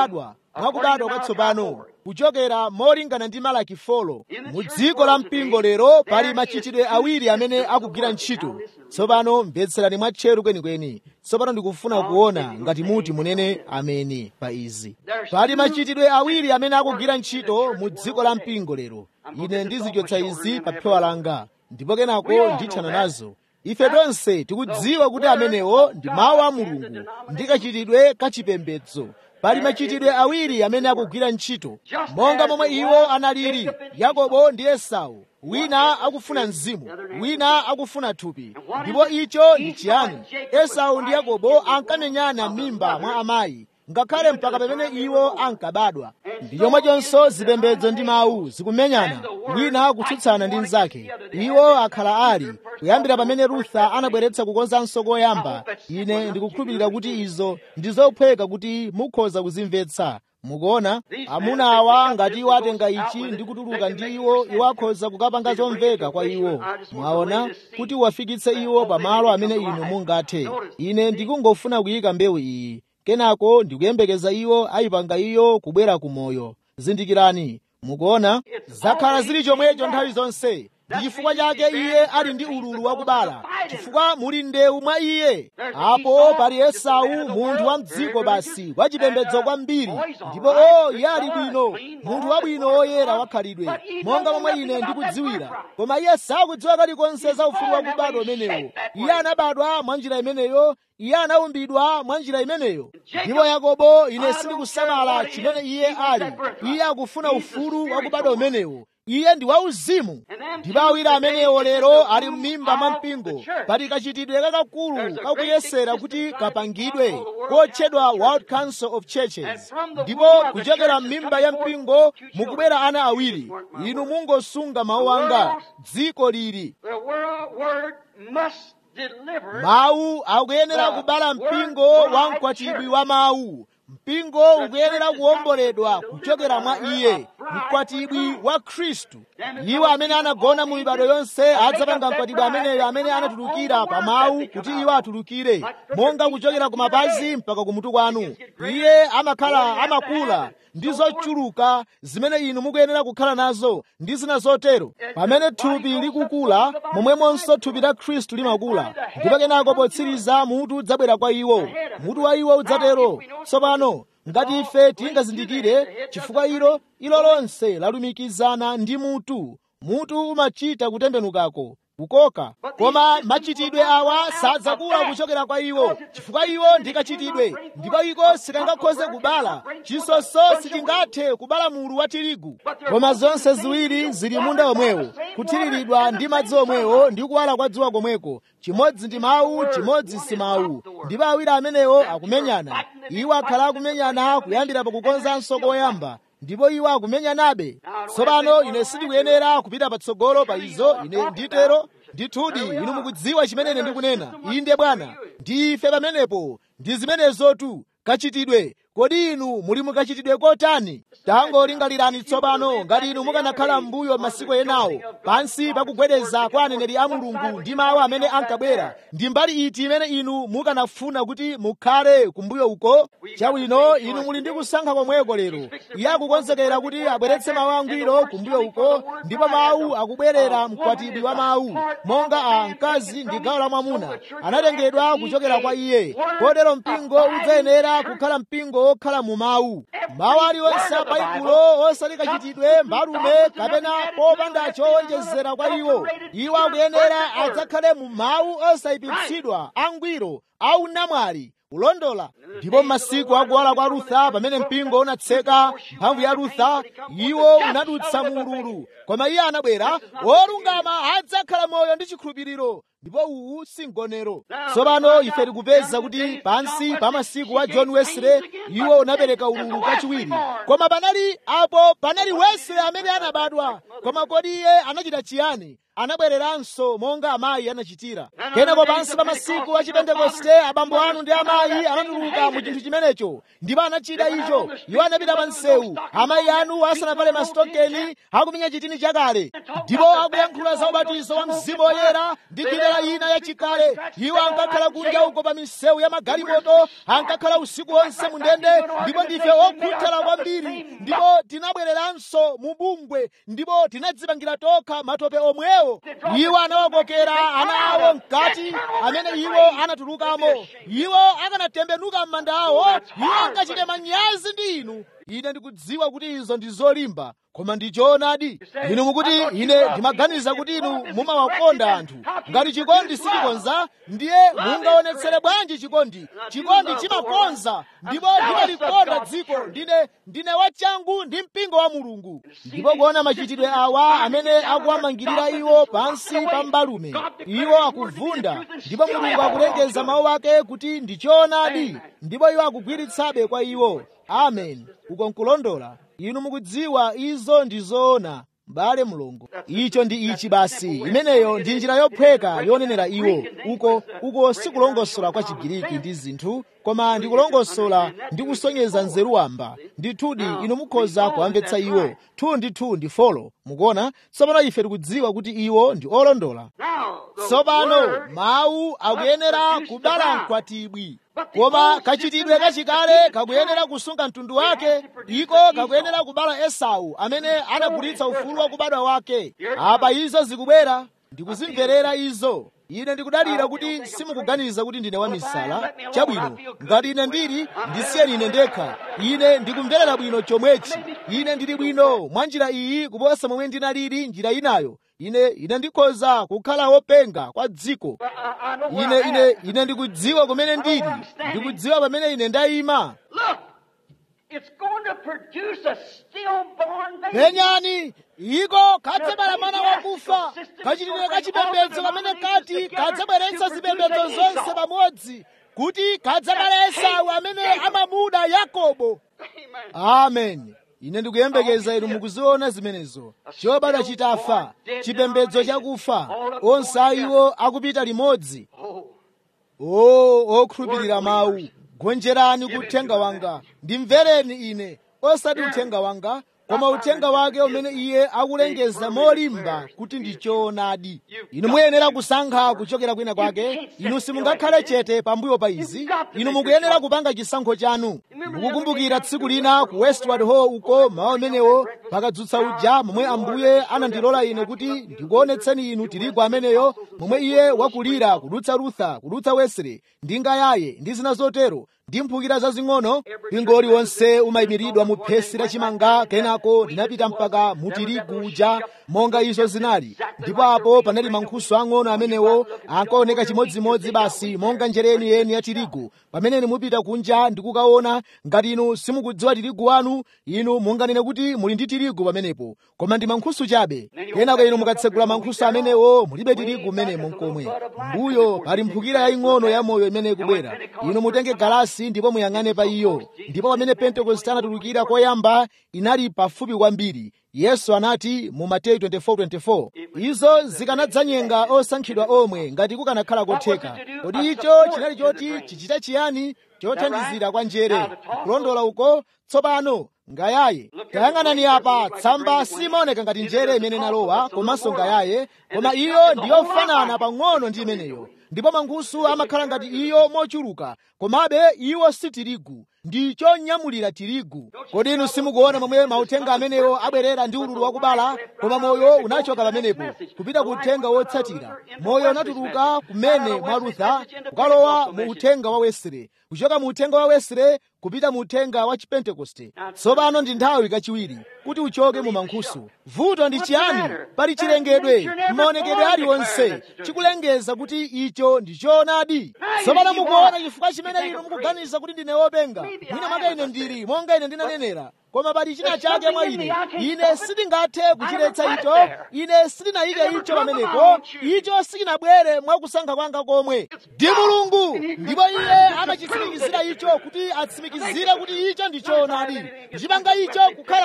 Speaker 1: mwakubadwa kwatsopano kuchokera molingana ndi malaki folo mu dziko la mpingo lero pali machitidwe awiri amene akugwira ntchito tsopano mvetserani mwatcheru kwenikweni tsopano ndikufuna kuona ngati muti munene ameni pa izi pali machitidwe awiri amene akugwira ntchito mu dziko la mpingo lero ine ndizichotsa izi pa phewa langa ndipo kenako ndithana nazo ife tonse tikudziwa kuti amenewo ndi mawu a mulungu ndi kachitidwe kachipembedzo pali machitidwe awiri amene akugwira ntchito monga momwe iwo analili yakobo ndi esau wina akufuna mzimu wina akufuna thupi ndipo icho ndi chiyani esau ndi yakobo ankamenyana m'mimba mwa amayi ngakhale mpaka pamene iwo ankabadwa ndi chomwechonso zipembedzo ndi mawu zikumenyana wina kutsutsana ndi mnzake iwo akhala ali kuyambira pamene rutha anabweretsa kukonzanso koyamba ine ndikukhulupirira kuti izo ndi zophweka kuti mukhoza kuzimvetsa mukuona amuna awa ngati iwo atenga ichi ndi kutuluka ndi iwo iwo akhoza kukapanga zomveka kwa iwo mwaona kuti uwafikitse iwo pamalo amene inu mungathe ine ndikungofuna kuyika mbewu iyi kenako ndikuyembekeza iwo ayipanga iyo kubwera ku moyo zindikirani mukuona zakhala zili chomwecho nthawi zonse ndi chifukwa chake iye ali ndi ululu wakubala chifukwa muli ndewu mwa iye apo pali esau munthu wa mdziko basi wachipembedzo kwambiri ndipo o iye ali bwino munthu wabwino woyera wakhalidwe monga momwe ine ndikudziwira koma iye sakudziwa kalikonse za ufulu wakubadwa umenewo iye anabadwa mwa njira imeneyo iye anaumbidwa mwa njira imeneyo ndipo yakobo ine sindikusamala chimene iye ali iye akufuna ufulu wakubadwa umenewo iye ndi wauzimu ndipo awiri amenewo lero ali m'mimba mwa mpingo pali kachitidwe kakakulu kakuyesera kuti kapangidwe kotchedwa world council of churches ndipo kuchokera m'mimba ya mpingo mukubwera ana awiri inu mungosunga mawu anga dziko lili mawu akuyenera kubala mpingo wa mkwatibwi wa mawu mpingo ukuyenera kuwomboledwa kuchokera mwa iye mkwatibwi wa khristu iwo amene anagona mu mibado yonse adzapanga mkwatibwi ameneyo amene anatulukira pa mawu kuti iwo atulukire monga kuchokera ku mapazi mpaka kumutu kwanu iye amakhala amakula ndi zochuluka zimene inu mukuyenera kukhala nazo ndi zina zotero pamene thupi likukula momwemonso thupi la khristu limakula ndipo kenako potsiriza mutu udzabwera kwa iwo mutu wa iwo udzatero tsopano ngati ife tingazindikire chifukwa ilo ilo lonse lalumikizana ndi mutu mutu umachita kutembenukako kukoka koma machitidwe awa sadzakula kuchokera kwa iwo chifukwa iwo ndikachitidwe ndipo iko sikangakhoze kubala chisonso sichingathe kubala mulu wa tirigu koma zonse ziwiri zili munda omwewo kuthiriridwa ndi madzi omwewo ndi kuwala kwa dzuwa komweko chimodzi ndi mawu chimodzi si mawu ndipo awiri amenewo akumenyana iwo akhala akumenyana kuyambira pakukonzanso koyamba ndipo iwo akumenyanabe tsopano ine sindikuyenera kupita patsogolo pa izo ine nditero ndithudi inu mukudziwa chimene ine ndikunena inde bwana ndife pamenepo ndi zimenezotu kachitidwe kodi inu muli mukachitidwe kotani tangolingalirani tsopano ngati inu mukanakhala m'mbuyo masiku enawo pansi pakugwedeza kwa aneneri a mulungu ndi mawu amene ankabwera ndi mbali iti imene inu mukanafuna kuti mukhale kumbuyo uko chabwino inu muli ndi kusankha komweko lero iye akukonzekera kuti abweretse mawu angwiro kumbuyo uko ndipo mawu akubwerera mkwatibwi wa mawu monga a mkazi ndi gawo la mwamuna anatengedwa kuchokera kwa iye kotero mpingo udzayenera kukhala mpingo wokhala mu mawu mawu aliwonse a baibulo osati kachitidwe mbalume kapena popanda chowonjezera kwa iwo iwo akuyenera adzakhale mu mawu osayipitsidwa angwiro au namwali kulondola ndipo m'masiku akuwala kwa rutha pamene mpingo unatseka mphamvu ya rutha iwo unadutsa mu ululu koma iye anabwera wolungama adzakhala moyo ndi chikhulupiriro ndipo uwu si mgonero tsopano ife tikupeza kuti pansi pa masiku wa john wesley iwo unapereka ululu kachiwiri koma panali apo panali wesley yense amene anabadwa koma kodi iye anachita chiyani anabwereranso monga amayi anachitira kenako pansi pa masiku a chipentekoste abambo anu ndi amayi anatuluka mu chinthu chimenecho ndipo anachita icho iwo anapita pa msewu amayi anu asanavale masitokeni akumenya chitini chakale ndipo akuyankhula za ubatizo wa mzimu woyera ndi njira ina yachikale iwo ankakhala kunja uko pa misewu ya magalimoto ankakhala usiku wonse mu ndende ndipo ndife okhuthala kwambiri ndipo tinabwereranso mu bungwe ndipo tinadzipangira tokha matope omwewo iwo anawakokera ana awo mkati amene iwo anatulukamo iwo akanatembenuka m'manda awo iwo angachite manyazi ndi inu ine ndikudziwa kuti izo ndi zolimba koma ndi choonadi inu mukuti ine ndimaganiza kuti inu mumawakonda anthu ngati chikondi sichikonza ndiye mungaonetsere bwanji chikondi chikondi chimakonza ndipo ndimalikonda dziko ndine ndine wachangu ndi mpingo wa mulungu ndipo kuona machitidwe awa amene akuwamangirira iwo pansi pa mbalume iwo akuvunda ndipo mulungu akulengeza mawu ake kuti ndi choonadi ndipo iwo akugwiritsabe kwa iwo amen uko nkulondola inu mukudziwa izo ndi zoona m'bale mulungu icho ndi ichi basi imeneyo ndi njira yophweka yonenera iwo uko uko sikulongosola kwa chigiriki ndi zinthu koma ndikulongosola ndi kusonyeza nzeru wamba ndithudi inu mukhoza kuamvetsa iwo two ndi two ndi folo mukuona tsopano ife tikudziwa kuti iwo ndi olondola tsopano mawu akuyenera kubala mkwatibwi koma kachitidwe kachikale kakuyenera kusunga mtundu wake iko kakuyenera kubala esau amene anagulitsa ufulu wa kubadwa wake apa izo zikubwera ndikuzimverera izo ine ndikudalira kuti simukuganiza kuti ndine wamisala chabwino ngati ine ndili ndisiyeni ine ndekha ine ndikumverera bwino chomwechi ine ndili bwino mwa njira iyi kuposa momwe ndinalili njira inayo ine ine ndikhoza kukhala wopenga kwa dziko ine ine ine ndikudziwa kumene ndili ndikudziwa pamene ine ndayima
Speaker 3: It's going to produce a stillborn baby.
Speaker 1: penyani iko kadzabala mwana wakufa kachitidwe kachipembedzo kamene kati kadzabweretsa zipembedzo zonse pamodzi kuti kadzabala esau amene amamuda yakobo amen ine ndikuyembekeza inu mukuziona zimenezo chobadwa chitafa chipembedzo chakufa onse aiwo akupita limodzi o okhulupirira mawu gonjerani kuthenga wanga ndimvereni ine osati uthenga wanga koma uthenga wake umene iye akulengeza molimba kuti ndi choonadi inu muyenera kusankha kuchokera kwina kwake inu simungakhale chete pambuyo pa izi inu mukuyenera kupanga chisankho chanu mukukumbukira tsiku lina ku westward hall uko mawu amenewo pakadzutsa uja momwe ambuye anandilola ine kuti ndikuonetseni inu tirigu ameneyo momwe iye wakulira kudutsa rutha kudutsa wesere ndi ngayaye ndi zina zotero ndi mphukira zazing'ono mpingo uliwonse umayimiridwa mu phesi la chimanga kenako ndinapita mpaka mu tirigu uja monga izo zinali ndipo apo panali mankhusu ang'ono amenewo ankaoneka chimodzimodzi basi monga njereni yeni ya tirigu pamene mupita kunja ndikukaona ngati inu simukudziwa tirigu wanu inu munganene kuti muli ndi tirigu pamenepo koma ndi mankhusu chabe kenako inu mukatsegula mankhusu amenewo mulibe tirigu mmenemo mkomwe mbuyo pali mphukira yaying'ono ya moyo imene ikubwera inu mutenge galasi ndipo muyang'ane pa iyo ndipo pamene pentekoste anatulukira koyamba inali pafupi kwambiri yesu anati mu mateyu 24:24 izo zikanadzanyenga osankhidwa omwe ngati kukanakhala kotheka kodi icho chinali choti chichita chiyani chothandizira kwa njere kulondola uko tsopano ngayaye tayang'anani apa tsamba simaoneka ngati njere imene inalowa komanso ngayaye koma iyo ndiyofanana pang'ono ndi imeneyo ndipo mankhusu amakhala ngati iyo mochuluka komabe iwo si tirigu ndi chonyamulira tirigu kodi inu simukuona momwe mauthenga amenewo abwerera ndi ululu wakubala koma moyo unachoka pamenepo kupita ku uthenga wotsatira moyo unatuluka kumene mwa rutha kukalowa mu uthenga wa wesere kuchoka mu uthenga wa wesere kupita mu uthenga wa chipentekoste tsopano ndi nthawi kachiwiri kuti uchoke mu mankhusu vuto ndi chiyani pali chilengedwe maonekedwe aliwonse chikulengeza kuti icho ndi choonadi tsopano mukuona chifukwa chimene inu mukuganiza kuti ndine wopenga mwina mwake ine ndili monga ine ndinanenera koma pali china chake mwa ine ine sindingathe kuchiletsa icho ine sindinayike icho pamenepo icho sikinabwere mwa kusankha kwanga komwe ndi mulungu ndipo iye amachitsimikizira icho kuti atsimikizire kuti icho ndi choonadi kuchipanga icho kukhala choonadi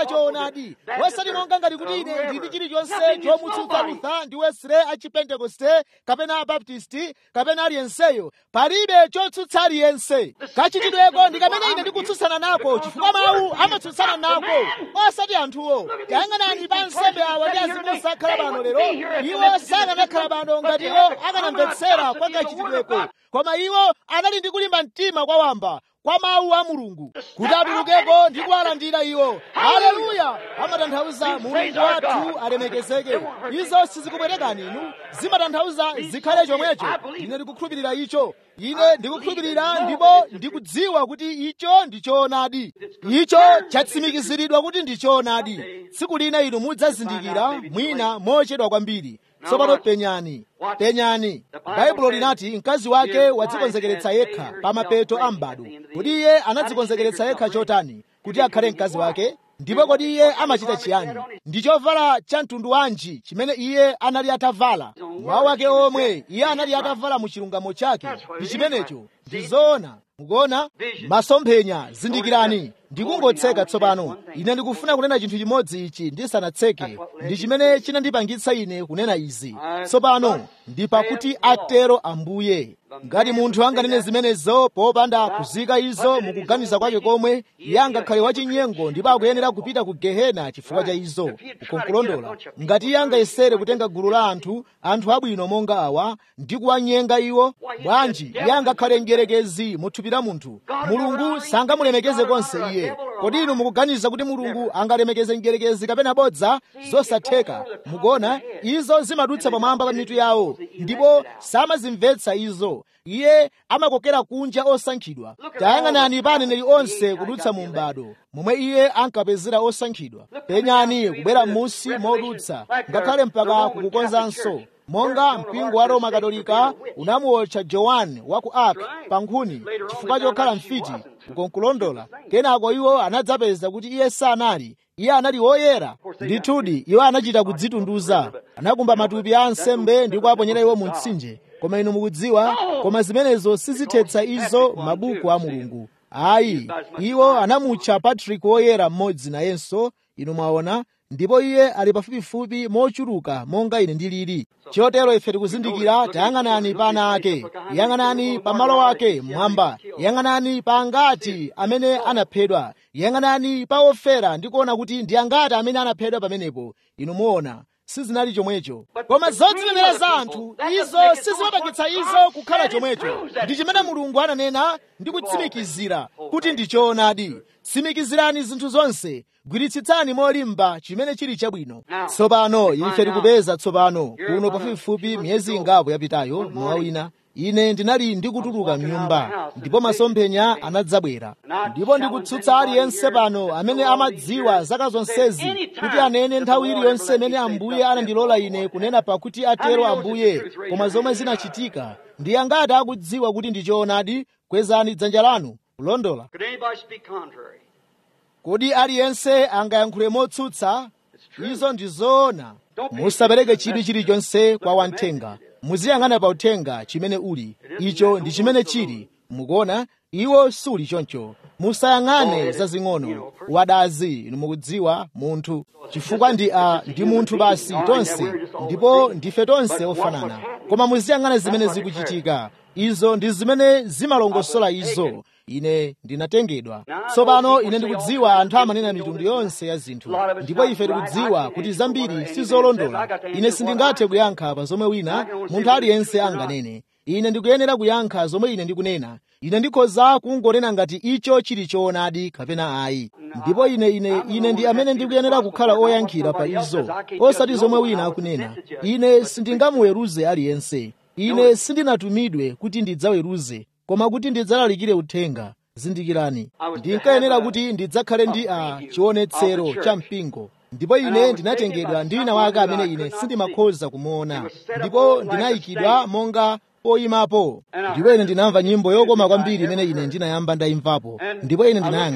Speaker 1: choonadi osati monga ngati kuti ine ndili chilichonse chomutsutsa lutha ndi wesre a chipentekoste kapena abaptisti kapena aliyenseyo palibe chotsutsa aliyense kachitidweko ndi kamene ine ndikutsutsana nako chifukwa mawu amatsutsana nako osati anthuwo tayang'anani pa nsembe awa ndi azimu osakhala pano lero iwo sakanakhala pano ngati iwo akanamvetsera kwa kachitidweko koma iwo anali ndi kulimba mtima kwa wamba kwa mawu a mulungu kuti atulukeko ndi kuwalandira iwo haleluya amatanthauza mulungu wathu alemekezeke izo sizikupwetekani inu zimatanthauza zikhale chomwecho ine ndikukhulupirira icho ine ndikukhulupirira ndipo ndikudziwa kuti icho ndi choonadi icho chatsimikiziridwa kuti ndi choonadi tsiku lina inu mudzazindikira mwina mochedwa kwambiri tsopano penyani penyani baibulo linati mkazi wake wadzikonzekeretsa yekha pa mapeto a m'bado kodi iye anadzikonzekeretsa yekha chotani kuti akhale mkazi wake ndipo kodi iye amachita chiyani ndi chovala cha mtundu wanji chimene iye anali atavala mwawu wake omwe iye anali atavala mu chilungamo chake ndi chimenecho ndi zoona mukuona masomphenya zindikirani ndikungotseka tsopano ine ndikufuna kunena chinthu chimodzi ichi ndisanatseke ndi chimene chinandipangitsa ine kunena izi tsopano ndi pakuti atero ambuye ngati munthu anganene zimenezo popanda kuzika izo mukuganiza kwake komwe iye angakhale wachinyengo ndipo akuyenera kupita ku gehena chifukwa cha izo ukonkulondola ngati iye angayesere kutenga gulu la anthu anthu abwino monga awa ndi kuwanyenga iwo bwanji iye angakhale mdierekezi mu thupi la munthu mulungu sangamulemekeze konse iye kodi inu mukuganiza kuti mulungu angalemekeze mdierekezi kapena bodza zosatheka mukuona izo zimadutsa pamwamba pa mitu yawo ndipo samazimvetsa izo iye amakokera kunja osankhidwa tayang'anani pa aneneri onse kudutsa mu m'bado momwe iye ankapezera osankhidwa penyani kubwera m'munsi modutsa ngakhale mpaka kukukonzanso monga mpingo wa roma katolika unamuotcha johani wa ku ark pa nkhuni chifukwa chokhala mfiti ukonkulondola kenako iwo anadzapeza kuti iye sanali iye anali woyera ndithudi iwo anachita kudzitunduza anakumba matupi a ansembe ndi kuwaponyera iwo mu mtsinje koma inu mukudziwa koma zimenezo sizithetsa izo mabuku a mulungu ayi iwo anamutcha patrick woyera mmodzi nayenso inu mwaona ndipo iye ali pafupifupi mochuluka monga ine ndilili chotero ife tikuzindikira tayang'anani pa ana ake yang'anani pa malo ake mmwamba yang'anani pa angati amene anaphedwa yang'anani pa ofera ndi kuona kuti ndi angati amene anaphedwa pamenepo inu muona sizinali chomwecho koma zodzinenera za anthu izo sizimapangitsa izo kukhala chomwecho ndi chimene mulungu ananena ndi kutsimikizira kuti ndi choonadi tsimikizirani zinthu zonse gwiritsitsani molimba chimene chili chabwino tsopano ife tikupeza tsopano kuno pafupifupi miyezi ingapo yapitayo mmawa wina ine ndinali ndikutuluka mnyumba ndipo masomphenya anadzabwera ndipo ndikutsutsa aliyense pano amene amadziwa zaka zonsezi kuti anene nthawi iliyonse imene ambuye anandilola ine kunena pakuti atero ambuye koma zomwe zinachitika ndi angati akudziwa kuti ndi choonadi kwezani dzanja lanu kulondola
Speaker 2: Could anybody speak contrary?
Speaker 1: kodi aliyense angayankhule motsutsa izo ndi zoona musapereke chidwi chilichonse kwa wamthenga muziyang'ana pa uthenga chimene uli icho ndi chimene chili mukuona iwo suli choncho musayang'ane zazing'ono wadazi inu mukudziwa munthu chifukwa ndi a ndi munthu basi tonse ndipo ndife tonse ofanana koma muziyang'ana zimene zikuchitika izo ndi zimene zimalongosola izo ine ndinatengedwa tsopano ine ndikudziwa anthu amanena mitundu yonse ya zinthu ndipo ife tikudziwa kuti zambiri sizolondola ine sindingathe kuyankha pa zomwe wina munthu aliyense anganene ine ndikuyenera kuyankha zomwe ine ndikunena ine ndikhoza kungonena ngati icho chili choonadi kapena ayi ndipo ine ine ine ndi amene ndikuyenera kukhala oyankhira pa izo osati zomwe wina akunena ine sindingamuweruze aliyense ine sindinatumidwe kuti ndidzaweruze koma kuti ndidzalalikire uthenga zindikirani ndinkayenera kuti ndidzakhale ndi a chionetsero cha mpingo ndipo ine ndinatengedwa ndi wina wake amene ine sindimakhoza kumuona ndipo ndinayikidwa monga poyimapo ndipo ine ndinamva nyimbo yokoma kwambiri imene ine ndinayamba ndayimvapo ndipo ine ndinayang'ana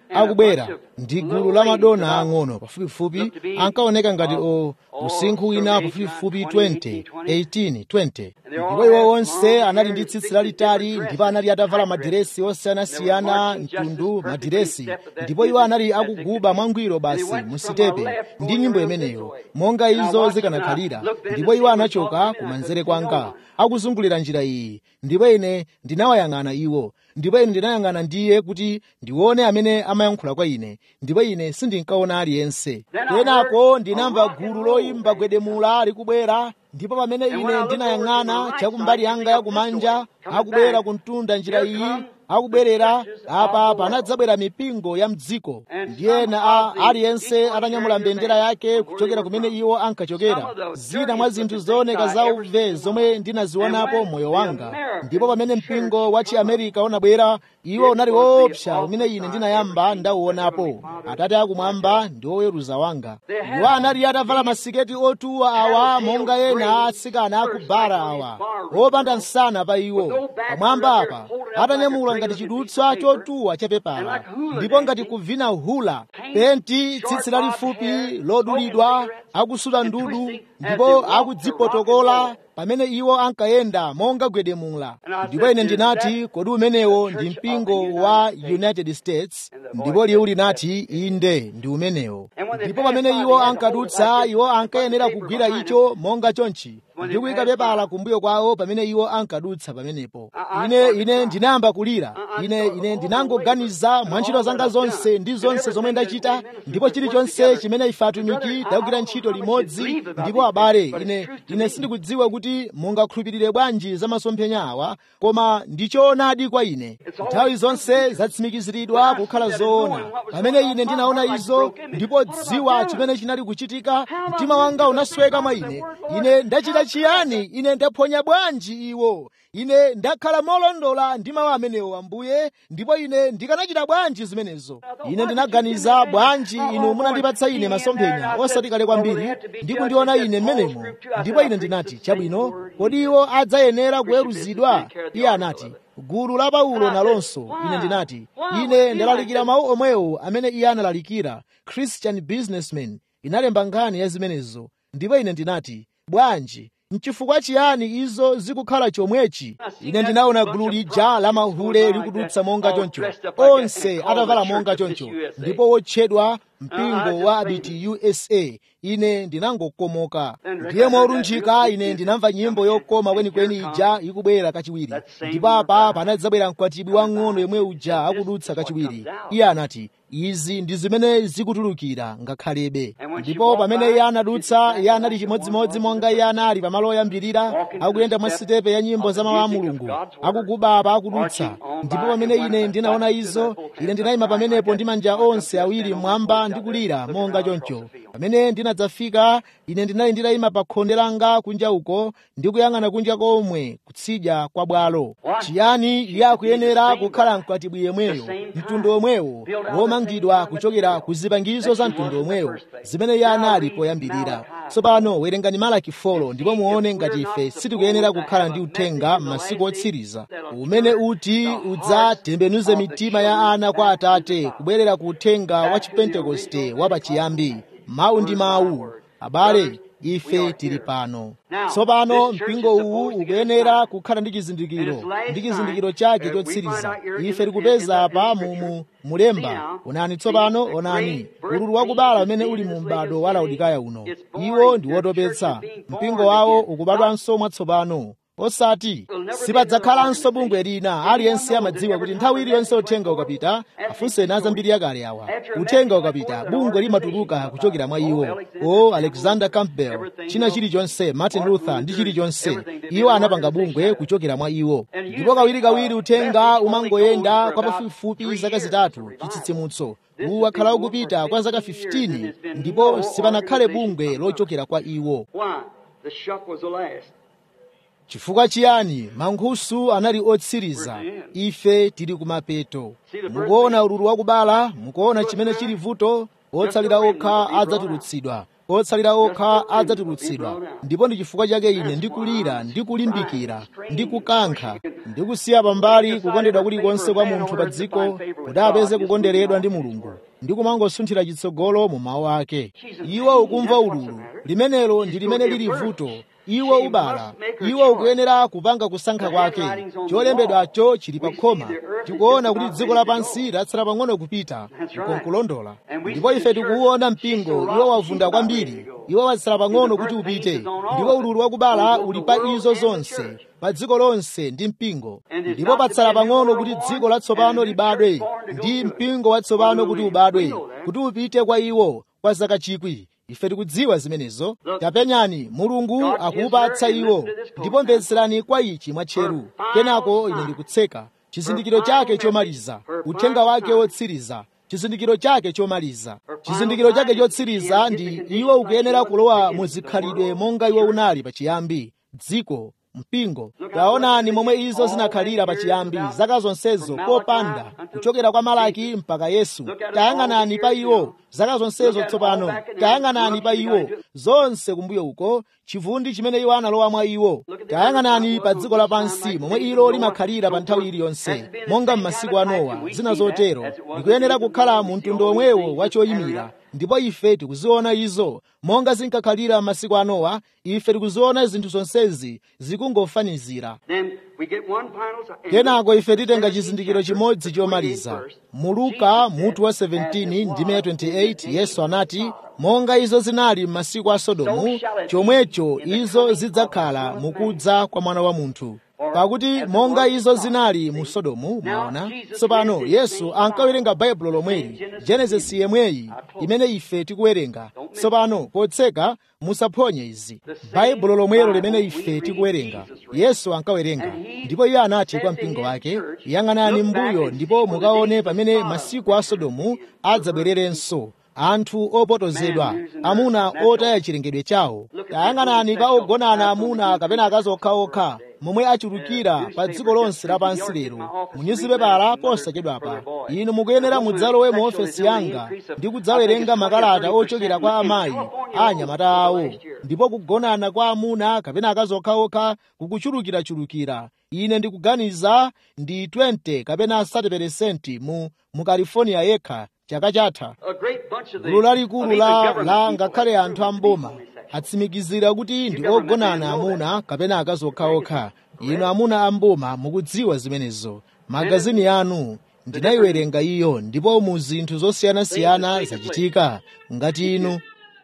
Speaker 1: akubwera ndi gulu la madona ang'ono pafupifupi ankaoneka ngati o usinkhu wina pafupifupi 20 18 20 ndipo iwo onse anali ndi tsitsi lalitali ndipo anali atavala madiresi osiyanasiyana mtundu madiresi ndipo iwo anali akuguba mwangwiro basi musitepe ndi nyimbo imeneyo monga izo zikanakhalira ndipo iwo anachoka kumanzere kwanga akuzungulira njira iyi ndipo ine ndinawayang'ana iwo ndipo ine ndinayang'ana ndiye kuti ndione amene amayankhula kwa ine ndipo ine sindinkaona aliyense kenako ndinamva gulu loyimba gwedemula likubwera ndipo pamene ine ndinayang'ana chakumbali yanga yakumanja akubwera kuntunda njira iyi akubwerera apa panadzabwera mipingo ya mdziko ndiyena a aliyense atanyamula mbendera yake kuchokera kumene iwo ankachokera zina mwa zinthu zooneka zauve zomwe ndinazionapo moyo wanga ndipo pamene mpingo wa chiamerika unabwera iwo unali woopsa umene ine ndinayamba ndauonapo atate akumwamba ndi oweruza wanga iwo anali atavala masiketi otuwa awa monga ena atsikana akubara awa opanda nsana pa iwo pamwamba apa atanyamula ngati chidutswa chotuwa chapepala ndipo ngati kuvina hula penti tsitsi lalifupi lodulidwa akusula ndudu ndipo akudzipotokola pamene iwo ankayenda monga gwedemula ndipo ine ndinati kodi umenewo ndi mpingo wa united states ndipo liwu linati inde ndi umenewo ndipo pamene iwo ankadutsa iwo ankayenera kugwira icho monga chonchi ndi kuyika pepala kumbuyo kwawo pamene iwo ankadutsa pamenepo ine ine ndinayamba kulira ine ine ndinangoganiza mwa ntchito zanga zonse ndi zonse zomwe ndachita ndipo chilichonse chimene ife atumiki tagwira ntchito limodzi ndipo abale ine ine sindikudziwa kuti mungakhulupirire bwanji za masomphenya awa koma ndichoonadi kwa ine nthawi zonse zatsimikiziridwa kukhala zoona pamene ine ndinaona izo ndipo dziwa chimene chinali kuchitika mtima wanga unasweka mwa ine ine ndachita chiyani ine ndaphonya bwanji iwo ine ndakhala molondola ndi mawu amenewo ambuye ndipo ine ndikanachita bwanji zimenezo ine ndinaganiza bwanji inu munandipatsa ine masomphenya osati kale kwambiri ndi kundiona ine mmenemo ndipo ine ndinati chabwino kodi iwo adzayenera kuweruzidwa iye anati gulu la paulo nalonso ine ndinati ine ndalalikira mawu omwewo amene iye analalikira christian businessman inalemba nkhani ya zimenezo ndipo ine ndinati bwanji nchifukwa chiyani izo zikukhala chomwechi ine ndinaona gulu lija la mahule likudutsa monga choncho onse atavala monga choncho ndipo wotchedwa mpingo wa abiti usa ine ndinangokomoka ndiye molunjika ine ndinamva nyimbo yokoma kwenikweni ija ikubwera kachiwiri ndipo apa panadzabwera mkwatibwi wang'ono yemwe uja akudutsa kachiwiri iye anati izi ndi zimene zikutulukira ngakhalebe ndipo pamene iye anadutsa iye anali chimodzimodzi monga iye anali pamalo oyambirira akuyenda mwa sitepe ya nyimbo za mawu a mulungu akuguba apa akudutsa ndipo pamene ine ndinaona izo ine ndinayima pamenepo ndi manja onse awiri mmwamba ndikulira monga choncho pamene ndinadzafika ine ndinali nditayima pa khonde langa kunja uko ndikuyang'ana kunja komwe kutsidya kwa bwalo chiyani iye akuyenera kukhala mkwatibwi yemweyo mtundu omwewo womangidwa kuchokera ku zipangizo za mtundu omwewo zimene iye anali poyambirira tsopano werengani malaki folo ndipo muone ngati ife sitikuyenera kukhala ndi uthenga m'masiku otsiriza umene uti udzatembenuze mitima ya ana kwa atate kubwerera ku uthenga wa chipentekoste wapachiyambi mawu ndi mawu abale ife tili pano tsopano mpingo uwu ukuyenera kukhala ndi chizindikiro ndi chizindikiro chake chotsiriza ife tikupeza apa mumu mulemba onani tsopano onani ululu wakubala umene uli mu m'bado wa laodikaya uno iwo ndi wotopetsa mpingo wawo ukubadwanso mwatsopano osati sipadzakhalanso bungwe lina aliyense amadziwa kuti nthawi iliyonse uthenga ukapita afunseni azambiri yakale awa uthenga ukapita bungwe limatuluka kuchokera mwa iwo o alexander campbell china chilichonse martin luther ndi chilichonse iwo anapanga bungwe kuchokera mwa iwo ndipo kawirikawiri uthenga umangoyenda kwa pafupifupi zaka zitatu chitsitsimutso uwu wakhala ukupita kwa zaka 15 ndipo sipanakhale bungwe lochokera kwa iwo chifukwa chiyani mankhusu anali otsiriza ife tili kumapeto mukuona ululu wakubala mukuona chimene chili vuto otsalira okha adzatulutsidwa otsalira okha adzatulutsidwa ndipo ndi chifukwa chake ine ndikulira ndikulimbikira ndikukankha ndi kusiya pambali kukondedwa kulikonse kwa munthu pa dziko kuti apeze kukonderedwa ndi mulungu ndi kumangosunthira chitsogolo mu mawu ake iwo ukumva ululu limenelo ndi limene lili vuto iwo ubala iwo ukuyenera kupanga kusankha kwake cholembedwacho chili pa khoma tikuona kuti dziko lapansi latsala pang'ono kupita ukonkulondola ndipo ife tikuwuona mpingo iwo wavunda kwambiri iwo watsala pang'ono kuti upite ndipo ululu wakubala uli pa izo zonse pa dziko lonse ndi mpingo ndipo patsala pang'ono kuti dziko latsopano libadwe ndi mpingo watsopano kuti ubadwe kuti upite kwa iwo kwa zaka chikwi ife tikudziwa zimenezo tapenyani mulungu akuupatsa iwo ndipo mvetserani kwa ichi mwatcheru kenako ine ndikutseka chizindikiro chake chomaliza uthenga wake wotsiriza chizindikiro chake chomaliza chizindikiro chake chotsiriza ndi iwo ukuyenera kulowa muzikhalidwe monga iwo unali pachiyambi dziko mpingo taonani momwe izo zinakhalira pachiyambi zaka zonsezo popanda kuchokera kwa malaki mpaka yesu tayang'anani pa iwo zaka zonsezo tsopano tayang'anani pa iwo zonse kumbuyo uko chivundi chimene iwo analowa mwa iwo tayang'anani pa dziko lapansi momwe ilo limakhalira pa nthawi iliyonse monga m'masiku a nowa zina zotero likuyenera kukhala mu mtundu omwewo wachoyimira ndipo ife tikuziona izo monga zinkakhalira m'masiku a nowa ife tikuziona zinthu zonsezi zikungofanizira kenako ife titenga chizindikiro chimodzi chomaliza mu luka mutu wa 17 ndime ya 28 yesu anati monga izo zinali m'masiku a sodomu chomwecho izo zidzakhala mukudza kwa mwana wa munthu pakuti monga izo zinali mu sodomu mwaona tsopano yesu ankawerenga baibulo lomweli genesisi yemweyi imene ife tikuwerenga tsopano potseka musaphonye izi baibulo lomwelo limene ife tikuwerenga yesu ankawerenga ndipo iye anati kwa mpingo wake yang'anani mbuyo ndipo mukaone pamene masiku a sodomu adzabwererenso anthu opotozedwa amuna otaya chilengedwe chawo tayang'anani pa ogonana amuna kapena akazi okhaokha momwe achulukira pa dziko lonse lapansi lero munyuzipepala posachedwapa inu mukuyenera mudzalowe mu ofesi yanga ndi kudzawerenga makalata ochokera kwa amayi a anyamata awo ndipo kugonana kwa amuna kapena akazi okhaokha kukuchulukirachulukira ine ndikuganiza ndi 20 kapena 30 mu mu california yekha chaka chatha gulu lalikulu la, la ngakhale anthu amboma atsimikizira kuti ndi ogonana amuna kapena akazi okhaokha inu amuna amboma mukudziwa zimenezo magazini anu ndinayiwerenga iyo ndipo mu zinthu zosiyanasiyana zachitika ngati inu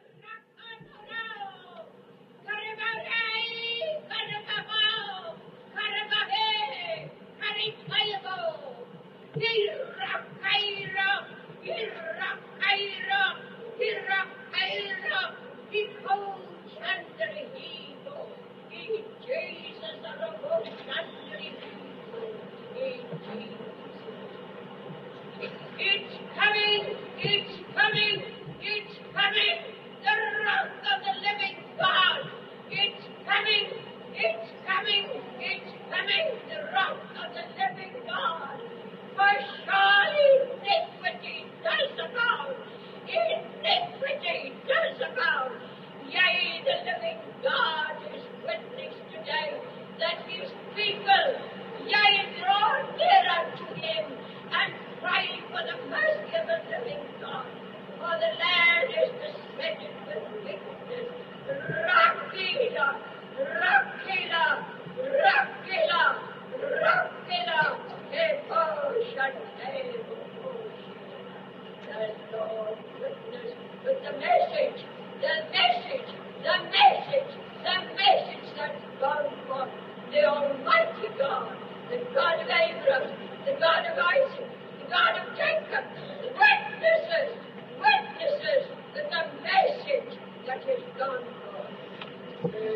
Speaker 4: It's coming! It's coming! It's coming! The wrath of the living God! It's coming! It's coming! It's coming! The wrath of the living God! For surely iniquity does abound! Iniquity does abound! Yea, the living God is witness today that his people, yea, draw nearer to him and cry for the mercy of the living God. For the land is besetted with wickedness. Rakila, Rakila, Rakila, Rakila, The Lord witness with the message, the message, the message, the message that's gone forth. The Almighty God, the God of Abraham, the God of Isaac, the God of Jacob, witnesses, witnesses that the message that has gone forth.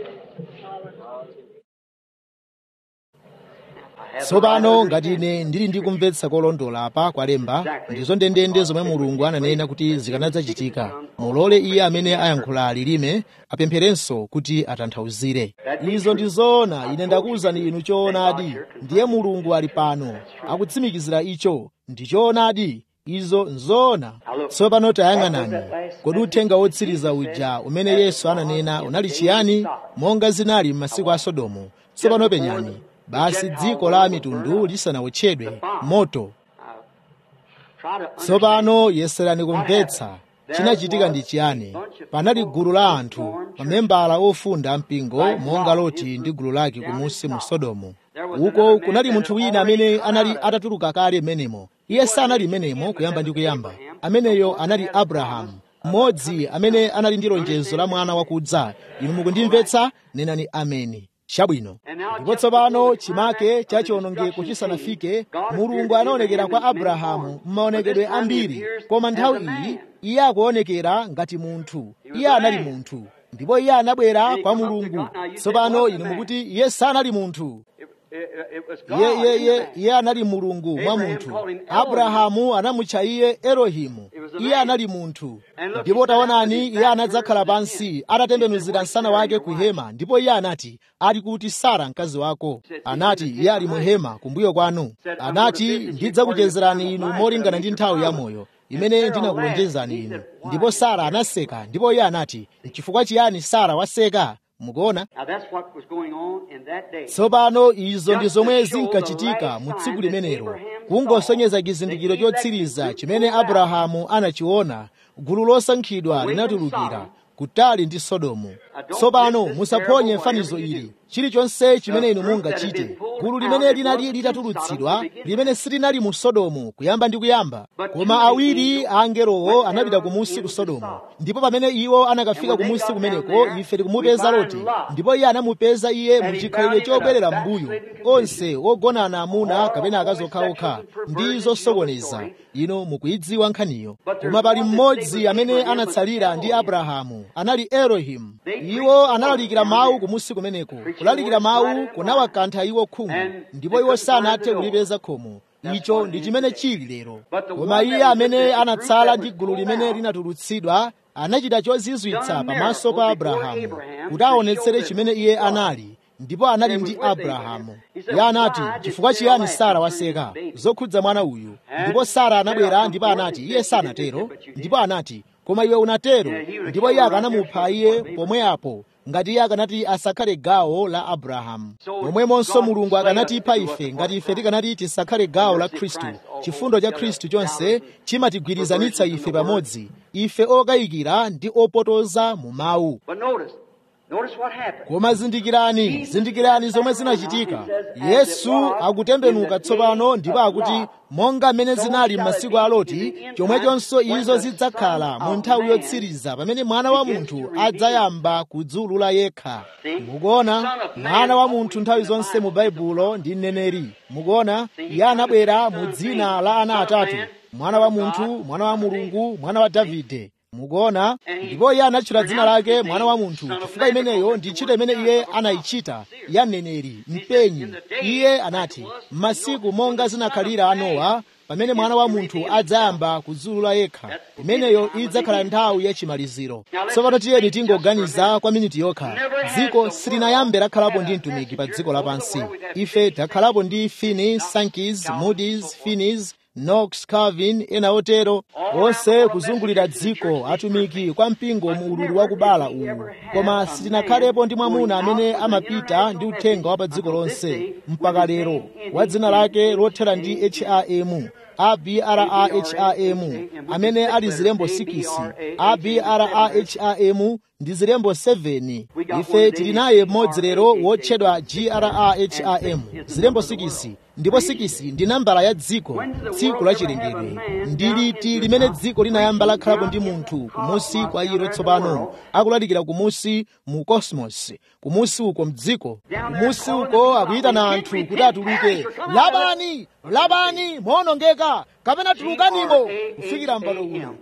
Speaker 1: tsopano ngati ine ndili ndikumvetsa kolondola apa kwalemba ndizo ndendende zomwe mulungu ananena kuti zikanadzachitika mulole iye amene ayankhula lilime apempherenso kuti atanthauzire izo ndi zoona ine ndakuwuzani inu choonadi ndiye mulungu ali pano akutsimikizira icho ndi choonadi izo nzoona tsopano tayang'anani kodi uthenga wotsiriza uja umene yesu ananena unali chiyani monga zinali m'masiku a sodomu tsopano penyani basi dziko la mitundu lisanawotchedwe moto tsopano yeserani kumvetsa chinachitika ndi chiyani panali gulu la anthu mamembala ofunda mpingo monga loti ndi gulu lake kumusi mu sodomu uko kunali munthu wina amene anali atatuluka kale menemo iye sanali menemo kuyamba ndi kuyamba ameneyo anali abrahamu mmodzi amene anali ndi lonjezo la mwana wakudza inu mukundimvetsa nenani ameni chabwino ndipo tsopano chimake cha chiwonongeko chisanafike mulungu anaonekera kwa abrahamu m'maonekedwe ambiri koma nthawi iyi iye akuonekera ngati munthu iye anali munthu ndipo iye anabwera kwa mulungu tsopano inu mukuti iye sanali munthu iye iye iye iye anali mulungu mwa munthu abrahamu anamutcha iye elohimu iye anali munthu ndipo taonani iye anadzakhala pansi atatembenuzira msana wake ku hema ndipo iye anati ali kuti sara mkazi wako anati iye ali mu hema kumbuyo kwanu anati ndidzakuchezerani inu molingana ndi nthawi ya moyo imene ndinakulonjezani inu ndipo sara anaseka ndipo iye anati chifukwa chiyani sara waseka mukuona tsopano izo ndi zomwe zinkachitika mu tsiku limenelo kungosonyeza chizindikiro chotsiriza chimene abrahamu anachiona gulu losankhidwa linatulukira kutali ndi sodomu tsopano musaphonye fanizo ili chilichonse chimene inu mungachite gulu limene linali litatulutsidwa limene silinali mu sodomu kuyamba ndi kuyamba koma awiri a angelowo anapita kumusi ku sodomu ndipo pamene iwo anakafika kumusi kumeneko ife tikumupeza loti ndipo iye anamupeza iye mu chikhalidwe chobwerera m'mbuyo onse ogonana amuna kapena akazi okhaokha ndi zosokoneza ino mukuyidziwa nkhaniyo koma pali mmodzi amene anatsalira ndi abrahamu anali elohimu iwo analalikira mawu kumusi kumeneko kulalikira mawu kunawakantha iwo khungu ndipo iwo sanathe kulipeza khomo icho ndi chimene chili lero koma iye amene anatsala ndi gulu limene linatulutsidwa anachita chozizwitsa pamaso pa abrahamu kuti aonetsere chimene iye anali ndipo anali ndi abrahamu iye anati chifukwa chiyani sara waseka zokhudza mwana uyu ndipo sara anabwera ndipo anati iye sanatero ndipo anati koma iwe unatero ndipo iye akanamupha iye pomwe apo ngati iye akanati asakhale gawo la abrahamu momwemonso mulungu akanatipha ife ngati ife tikanati tisakhale gawo la khristu chifundo cha khristu chonse chimatigwirizanitsa ife pamodzi ife okayikira ndi opotoza mu mawu koma zindikirani zindikirani zomwe zinachitika yesu akutembenuka tsopano ndipo akuti monga mmene zinali m'masiku a loti chomwechonso izo zidzakhala mu nthawi yotsiriza pamene mwana wa munthu adzayamba kudziulula yekha mukuona mwana wa munthu nthawi zonse mu baibulo ndi mneneri mukuona iye anabwera mu dzina la ana atatu mwana wa munthu mwana wa mulungu mwana wa davide mukuona ndipo iye anatchula dzina lake mwana wa munthu chifukwa imeneyo ndi ntchito imene iye anayichita ya mneneri mpenyi iye anati m'masiku monga zinakhalira a nowa pamene mwana wa munthu adzayamba kudziulula yekha imeneyo idzakhala nthawi yachimaliziro tsopano tiyeni tingoganiza kwa miniti yokha dziko silinayambe lakhalapo ndi mtumiki pa dziko lapansi ife takhalapo ndi finney sankey moody's finney knox calvin ena otero onse kuzungulira dziko atumiki kwa mpingo mu ululu wakubala uwu koma sitinakhalepo ndi mwamuna amene amapita ndi uthenga wa pa dziko lonse mpaka lero wa dzina lake lothera ndi ham abraham amene ali zilembo 6 abraham ndi zilembo 7 ife tili naye mmodzi lero wotchedwa graham zilembo 6 ndipo 6 ndi nambala ya dziko tsiku la chilengedwe ndi liti limene dziko linayamba lakhalapo ndi munthu kumusi kwa ilo tsopano akulalikira kumusi mu cosmos kumusi uko mdziko kumusi uko akuyitana anthu kuti atuluke labani labani moonongeka kapena tulukanimo kufikira mpano uno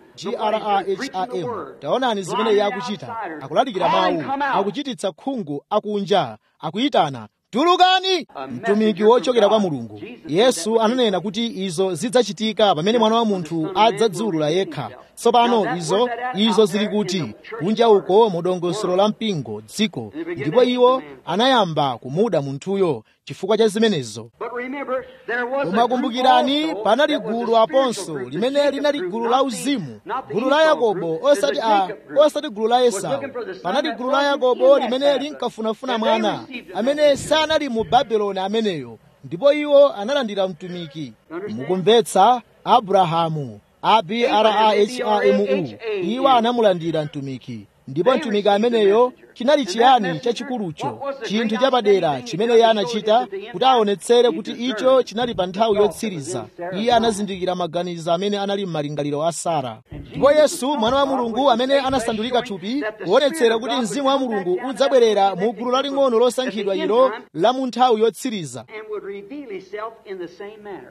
Speaker 1: graham taonani zimene iye akuchita akulalikira mawu akuchititsa khungu akunja akuyitana tulukani mtumiki wochokera kwa mulungu yesu ananena kuti izo zidzachitika pamene mwana wa munthu adzadziulula yekha tsopano izo izo zili kuti kunja uko mu dongosolo la mpingo dziko ndipo iwo anayamba kumuda munthuyo chifukwa cha zimenezo
Speaker 2: But remember, there was a
Speaker 1: koma
Speaker 2: group
Speaker 1: kumbukirani
Speaker 2: also
Speaker 1: panali
Speaker 2: that was
Speaker 1: gulu
Speaker 2: a
Speaker 1: aponso
Speaker 2: spiritual group,
Speaker 1: limene
Speaker 2: the
Speaker 1: linali
Speaker 2: Jacob
Speaker 1: gulu
Speaker 2: group,
Speaker 1: la
Speaker 2: not the-
Speaker 1: uzimu
Speaker 2: not the
Speaker 1: gulu la
Speaker 2: Esau
Speaker 1: yakobo
Speaker 2: group,
Speaker 1: osati
Speaker 2: the
Speaker 1: a
Speaker 2: Jacob group
Speaker 1: osati gulu la
Speaker 2: was
Speaker 1: esau
Speaker 2: looking for the son
Speaker 1: panali
Speaker 2: that
Speaker 1: gulu la
Speaker 2: wasn't
Speaker 1: yakobo
Speaker 2: in that
Speaker 1: limene
Speaker 2: Babylon.
Speaker 1: linkafunafuna
Speaker 2: And they
Speaker 1: mwana
Speaker 2: received the
Speaker 1: amene
Speaker 2: message.
Speaker 1: sanali mu babeloni ameneyo ndipo iwo analandira mtumiki mukumvetsa abrahamu abrahamu iwo anamulandira mtumiki ndipo mtumiki ameneyo chinali chiyani chachikulucho chinthu chapadera chimene iye anachita kuti aonetsere kuti icho chinali pa nthawi yotsiriza iye anazindikira maganizo amene anali m'malingaliro a sara ndipo yesu mwana wa mulungu amene anasandulika thupi kuonetsera kuti mzimu wa mulungu udzabwerera mu gulu laling'ono losankhidwa ilo la mu nthawi yotsiriza
Speaker 2: and would reveal himself in the same manner.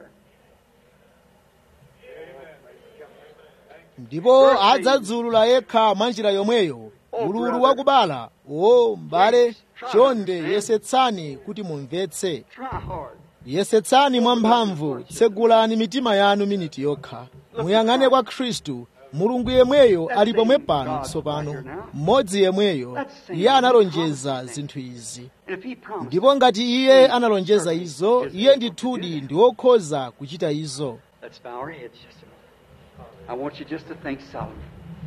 Speaker 1: ndipo adzadzulula yekha mwa njira yomweyo ululu wakubala o m'bale chonde yesetsani kuti mumvetse
Speaker 2: Try hard.
Speaker 1: yesetsani mwamphamvu tsegulani mitima yanu miniti yokha muyang'ane kwa khristu mulungu yemweyo ali pomwe pano tsopano mmodzi yemweyo iye analonjeza zinthu izi
Speaker 2: And if he promised,
Speaker 1: ndipo ngati iye analonjeza izo iye ndithudi ndi wokhoza kuchita izo
Speaker 2: let's bow our heads just a moment. I want you just to think solemnly.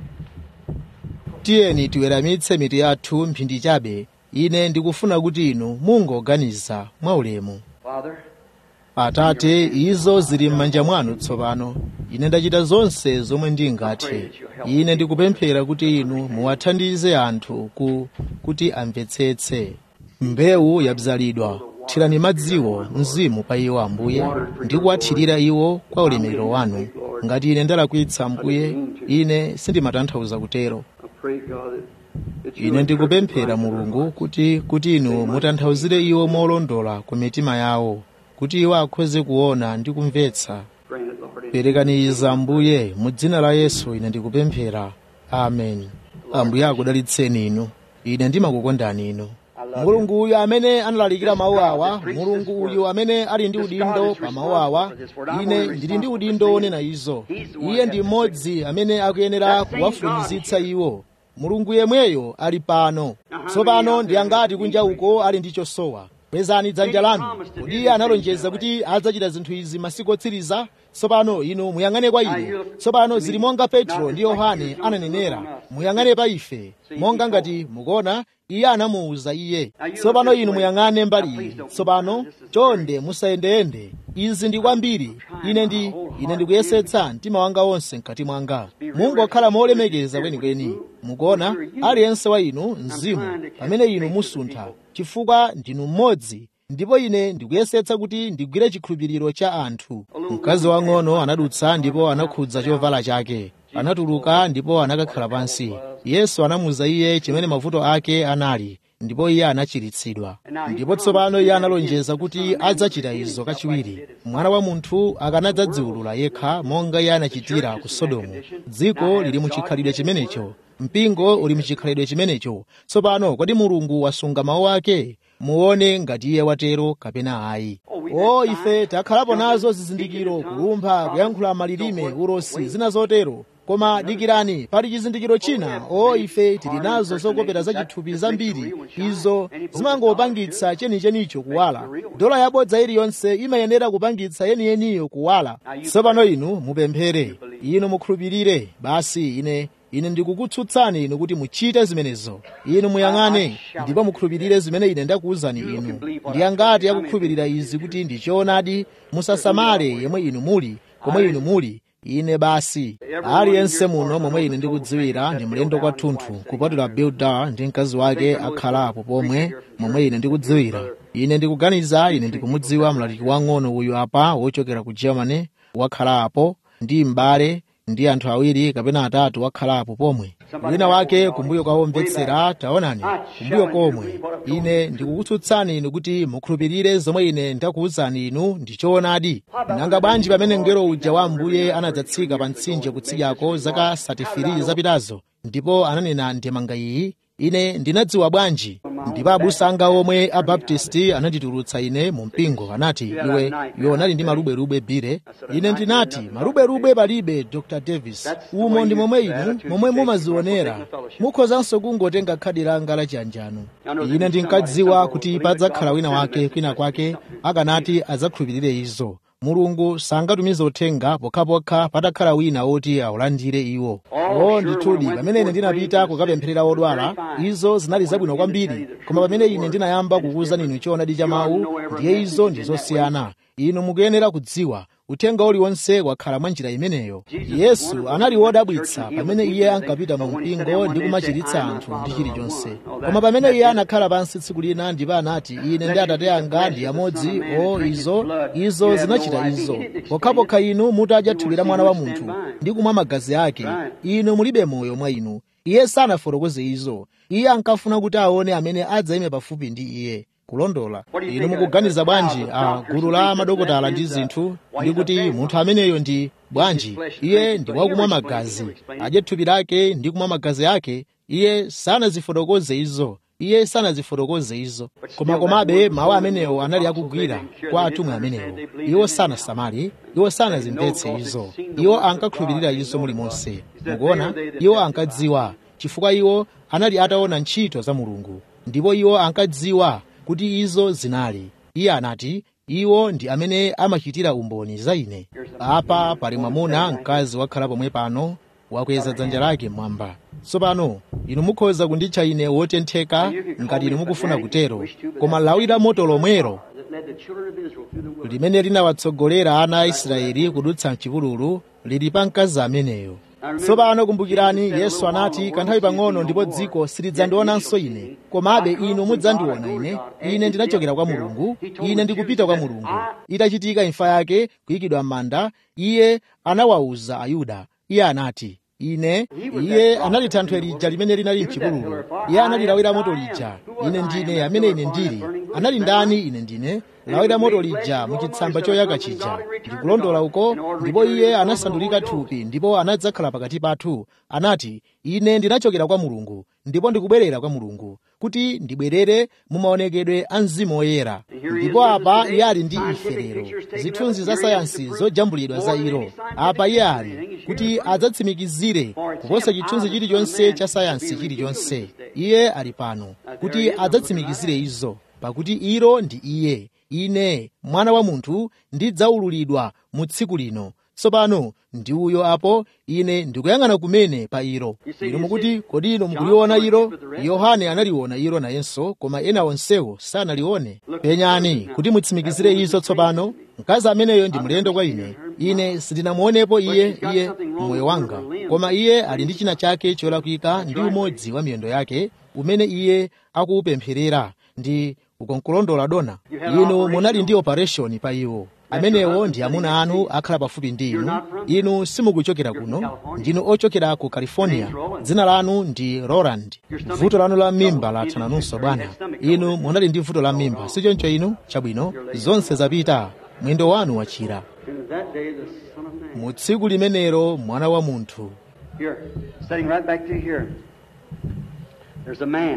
Speaker 1: tiyeni tiweramitse mitu yathu mphindi chabe ine ndikufuna kuti inu mungoganiza mwaulemu
Speaker 2: Father,
Speaker 1: atate izo zili m'manja mwanu tsopano ine ndachita zonse zomwe ndingathe ine ndikupemphera kuti inu muwathandize anthu ku, kuti amvetsetse mbewu yabzalidwa thirani madziwo mzimu pa iwo ambuye ndi kuwathirira iwo kwa ulemerero wanu ngati ine ndalakwitsa ambuye ine sindimatanthauza kutero
Speaker 2: I pray, God, that, that you
Speaker 1: ine
Speaker 2: would
Speaker 1: ndikupemphera mulungu kuti kuti inu mutanthauzire iwo molondola ku mitima yawo kuti iwo akhoze kuona ndi kumvetsa
Speaker 2: grant it, Lord. in
Speaker 1: perekani izi ambuye mu dzina la yesu ine ndikupemphera amen ambuye akudalitseni inu ine ndimakukondani inu mulungu uyu amene analalikira mawu awa mulungu uyu amene ali ndi udindo pa mawu awa ine ndili ndi udindo wonena izo iye ndi mmodzi amene akuyenera kuwafunizitsa iwo mulungu yemweyo ali pano tsopano ndi angati kunja uko ali ndi chosowa kwezani dzanja lanu kodi iye analonjeza kuti adzachita zinthu izi masiku otsiriza tsopano inu muyang'ane kwa ine tsopano zili monga petro ndi yohane ananenera muyang'ane pa ife monga ngati mukuona iye anamuwuza iye tsopano inu muyang'ane mbali iyi tsopano chonde musayendeyende izi ndi kwambiri ine ndi ine ndikuyesetsa mtima wanga wonse mkati mwanga mungokhala molemekeza kwenikweni mukuona aliyense wa inu mzimu pamene inu musuntha chifukwa ndinu mmodzi ndipo ine ndikuyesetsa kuti ndigwire chikhulupiriro cha anthu mkazi wang'ono anadutsa ndipo anakhudza chovala chake anatuluka ndipo anakakhala pansi yesu anamuwuza iye chimene mavuto ake anali ndipo iye anachiritsidwa ndipo tsopano iye analonjeza kuti adzachita izo kachiwiri mwana wa munthu akanadzadziwulula yekha monga iye anachitira ku sodomu dziko lili muchikhalidwe chimenecho mpingo uli muchikhalidwe chimenecho tsopano kodi mulungu wasunga mawu ake muone ngati iye watero kapena ayi o ife takhalapo nazo zizindikiro kulumpha kuyankhula malilime ulosi zina zotero koma dikirani pali chizindikiro china o ife tili nazo zokopera zachithupi zambiri izo zimangopangitsa chenichenicho kuwala dola yabodza iliyonse imayenera kupangitsa yeniyeniyo kuwala tsopano inu mupemphere inu mukhulupirire basi ine ine ndikukutsutsani inu kuti muchite zimenezo inu muyang'ane ndipo mukhulupirire zimene ine ndakuwuzani inu ndi angati akukhulupirira izi kuti ndi choonadi musasamale yemwe inu muli komwe inu muli ine basi aliyense muno momwe ine ndikudziwira ndi mlendo kwathunthu kupatula bildar ndi mkazi wake akhalapo pomwe momwe ine ndikudziwira ine ndikuganiza ine ndikumudziwa mlaliki wang'ono uyu apa wochokera ku germany wakhalapo ndi m'bale ndi anthu awiri kapena atatu wakhalapo pomwe wina wake kumbuyo kwawomvetsera taonani kumbuyo komwe ine ndikukutsutsani inu kuti mukhulupirire zomwe ine ndakuwuzani inu ndi choonadi nanga bwanji pamene mngelo uja wa ambuye anadzatsika pa mtsinje kutsidyako zaka 33 zapitazo ndipo ananena ndemanga iyi ine ndinadziwa bwanji ndipo abusa anga omwe abaptisti ananditulutsa ine mu mpingo anati iwe iwe unali ndi maluberube bire ine ndinati maluberube palibe dr davis umo ndi momwe inu momwe mumazionera mukhozanso kungotenga khadi langa la chiyanjano ine ndinkadziwa kuti padzakhala wina wake kwina kwake akanati adzakhulupirire izo mulungu sangatumize uthenga pokhapokha patakhala wina woti awulandire iwo o ndithudi pamene ine ndinapita kukapempherera odwala izo zinali zabwino kwambiri koma pamene ine ndinayamba kukuwuzani inu choonadi cha mawu ndiye izo ndi zosiyana inu mukuyenera kudziwa uthenga uliwonse wakhala mwa njira imeneyo yesu anali wodabwitsa pamene iye ankapita mu mpingo ndi kumachiritsa anthu ndi chilichonse koma pamene iye anakhala pansi tsiku lina ndipo anati ine ndi atate anga ndi amodzi o izo izo zinachita izo pokhapokha inu mutadya thupi la mwana wa munthu ndi kumwa magazi ake inu mulibe moyo mwa inu iye sanafotokoze izo iye ankafuna kuti aone amene adzayime pafupi ndi iye kulondola inu mukuganiza bwanji a gulu la madokotala ndi zinthu ndi kuti munthu ameneyo ndi bwanji iye ndi wakumwa magazi adye thupi lake ndi kumwa magazi ake iye sanazifotokoze izo iye sanazifotokoze izo koma komabe mawu amenewo anali akugwira kwa atumwi amenewo iwo sanasamale iwo sanazimvetse izo iwo ankakhulupirira izo mulimonse mukuona iwo ankadziwa chifukwa iwo anali ataona ntchito za mulungu ndipo iwo ankadziwa kuti izo zinali iye anati iwo ndi amene amachitira umboni za ine apa pali mwamuna mkazi wakhala pomwe pano wakweza dzanja lake mmwamba tsopano inu mukhoza kunditcha ine wotentheka ngati inu mukufuna kutero koma lawi la moto lomwero limene linawatsogolera ana a israeli kudutsa mchipululu lili pa mkazi ameneyo tsopano kumbukirani yesu anati kanthawi pang'ono ndipo dziko silidzandionanso ine komabe inu mudzandiona ine ine ndinachokera kwa mulungu ine ndikupita kwa mulungu itachitika imfa yake kuyikidwa m'manda iye anawawuza ayuda iye anati ine iye anali thanthwe lija limene linali mchipululu iye anali lawi la moto lija ine ndine amene ine ndili anali ndani ine ndine lawi la moto lija muchitsamba choyaka chija ndikulondola uko ndipo iye anasandulika thupi ndipo anadzakhala pakati pathu anati ine ndinachokera kwa mulungu ndipo ndikubwerera kwa mulungu kuti ndibwerere mu maonekedwe a mzimu woyera ndipo apa iye ali ndi ife lero zithunzi za sayansi zojambulidwa za ilo apa iye ali kuti adzatsimikizire kuposa chithunzi chilichonse cha sayansi chilichonse iye ali pano kuti adzatsimikizire izo pakuti ilo ndi iye ine mwana wa munthu ndidzaululidwa mu tsiku lino tsopano ndi uyo apo ine ndikuyang'ana kumene pa ilo inu mukuti kodi inu mukuliona ilo yohane analiona ilo nayenso koma ena onsewo sanalione penyani kuti mutsimikizire izo tsopano mkazi ameneyo ndi mlendo kwa ine ine sindinamuonepo iye iye moyo wanga koma iye ali ndi china chake cholakwika ndi umodzi wa miyendo yake umene iye akuwupempherera ndi ukonkulondola dona inu munali ndi operation pa iwo amenewo ndi amuna anu akhala pafupi ndi inu inu simukuchokera kuno ndinu ochokera ku california dzina lanu ndi roland vuto lanu la mimba lathananunso bwana inu munali ndi vuto la mimba sichoncho inu chabwino zonse zapita mwendo wanu wachira mu tsiku limenero mwana wa munthu
Speaker 2: Here, setting right back to here. There's a man.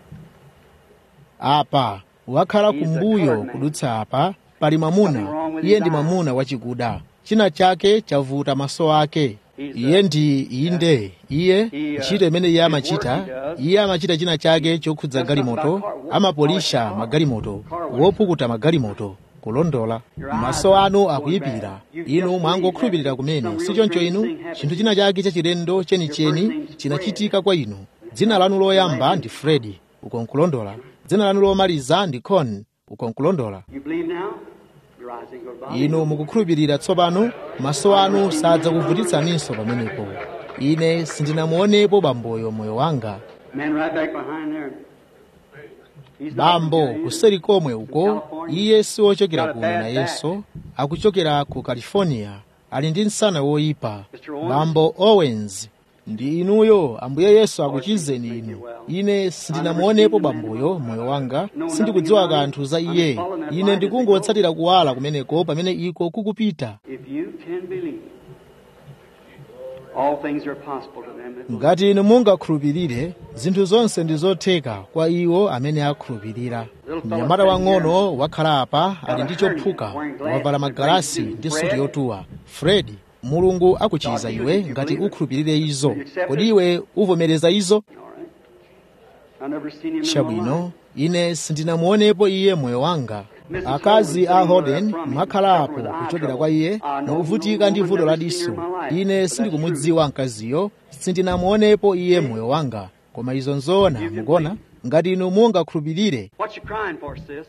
Speaker 1: apa wakhala kumbuyo kudutsa apa pali mwamuna iye ndi mwamuna wachikuda china chake chavuta maso ake iye ndi inde iye ntchito imene iye amachita iye amachita china chake chokhudza galimoto amapolisha magalimoto wopukuta magalimoto kulondola maso anu akuyipira inu mwangokhulupirira kumene sichoncho inu chinthu china chake chachilendo chenicheni chinachitika kwa inu dzina lanu loyamba ndi fredi uko nkulondola dzina lanu lomaliza ndi con uko nkulondola
Speaker 2: You believe now? Your eyes ain't going to bother
Speaker 1: inu mukukhulupirira tsopano maso anu sadzakuvutitsaninso pamenepo ine sindinamuonepo bamboyo moyo wanga
Speaker 2: Man right back behind there. He's not
Speaker 1: bambo
Speaker 2: from
Speaker 1: kuseri komwe uko iye siwochokera kuno nayenso akuchokera ku california ali ndi msana woyipa bambo owens ndi inuyo ambuye yesu akuchizeni inu ine sindinamuonepo bamboyo moyo wanga sindikudziwa kanthu za iye ine ndikungotsatira kuwala kumeneko pamene iko kukupita
Speaker 2: If you can believe. All things are possible to them that believe.
Speaker 1: ngati inu mungakhulupirire zinthu zonse ndi zotheka kwa iwo amene akhulupirira mnyamata wang'ono wakhala apa ali ndi chophuka wavala magalasi ndi suti yotuwa fred mulungu akuchiza iwe ngati ukhulupirire izo kodi iwe uvomereza izo
Speaker 2: All right. I've never seen him in my
Speaker 1: chabwino
Speaker 2: life.
Speaker 1: ine sindinamuonepo iye moyo wanga akazi a holden mwakhala apo kuchokera kwa iye mukuvutika ndi vuto la diso ine sindikumudziwa mkaziyo sindinamuonepo iye moyo wanga koma izo nzoona mukona ngati inu mungakhulupirire
Speaker 2: What you crying for, sis?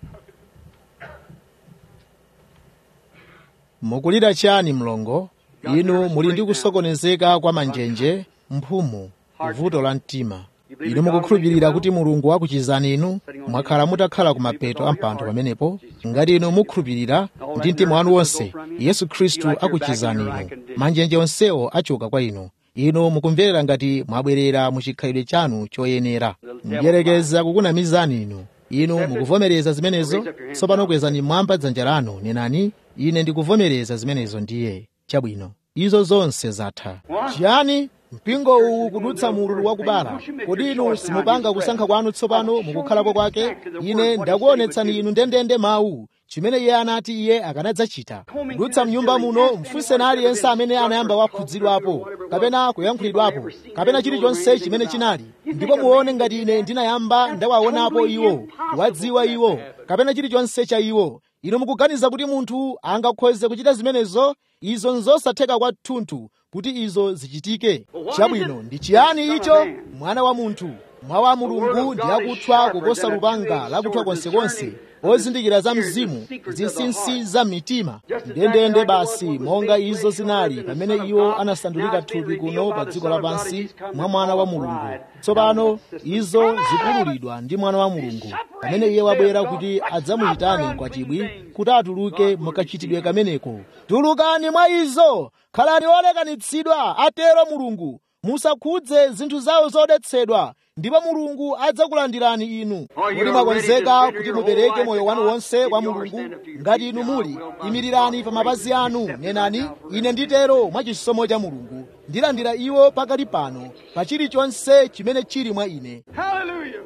Speaker 1: mukulira chani mlongo inu muli ndi kusokonezeka kwa manjenje mphumu vuto la mtima inu mukukhulupirira kuti mulungu akuchizani inu mwakhala mutakhala ku mapeto a mpando pamenepo ngati inu mukhulupirira ndi mtima wanu wonse yesu khristu akuchizani inu manjenje onsewo achoka kwa inu inu mukumverera ngati mwabwerera mu chikhalidwe chanu choyenera mdyerekeza kukunamizani inu inu mukuvomereza zimenezo tsopano kwezani mwamba dzanja lanu nenani ine ndikuvomereza zimenezo ndiye chabwino izo zonse zatha chiyani mpingo uwu kudutsa mululu wakubala kodi inu simupanga kusankha kwanu tsopano mukukhalapo kwake ine ndakuonetsani inu ndendende mawu chimene iye anati iye akanadzachita kudutsa mnyumba muno mfunseni aliyense amene anayamba wakhudzidwapo kapena kuyankhulidwapo kapena chilichonse chimene chinali ndipo muone ngati ine ndinayamba ndawaonapo iwo wadziwa iwo kapena chilichonse cha iwo inu mukuganiza kuti munthu angakhoze kuchita zimenezo izo nzosatheka kwathunthu kuti izo zichitike chabwino ndi chiyani icho mwana wa munthu mwa wa mulungu ndi akuthwa kuposa lupanga lakuthwa konsekonse ozindikira za mzimu zinsinsi za mitima ndendende basi monga izo zinali pamene iwo anasandulika thupi kuno pa dziko lapansi mwa mwana wa mulungu tsopano izo zikululidwa ndi mwana wa mulungu pamene iye wabwera kuti adzamuyitane mkwatibwi kuti atuluke mukachitidwe kameneko tulukani mwa izo khalani olekanitsidwa atero mulungu musakhudze zinthu zawo zodetsedwa ndipo mulungu adzakulandirani inu kuti mwakonzeka kuti mupereke moyo wanu wonse kwa mulungu ngati inu muli imirirani pa mapazi anu nenani ine nditero mwa chisomo cha mulungu ndilandira iwo pakali pano pa chilichonse chimene chili mwa ine
Speaker 3: Hallelujah.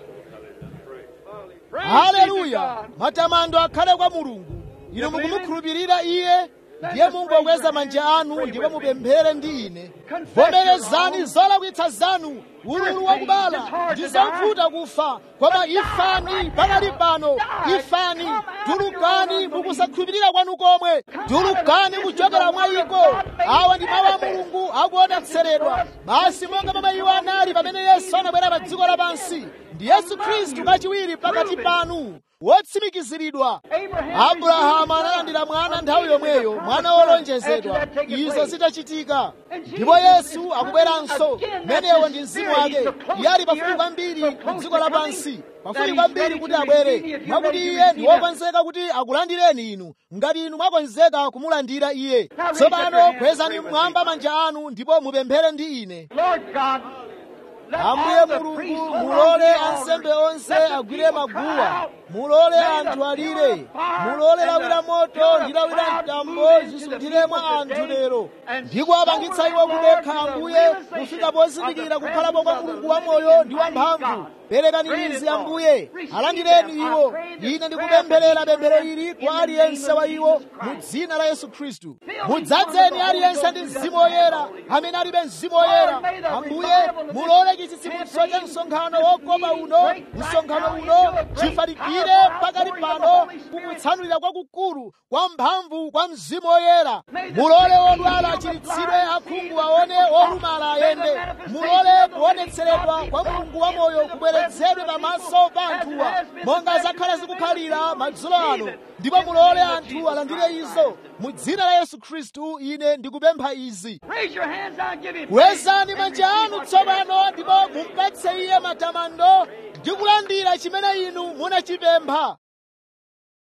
Speaker 3: Praise be to
Speaker 1: haleluya
Speaker 3: God.
Speaker 1: matamando akhale kwa mulungu inu mukumukhulupirira iye ndiye mungokweza manja anu ndipo mupemphere ndi ine vomerezani zolakwitsa zanu ululu wakubala ndi zovuta kufa koma ifani pakali pano ifani tulukani mukusakhulupirira kwanu komwe tulukani kuchokera mwa iko awa ndi mawu a mulungu akuonetseredwa basi monga momwe iwo anali pamene yesu anabwera pa dziko lapansi ndi yesu khristu kachiwiri pakati panu wotsimikiziridwa abrahamu analandira mwana nthawi yomweyo mwana wolonjezedwa izo zitachitika ndipo yesu akubweranso menewo ndi mzimu wake iye ali pafupi kwambiri ku dziko lapansi pafupi kwambiri kuti abwere mwakuti iye ndi wokonzeka kuti akulandireni inu ngati inu mwakonzeka kumulandira iye tsopano kwezani mmwamba manja anu ndipo mupemphere ndi ine
Speaker 3: Lord God, let
Speaker 1: ambuye
Speaker 3: all the priests
Speaker 1: mulungu
Speaker 3: over
Speaker 1: mulole
Speaker 3: the altar,
Speaker 1: ansembe onse
Speaker 3: let the
Speaker 1: agwire
Speaker 3: people cry
Speaker 1: maguwa
Speaker 3: out,
Speaker 1: mulole
Speaker 3: May the
Speaker 1: anthu alire
Speaker 3: pillar of fire
Speaker 1: mulole
Speaker 3: and
Speaker 1: lawira
Speaker 3: the
Speaker 1: moto
Speaker 3: pillar
Speaker 1: ndi
Speaker 3: of
Speaker 1: lawira
Speaker 3: cloud
Speaker 1: mtambo
Speaker 3: move into the
Speaker 1: zisundire mwa
Speaker 3: people
Speaker 1: anthu
Speaker 3: today
Speaker 1: lero
Speaker 3: and
Speaker 1: ndiko apangitsa iwo
Speaker 3: sober
Speaker 1: kudekha
Speaker 3: them, Lord, to
Speaker 1: ambuye
Speaker 3: the realization
Speaker 1: kufika pozindikira
Speaker 3: of the
Speaker 1: kukhalapo kwa
Speaker 3: presence of
Speaker 1: mulungu
Speaker 3: the
Speaker 1: wa
Speaker 3: living
Speaker 1: moyo
Speaker 3: and
Speaker 1: ndi wa
Speaker 3: mighty
Speaker 1: mphamvu
Speaker 3: God.
Speaker 1: perekani
Speaker 3: Grant it,
Speaker 1: izi
Speaker 3: Lord.
Speaker 1: ambuye
Speaker 3: Receive
Speaker 1: alandireni
Speaker 3: them. I
Speaker 1: iwo
Speaker 3: pray this
Speaker 1: ine
Speaker 3: prayer
Speaker 1: ndikupempherera
Speaker 3: for each
Speaker 1: pemphero
Speaker 3: one
Speaker 1: ili
Speaker 3: in
Speaker 1: kwa
Speaker 3: the
Speaker 1: aliyense
Speaker 3: name
Speaker 1: wa
Speaker 3: of
Speaker 1: iwo
Speaker 3: Jesus
Speaker 1: mu
Speaker 3: Christ.
Speaker 1: dzina la yesu khristu
Speaker 3: Fill these
Speaker 1: mudzadzeni
Speaker 3: ones with the
Speaker 1: aliyense
Speaker 3: Holy
Speaker 1: ndi
Speaker 3: Ghost
Speaker 1: mzimu
Speaker 3: who doesn't
Speaker 1: woyera
Speaker 3: have the Holy Ghost.
Speaker 1: amene alibe mzimu woyera
Speaker 3: Lord, may the
Speaker 1: ambuye
Speaker 3: revival of
Speaker 1: mulole
Speaker 3: this
Speaker 1: chitsitsimutso cha
Speaker 3: campaign,
Speaker 1: msonkhano
Speaker 3: this
Speaker 1: wokopa
Speaker 3: meeting
Speaker 1: uno
Speaker 3: break right
Speaker 1: msonkhano
Speaker 3: now
Speaker 1: uno
Speaker 3: into a great
Speaker 1: chifalikire
Speaker 3: powerful
Speaker 1: pakali
Speaker 3: outpouring of the
Speaker 1: pano
Speaker 3: Holy Spirit.
Speaker 1: kukutsanulira kwakukulu kwa mphamvu kwa mzimu woyera
Speaker 3: May the
Speaker 1: mulole
Speaker 3: sick
Speaker 1: odwala
Speaker 3: healed, the
Speaker 1: achiritsidwe
Speaker 3: blind
Speaker 1: akhungu
Speaker 3: see, the
Speaker 1: aone
Speaker 3: crippled walk.
Speaker 1: olumala
Speaker 3: May the
Speaker 1: ayende
Speaker 3: manifestation
Speaker 1: mulole
Speaker 3: of the
Speaker 1: kuonetseredwa
Speaker 3: living
Speaker 1: kwa
Speaker 3: God be
Speaker 1: mulungu wa
Speaker 3: brought
Speaker 1: moyo
Speaker 3: into the
Speaker 1: kubwerezedwe
Speaker 3: presence of the
Speaker 1: pamaso
Speaker 3: people
Speaker 1: pa
Speaker 3: as it
Speaker 1: anthuwa
Speaker 3: has been
Speaker 1: monga
Speaker 3: the
Speaker 1: zakhala
Speaker 3: same
Speaker 1: zikukhalira
Speaker 3: way.
Speaker 1: madzulo ano
Speaker 3: Receive it.
Speaker 1: ndipo
Speaker 3: In the
Speaker 1: mulole
Speaker 3: name of
Speaker 1: anthu
Speaker 3: Jesus
Speaker 1: alandire
Speaker 3: Christ.
Speaker 1: izo mu dzina la yesu khristu ine ndikupempha izi
Speaker 3: Raise your hands now and give him praise.
Speaker 1: kwezani manja anu tsopano ndipo mumpatse iye matamando ndi kulandira chimene inu munachipempha